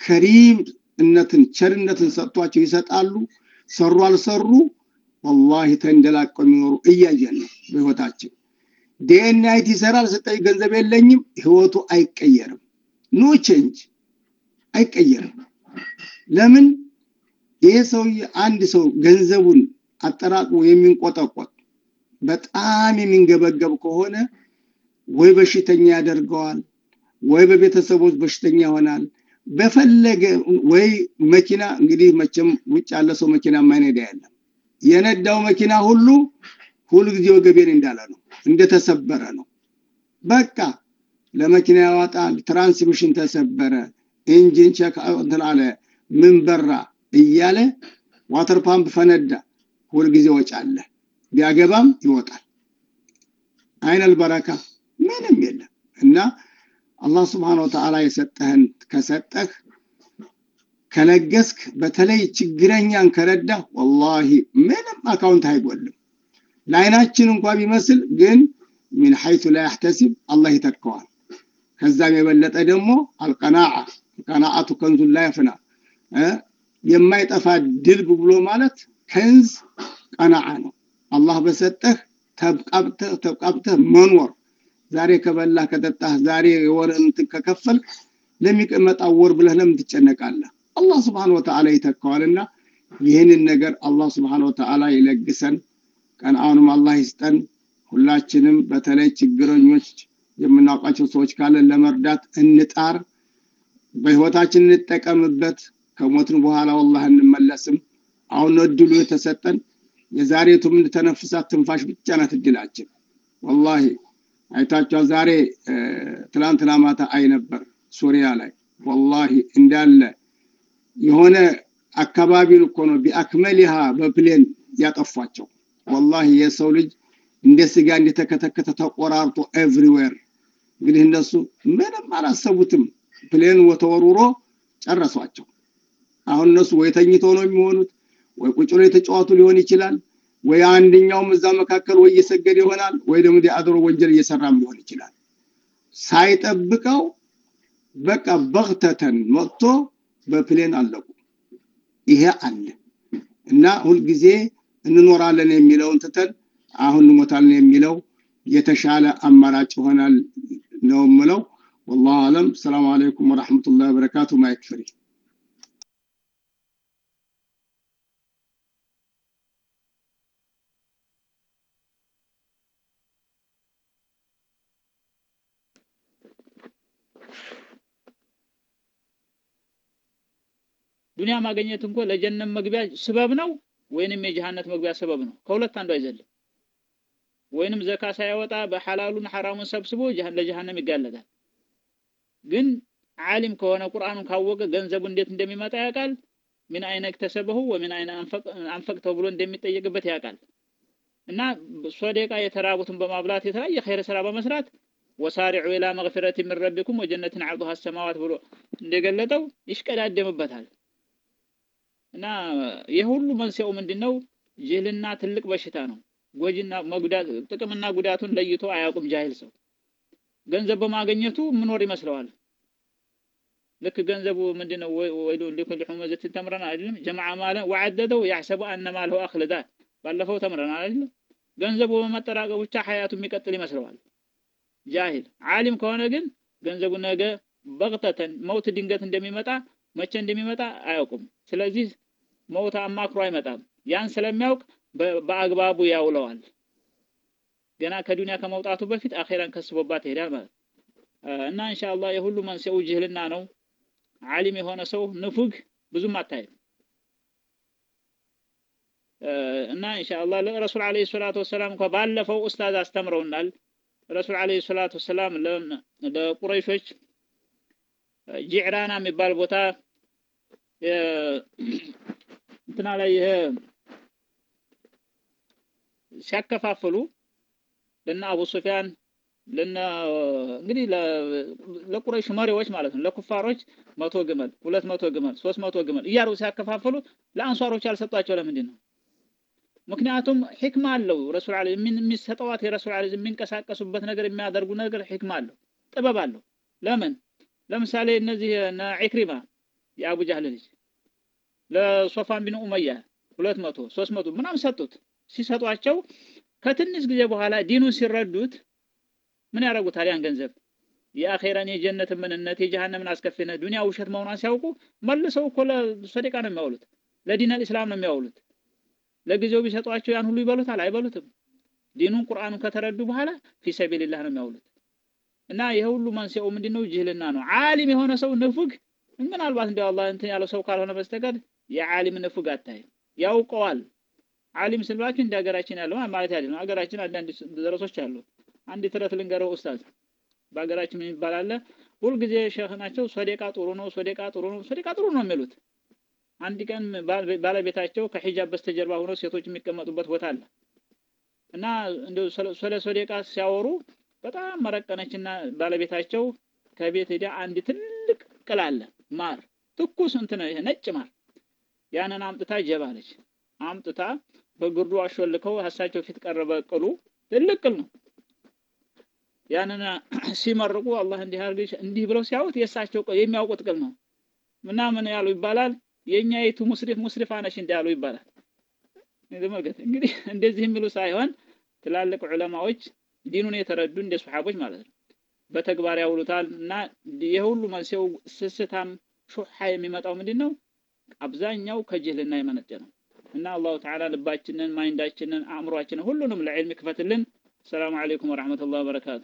ከሪምነትን ቸርነትን ሰጥቷቸው ይሰጣሉ ሰሩ አልሰሩ ወላሂ ተንደላቀው የሚኖሩ እያየን ነው በህይወታችን ዲኤንአይት ይሰራል ስጠኝ ገንዘብ የለኝም ህይወቱ አይቀየርም ኖ ቼንጅ አይቀየርም ለምን ይሄ ሰውዬ አንድ ሰው ገንዘቡን አጠራቅሞ የሚንቆጠቆጥ በጣም የሚንገበገብ ከሆነ ወይ በሽተኛ ያደርገዋል ወይ በቤተሰቦች በሽተኛ ይሆናል በፈለገ ወይ መኪና እንግዲህ መቼም ውጭ ያለ ሰው መኪና የማይነዳ ያለም የነዳው መኪና ሁሉ ሁሉ ጊዜ ወገቤን እንዳለ ነው እንደተሰበረ ነው በቃ ለመኪና ያወጣል ትራንስሚሽን ተሰበረ ኢንጂን ቸክ እንትን አለ ምን በራ እያለ ዋተር ፓምፕ ፈነዳ ሁልጊዜ ወጪ አለ ቢያገባም ይወጣል አይነል በረካ ምንም የለም እና አላህ ስብሓን ወተዓላ የሰጠህን ከሰጠህ ከለገስክ በተለይ ችግረኛን ከረዳ ወላሂ ምንም አካውንት አይጎልም ለአይናችን እንኳ ቢመስል ግን ሚን ሐይቱ ላ ያሕተሲብ አላህ ይተካዋል ከዛም የበለጠ ደግሞ አልቀናዓ ቀናዓቱ ከንዙን ላይ ያፍና የማይጠፋ ድልብ ብሎ ማለት ከንዝ ቀናዓ ነው አላህ በሰጠህ ተብቃብተህ ተብቃብተህ መኖር ዛሬ ከበላህ ከጠጣህ ዛሬ የወርህን ከከፈልክ ለሚቀመጣው ወር ብለህ ለምን ትጨነቃለህ አላህ ስብሓን ወተዓላ ይተካዋልና ይህንን ነገር አላህ ስብሓን ወተዓላ ይለግሰን ቀንአውንም አላህ ይስጠን ሁላችንም በተለይ ችግረኞች የምናውቃቸው ሰዎች ካለን ለመርዳት እንጣር በህይወታችን እንጠቀምበት ከሞትን በኋላ ወላህ እንመለስም አሁን እድሉ የተሰጠን የዛሬቱ የምንተነፍሳት ትንፋሽ ብቻ ናት እድላችን ወላሂ አይታችኋል ዛሬ ትላንትና ማታ አይ ነበር ሱሪያ ላይ ወላሂ እንዳለ የሆነ አካባቢን እኮ ነው ቢአክመሊሃ በፕሌን ያጠፏቸው ወላሂ የሰው ልጅ እንደ ስጋ እንደተከተከተ ተቆራርጦ ኤቭሪዌር እንግዲህ እነሱ ምንም አላሰቡትም ፕሌን ተወርውሮ ጨረሷቸው አሁን እነሱ ወይ ተኝተው ነው የሚሆኑት ወይ ቁጭ ብሎ የተጫወቱ ሊሆን ይችላል ወይ አንደኛውም እዛ መካከል ወይ እየሰገደ ይሆናል ወይ ደግሞ አድሮ ወንጀል እየሰራም ሊሆን ይችላል ሳይጠብቀው በቃ በግተተን መጥቶ በፕሌን አለቁ ይሄ አለ እና ሁልጊዜ እንኖራለን የሚለውን ትተን አሁን እንሞታለን የሚለው የተሻለ አማራጭ ይሆናል ነው ምለው والله اعلم السلام عليكم ورحمه الله وبركاته ما يكفري ዱንያ ማግኘት እንኮ ለጀነት መግቢያ ስበብ ነው ወይንም የጀሃነት መግቢያ ስበብ ነው ከሁለት አንዱ አይዘልም ወይንም ዘካ ሳያወጣ በሐላሉን ሐራሙን ሰብስቦ ለጀሃነም ይጋለጣል ግን ዓሊም ከሆነ ቁርአኑን ካወቀ ገንዘቡ እንዴት እንደሚመጣ ያውቃል ምን አይነ እክተሰበሁ ወምን አይነ አንፈቅተው ብሎ እንደሚጠየቅበት ያውቃል እና ሶደቃ የተራቡትን በማብላት የተለያየ ኸይር ስራ በመስራት ወሳሪዑ ኢላ መግፊረት ምን ረቢኩም ወጀነትን ዐርዱሃ ሰማዋት ብሎ እንደገለጠው ይሽቀዳደምበታል እና የሁሉ መንስኤው ምንድነው ጅህልና ትልቅ በሽታ ነው ጎጂና መጉዳት ጥቅምና ጉዳቱን ለይቶ አያውቁም ጃሂል ሰው ገንዘብ በማግኘቱ ምኖር ይመስለዋል ልክ ገንዘቡ ምንድነው ወይሉ ሊኩል ሁመዘትን ተምረን አይደለም ጀማዓ ማለ ወዐደደው ያሕሰቡ አነ ማለሁ አኽለዳ ባለፈው ተምረን አይደለም ገንዘቡ በመጠራቀም ብቻ ሀያቱ የሚቀጥል ይመስለዋል ጃሂል ዓሊም ከሆነ ግን ገንዘቡ ነገ በቅተተን መውት ድንገት እንደሚመጣ መቼ እንደሚመጣ አያውቁም ስለዚህ መውት አማክሮ አይመጣም ያን ስለሚያውቅ በአግባቡ ያውለዋል ገና ከዱንያ ከመውጣቱ በፊት አኼራን ከስቦባት ይሄዳል ማለት እና ኢንሻአላህ የሁሉ መንስኤው ጅህልና ነው ዓሊም የሆነ ሰው ንፉግ ብዙም አታይም እና ኢንሻአላህ ለረሱል አለይሂ ሰላቱ ወሰላም እንኳን ባለፈው ኡስታዝ አስተምረውናል ረሱል አለይሂ ሰላቱ ወሰላም ለቁረይሾች ጂዕራና የሚባል ቦታ እንትና ላይ ይሄ ሲያከፋፍሉ ለነ አቡ ሱፊያን ለነ እንግዲህ ለቁረይሽ መሪዎች ማለት ነው ለኩፋሮች መቶ ግመል ሁለት መቶ ግመል ሶስት መቶ ግመል እያሉ ሲያከፋፍሉ ለአንሷሮች ያልሰጧቸው ለምንድን ነው ምክንያቱም ሕክማ አለው ረሱል አለ የሚሰጠዋት የረሱል አለ የሚንቀሳቀሱበት ነገር የሚያደርጉ ነገር ሕክማ አለው ጥበብ አለው ለምን ለምሳሌ እነዚህ እነ ኢክሪማ የአቡ ጃህል ልጅ ለሶፋን ቢን ኡመያ ሁለት መቶ ሶስት መቶ ምናምን ሰጡት ሲሰጧቸው ከትንሽ ጊዜ በኋላ ዲኑን ሲረዱት ምን ያደርጉታል ያን ገንዘብ የአኼራን የጀነትን ምንነት የጀሃነምን አስከፊነት ዱንያ ውሸት መሆኗን ሲያውቁ መልሰው እኮ ለሰደቃ ነው የሚያውሉት ለዲን አልእስላም ነው የሚያውሉት ለጊዜው ቢሰጧቸው ያን ሁሉ ይበሉታል አይበሉትም ዲኑን ቁርአኑን ከተረዱ በኋላ ፊ ሰቢልላህ ነው የሚያውሉት እና ይሄ ሁሉ መንስኤው ምንድነው ጅህልና ነው ዓሊም የሆነ ሰው ንፉግ ምናልባት እንደው አላህ እንትን ያለው ሰው ካልሆነ በስተቀር የዓሊም ንፉግ አታይም ያውቀዋል ዓሊም ስንላችሁ እንደ ሀገራችን ያለው ማለት አይደለም ሀገራችን አንዳንድ ደረሶች አሉ አንድ ተረት ልንገረው ኡስታዝ በሀገራችን የሚባል አለ ሁልጊዜ ሼህ ናቸው ሶደቃ ጥሩ ነው ሶደቃ ጥሩ ነው ሶደቃ ጥሩ ነው የሚሉት አንድ ቀን ባለቤታቸው ከሂጃብ በስተጀርባ ሆኖ ሴቶች የሚቀመጡበት ቦታ አለ እና እንደው ስለ ሶደቃ ሲያወሩ በጣም መረቀነችና ባለቤታቸው ከቤት ሄዳ አንድ ትልቅ ቅል አለ ማር ትኩስ እንትን ይሄ ነጭ ማር ያንን አምጥታ ጀባለች። አምጥታ በግርዱ አሾልከው ሀሳቸው ፊት ቀረበ። ቅሉ ትልቅ ቅል ነው። ያንን ሲመርቁ አላህ እንዲህ አድርገሽ እንዲህ ብለው ሲያዩት የእሳቸው ቅል የሚያውቁት ቅል ነው እና ምን ያሉ ይባላል የእኛይቱ ሙስሪፍ ሙስሪፋ ነሽ እንዲህ ያሉ ይባላል። ተመልከት እንግዲህ እንደዚህ የሚሉ ሳይሆን ትላልቅ ዑለማዎች ዲኑን የተረዱ እንደ ሱሐቦች ማለት ነው በተግባር ያውሉታል እና የሁሉ መንስኤው ስስታም ሹሓ የሚመጣው ምንድን ነው? አብዛኛው ከጅህልና የመነጨ ነው እና አላሁ ተዓላ ልባችንን፣ ማይንዳችንን፣ አእምሯችንን ሁሉንም ለዕልም ይክፈትልን። ሰላሙ አለይኩም ወረሕመቱላህ ወበረካቱ።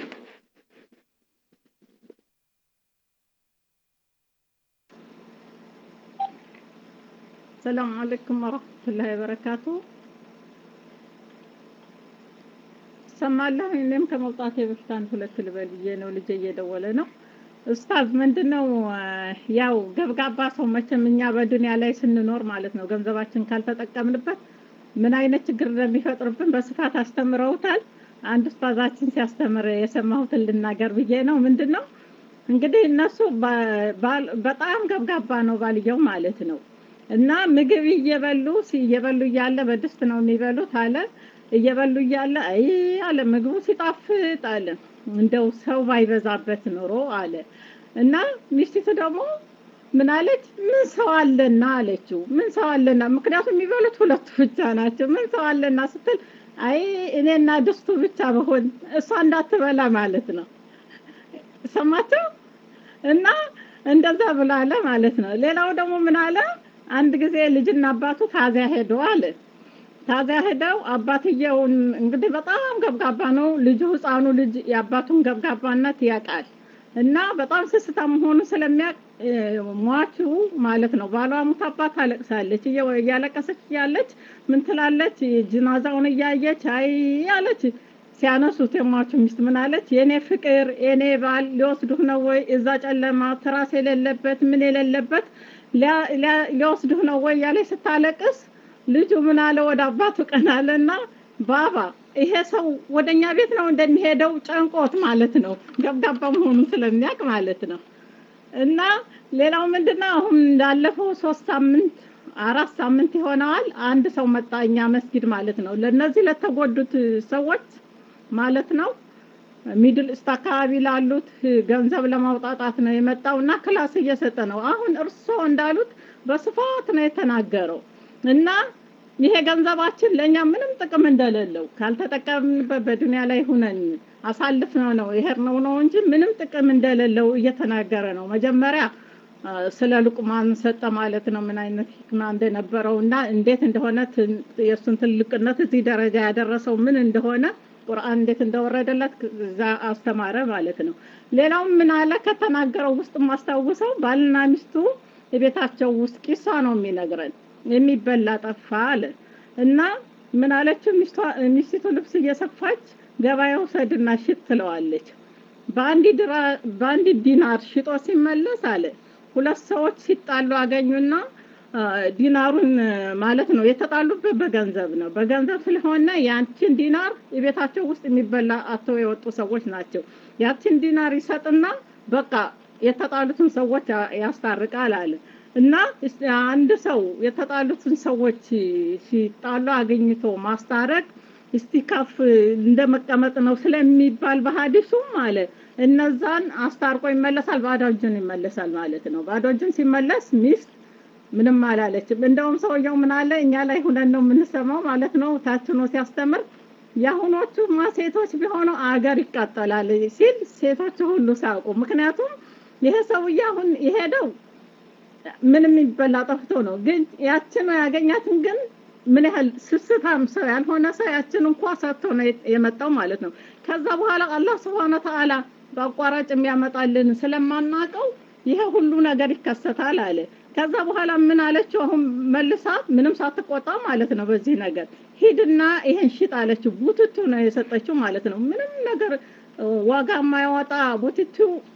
ሰላም አለይኩም ወረሕመቱላሂ ወበረካቱ። ሰማለሁ። እኔም ከመውጣቴ በፊት አንድ ሁለት ልበል ብዬ ነው። ልጄ እየደወለ ነው። ኡስታዝ ምንድነው ያው ገብጋባ ሰው መቼም እኛ በዱንያ ላይ ስንኖር ማለት ነው ገንዘባችን ካልተጠቀምንበት ምን አይነት ችግር እንደሚፈጥርብን በስፋት አስተምረውታል። አንድ ኡስታዛችን ሲያስተምር የሰማሁትን ልናገር ብዬ ነው። ምንድነው እንግዲህ እነሱ በጣም ገብጋባ ነው ባልየው ማለት ነው እና ምግብ እየበሉ እየበሉ እያለ በድስት ነው የሚበሉት አለ እየበሉ እያለ አይ አለ ምግቡ ሲጣፍጥ አለ እንደው ሰው ባይበዛበት ኖሮ አለ እና ሚስቲቱ ደግሞ ምን አለች? ምን ሰው አለና አለችው። ምን ሰው አለና? ምክንያቱም የሚበሉት ሁለቱ ብቻ ናቸው። ምን ሰው አለና ስትል አይ እኔና ድስቱ ብቻ በሆን እሷ እንዳትበላ ማለት ነው። ሰማቸው እና እንደዛ ብላለ ማለት ነው። ሌላው ደግሞ ምን አለ? አንድ ጊዜ ልጅና አባቱ ታዚያ ሄዱ አለ ታዚያ ሄደው አባትየውን እንግዲህ በጣም ገብጋባ ነው ልጁ ህፃኑ ልጅ የአባቱን ገብጋባነት ያውቃል እና በጣም ስስታ መሆኑ ስለሚያውቅ ሟቹ ማለት ነው ባሏ ሙት አባት ታለቅሳለች እያለቀሰች እያለች ምን ትላለች ጅናዛውን እያየች አይ አለች ሲያነሱት የሟቹ ሚስት ምን አለች የኔ ፍቅር የኔ ባል ሊወስዱህ ነው ወይ እዛ ጨለማ ትራስ የሌለበት ምን የሌለበት ሊወስዱህ ነው ወይ ያለች ስታለቅስ ልጁ ምን አለ ወደ አባቱ ቀን አለና ባባ ይሄ ሰው ወደኛ ቤት ነው እንደሚሄደው ጨንቆት ማለት ነው ገብጋባ መሆኑን ስለሚያውቅ ማለት ነው እና ሌላው ምንድነው አሁን እንዳለፈው ሶስት ሳምንት አራት ሳምንት ይሆነዋል አንድ ሰው መጣ እኛ መስጊድ ማለት ነው ለነዚህ ለተጎዱት ሰዎች ማለት ነው ሚድል ኢስት አካባቢ ላሉት ገንዘብ ለማውጣጣት ነው የመጣው እና ክላስ እየሰጠ ነው አሁን እርስዎ እንዳሉት በስፋት ነው የተናገረው እና ይሄ ገንዘባችን ለእኛ ምንም ጥቅም እንደሌለው ካልተጠቀምንበት በዱንያ ላይ ሁነን አሳልፍ ነው ነው ይሄር ነው ነው እንጂ ምንም ጥቅም እንደሌለው እየተናገረ ነው መጀመሪያ ስለ ሉቅማን ሰጠ ማለት ነው ምን አይነት ህክማ እንደነበረው እና እንዴት እንደሆነ የእሱን ትልቅነት እዚህ ደረጃ ያደረሰው ምን እንደሆነ ቁርአን እንዴት እንደወረደለት እዛ አስተማረ ማለት ነው ሌላው ምን አለ ከተናገረው ውስጥ ማስታውሰው ባልና ሚስቱ የቤታቸው ውስጥ ቂሳ ነው የሚነግረን የሚበላ ጠፋ አለ እና ምን አለችው ሚስቲቱ ልብስ እየሰፋች ገበያ ውሰድና ሽጥ ትለዋለች በአንድ ዲናር ሽጦ ሲመለስ አለ ሁለት ሰዎች ሲጣሉ አገኙና ዲናሩን ማለት ነው የተጣሉበት በገንዘብ ነው በገንዘብ ስለሆነ ያንቺን ዲናር የቤታቸው ውስጥ የሚበላ አተው የወጡ ሰዎች ናቸው ያችን ዲናር ይሰጥና በቃ የተጣሉትን ሰዎች ያስታርቃል አለ እና አንድ ሰው የተጣሉትን ሰዎች ሲጣሉ አገኝቶ ማስታረቅ እስቲ ከፍ እንደ መቀመጥ ነው ስለሚባል በሀዲሱም አለ እነዛን አስታርቆ ይመለሳል ባዶ እጁን ይመለሳል ማለት ነው ባዶ እጁን ሲመለስ ሚስት ምንም አላለችም እንደውም ሰውየው ምን አለ እኛ ላይ ሁነን ነው የምንሰማው ማለት ነው ታችኖ ሲያስተምር የአሁኖቹ ሴቶች ቢሆኑ አገር ይቃጠላል ሲል ሴቶቹ ሁሉ ሳቁ ምክንያቱም ይሄ ሰውዬ አሁን የሄደው ምንም የሚበላ ጠፍቶ ነው ግን ያችን ያገኛትን ግን ምን ያህል ስስታም ሰው ያልሆነ ሰው ያችን እንኳ ሰጥቶ ነው የመጣው ማለት ነው ከዛ በኋላ አላህ ስብሓነ ተዓላ በአቋራጭ የሚያመጣልን ስለማናቀው ይሄ ሁሉ ነገር ይከሰታል አለ ከዛ በኋላ ምን አለችው አሁን መልሳ ምንም ሳትቆጣ ማለት ነው በዚህ ነገር ሂድና ይሄን ሽጥ አለችው ቡትቱ ነው የሰጠችው ማለት ነው ምንም ነገር ዋጋ የማያወጣ ቡትቱ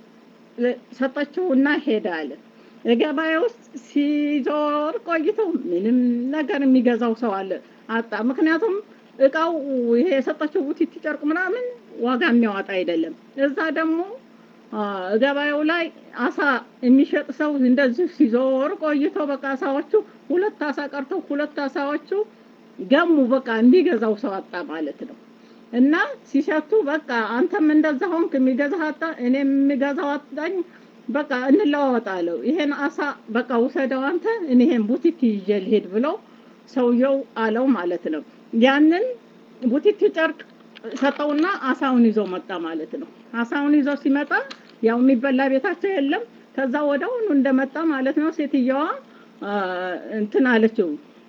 ሰጠችውና ሄደ አለ ገበያ ውስጥ ሲዞር ቆይቶ ምንም ነገር የሚገዛው ሰው አለ አጣ ምክንያቱም እቃው ይሄ የሰጠችው ቡቲቲ ጨርቅ ምናምን ዋጋ የሚያወጣ አይደለም እዛ ደግሞ ገበያው ላይ አሳ የሚሸጥ ሰው እንደዚህ ሲዞር ቆይቶ በቃ አሳዎቹ ሁለት አሳ ቀርተው ሁለት አሳዎቹ ገሙ። በቃ የሚገዛው ሰው አጣ ማለት ነው። እና ሲሸቱ በቃ አንተም እንደዛ ሆንክ፣ የሚገዛህ አጣ፣ እኔም የሚገዛው አጣኝ፣ በቃ እንለዋወጣለሁ። ይሄን አሳ በቃ ውሰደው አንተ፣ እኔ ይሄን ቡቲክ ይዤ ልሄድ ብሎ ሰውየው አለው ማለት ነው። ያንን ቡቲክ ጨርቅ ሰጠውና አሳውን ይዞ መጣ ማለት ነው። አሳውን ይዞ ሲመጣ ያው የሚበላ ቤታቸው የለም። ከዛ ወደውኑ እንደመጣ ማለት ነው ሴትየዋ እንትን አለችው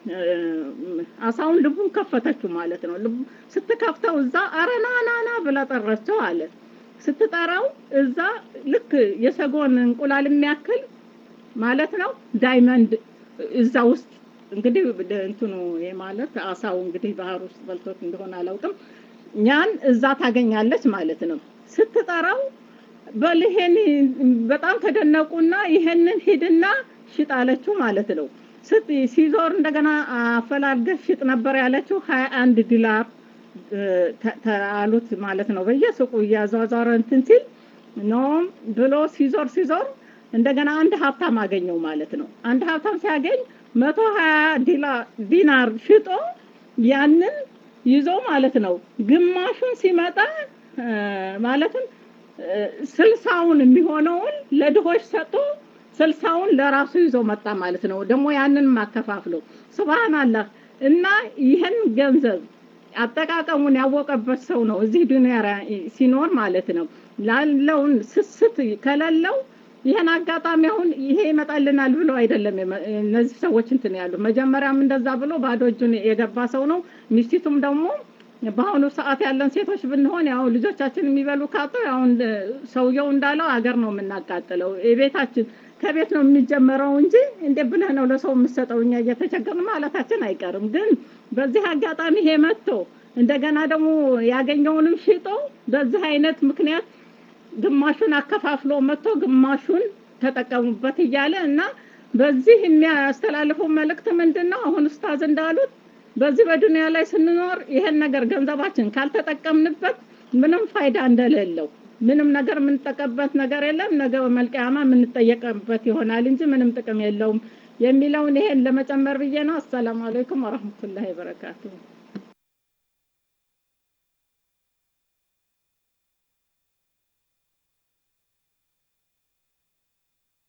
አሳውን ልቡን ከፈተችው ማለት ነው። ልቡ ስትከፍተው እዛ አረ ና ና ና ብላ ጠራቸው አለ። ስትጠራው እዛ ልክ የሰጎን እንቁላል የሚያክል ማለት ነው ዳይመንድ እዛ ውስጥ እንግዲህ እንትኑ ማለት አሳው እንግዲህ ባህር ውስጥ በልቶት እንደሆነ አላውቅም። ያን እዛ ታገኛለች ማለት ነው። ስትጠራው በል ይሄን በጣም ተደነቁና ይሄንን ሂድና ሽጥ አለችው ማለት ነው። ስት ሲዞር እንደገና አፈላልገህ ሽጥ ነበር ያለችው ሀያ አንድ ዲላር አሉት ማለት ነው። በየሱቁ እያዟዟረ እንትን ሲል ኖ ብሎ ሲዞር ሲዞር እንደገና አንድ ሀብታም አገኘው ማለት ነው። አንድ ሀብታም ሲያገኝ መቶ ሀያ ዲናር ሽጦ ያንን ይዞ ማለት ነው ግማሹን ሲመጣ ማለትም ስልሳውን የሚሆነውን ለድሆች ሰጥቶ ስልሳውን ለራሱ ይዞ መጣ ማለት ነው። ደግሞ ያንን ማከፋፍለው ሱብሃንአላህ እና ይህን ገንዘብ አጠቃቀሙን ያወቀበት ሰው ነው እዚህ ዱንያ ሲኖር ማለት ነው። ላለውን ስስት ከሌለው ይህን አጋጣሚ አሁን ይሄ ይመጣልናል ብሎ አይደለም እነዚህ ሰዎች እንትን ያሉ መጀመሪያም እንደዛ ብሎ ባዶ እጁን የገባ ሰው ነው። ሚስቲቱም ደግሞ በአሁኑ ሰዓት ያለን ሴቶች ብንሆን ያው ልጆቻችን የሚበሉ ካጡ ያው ሰውየው እንዳለው አገር ነው የምናቃጥለው። የቤታችን ከቤት ነው የሚጀመረው እንጂ እንዴት ብለህ ነው ለሰው የምሰጠው? እኛ እየተቸገርን ማለታችን አይቀርም። ግን በዚህ አጋጣሚ ይሄ መጥቶ እንደገና ደግሞ ያገኘውንም ሽጦ በዚህ አይነት ምክንያት ግማሹን አከፋፍሎ መጥቶ ግማሹን ተጠቀሙበት እያለ እና በዚህ የሚያስተላልፈው መልእክት ምንድን ነው? አሁን ኡስታዝ እንዳሉት በዚህ በዱንያ ላይ ስንኖር ይሄን ነገር ገንዘባችን ካልተጠቀምንበት ምንም ፋይዳ እንደሌለው ምንም ነገር የምንጠቀምበት ነገር የለም። ነገ መልቀያማ የምንጠየቅበት ይሆናል እንጂ ምንም ጥቅም የለውም የሚለውን ይሄን ለመጨመር ብዬ ነው። አሰላሙ አለይኩም ወረህመቱላሂ ወበረካቱሁ።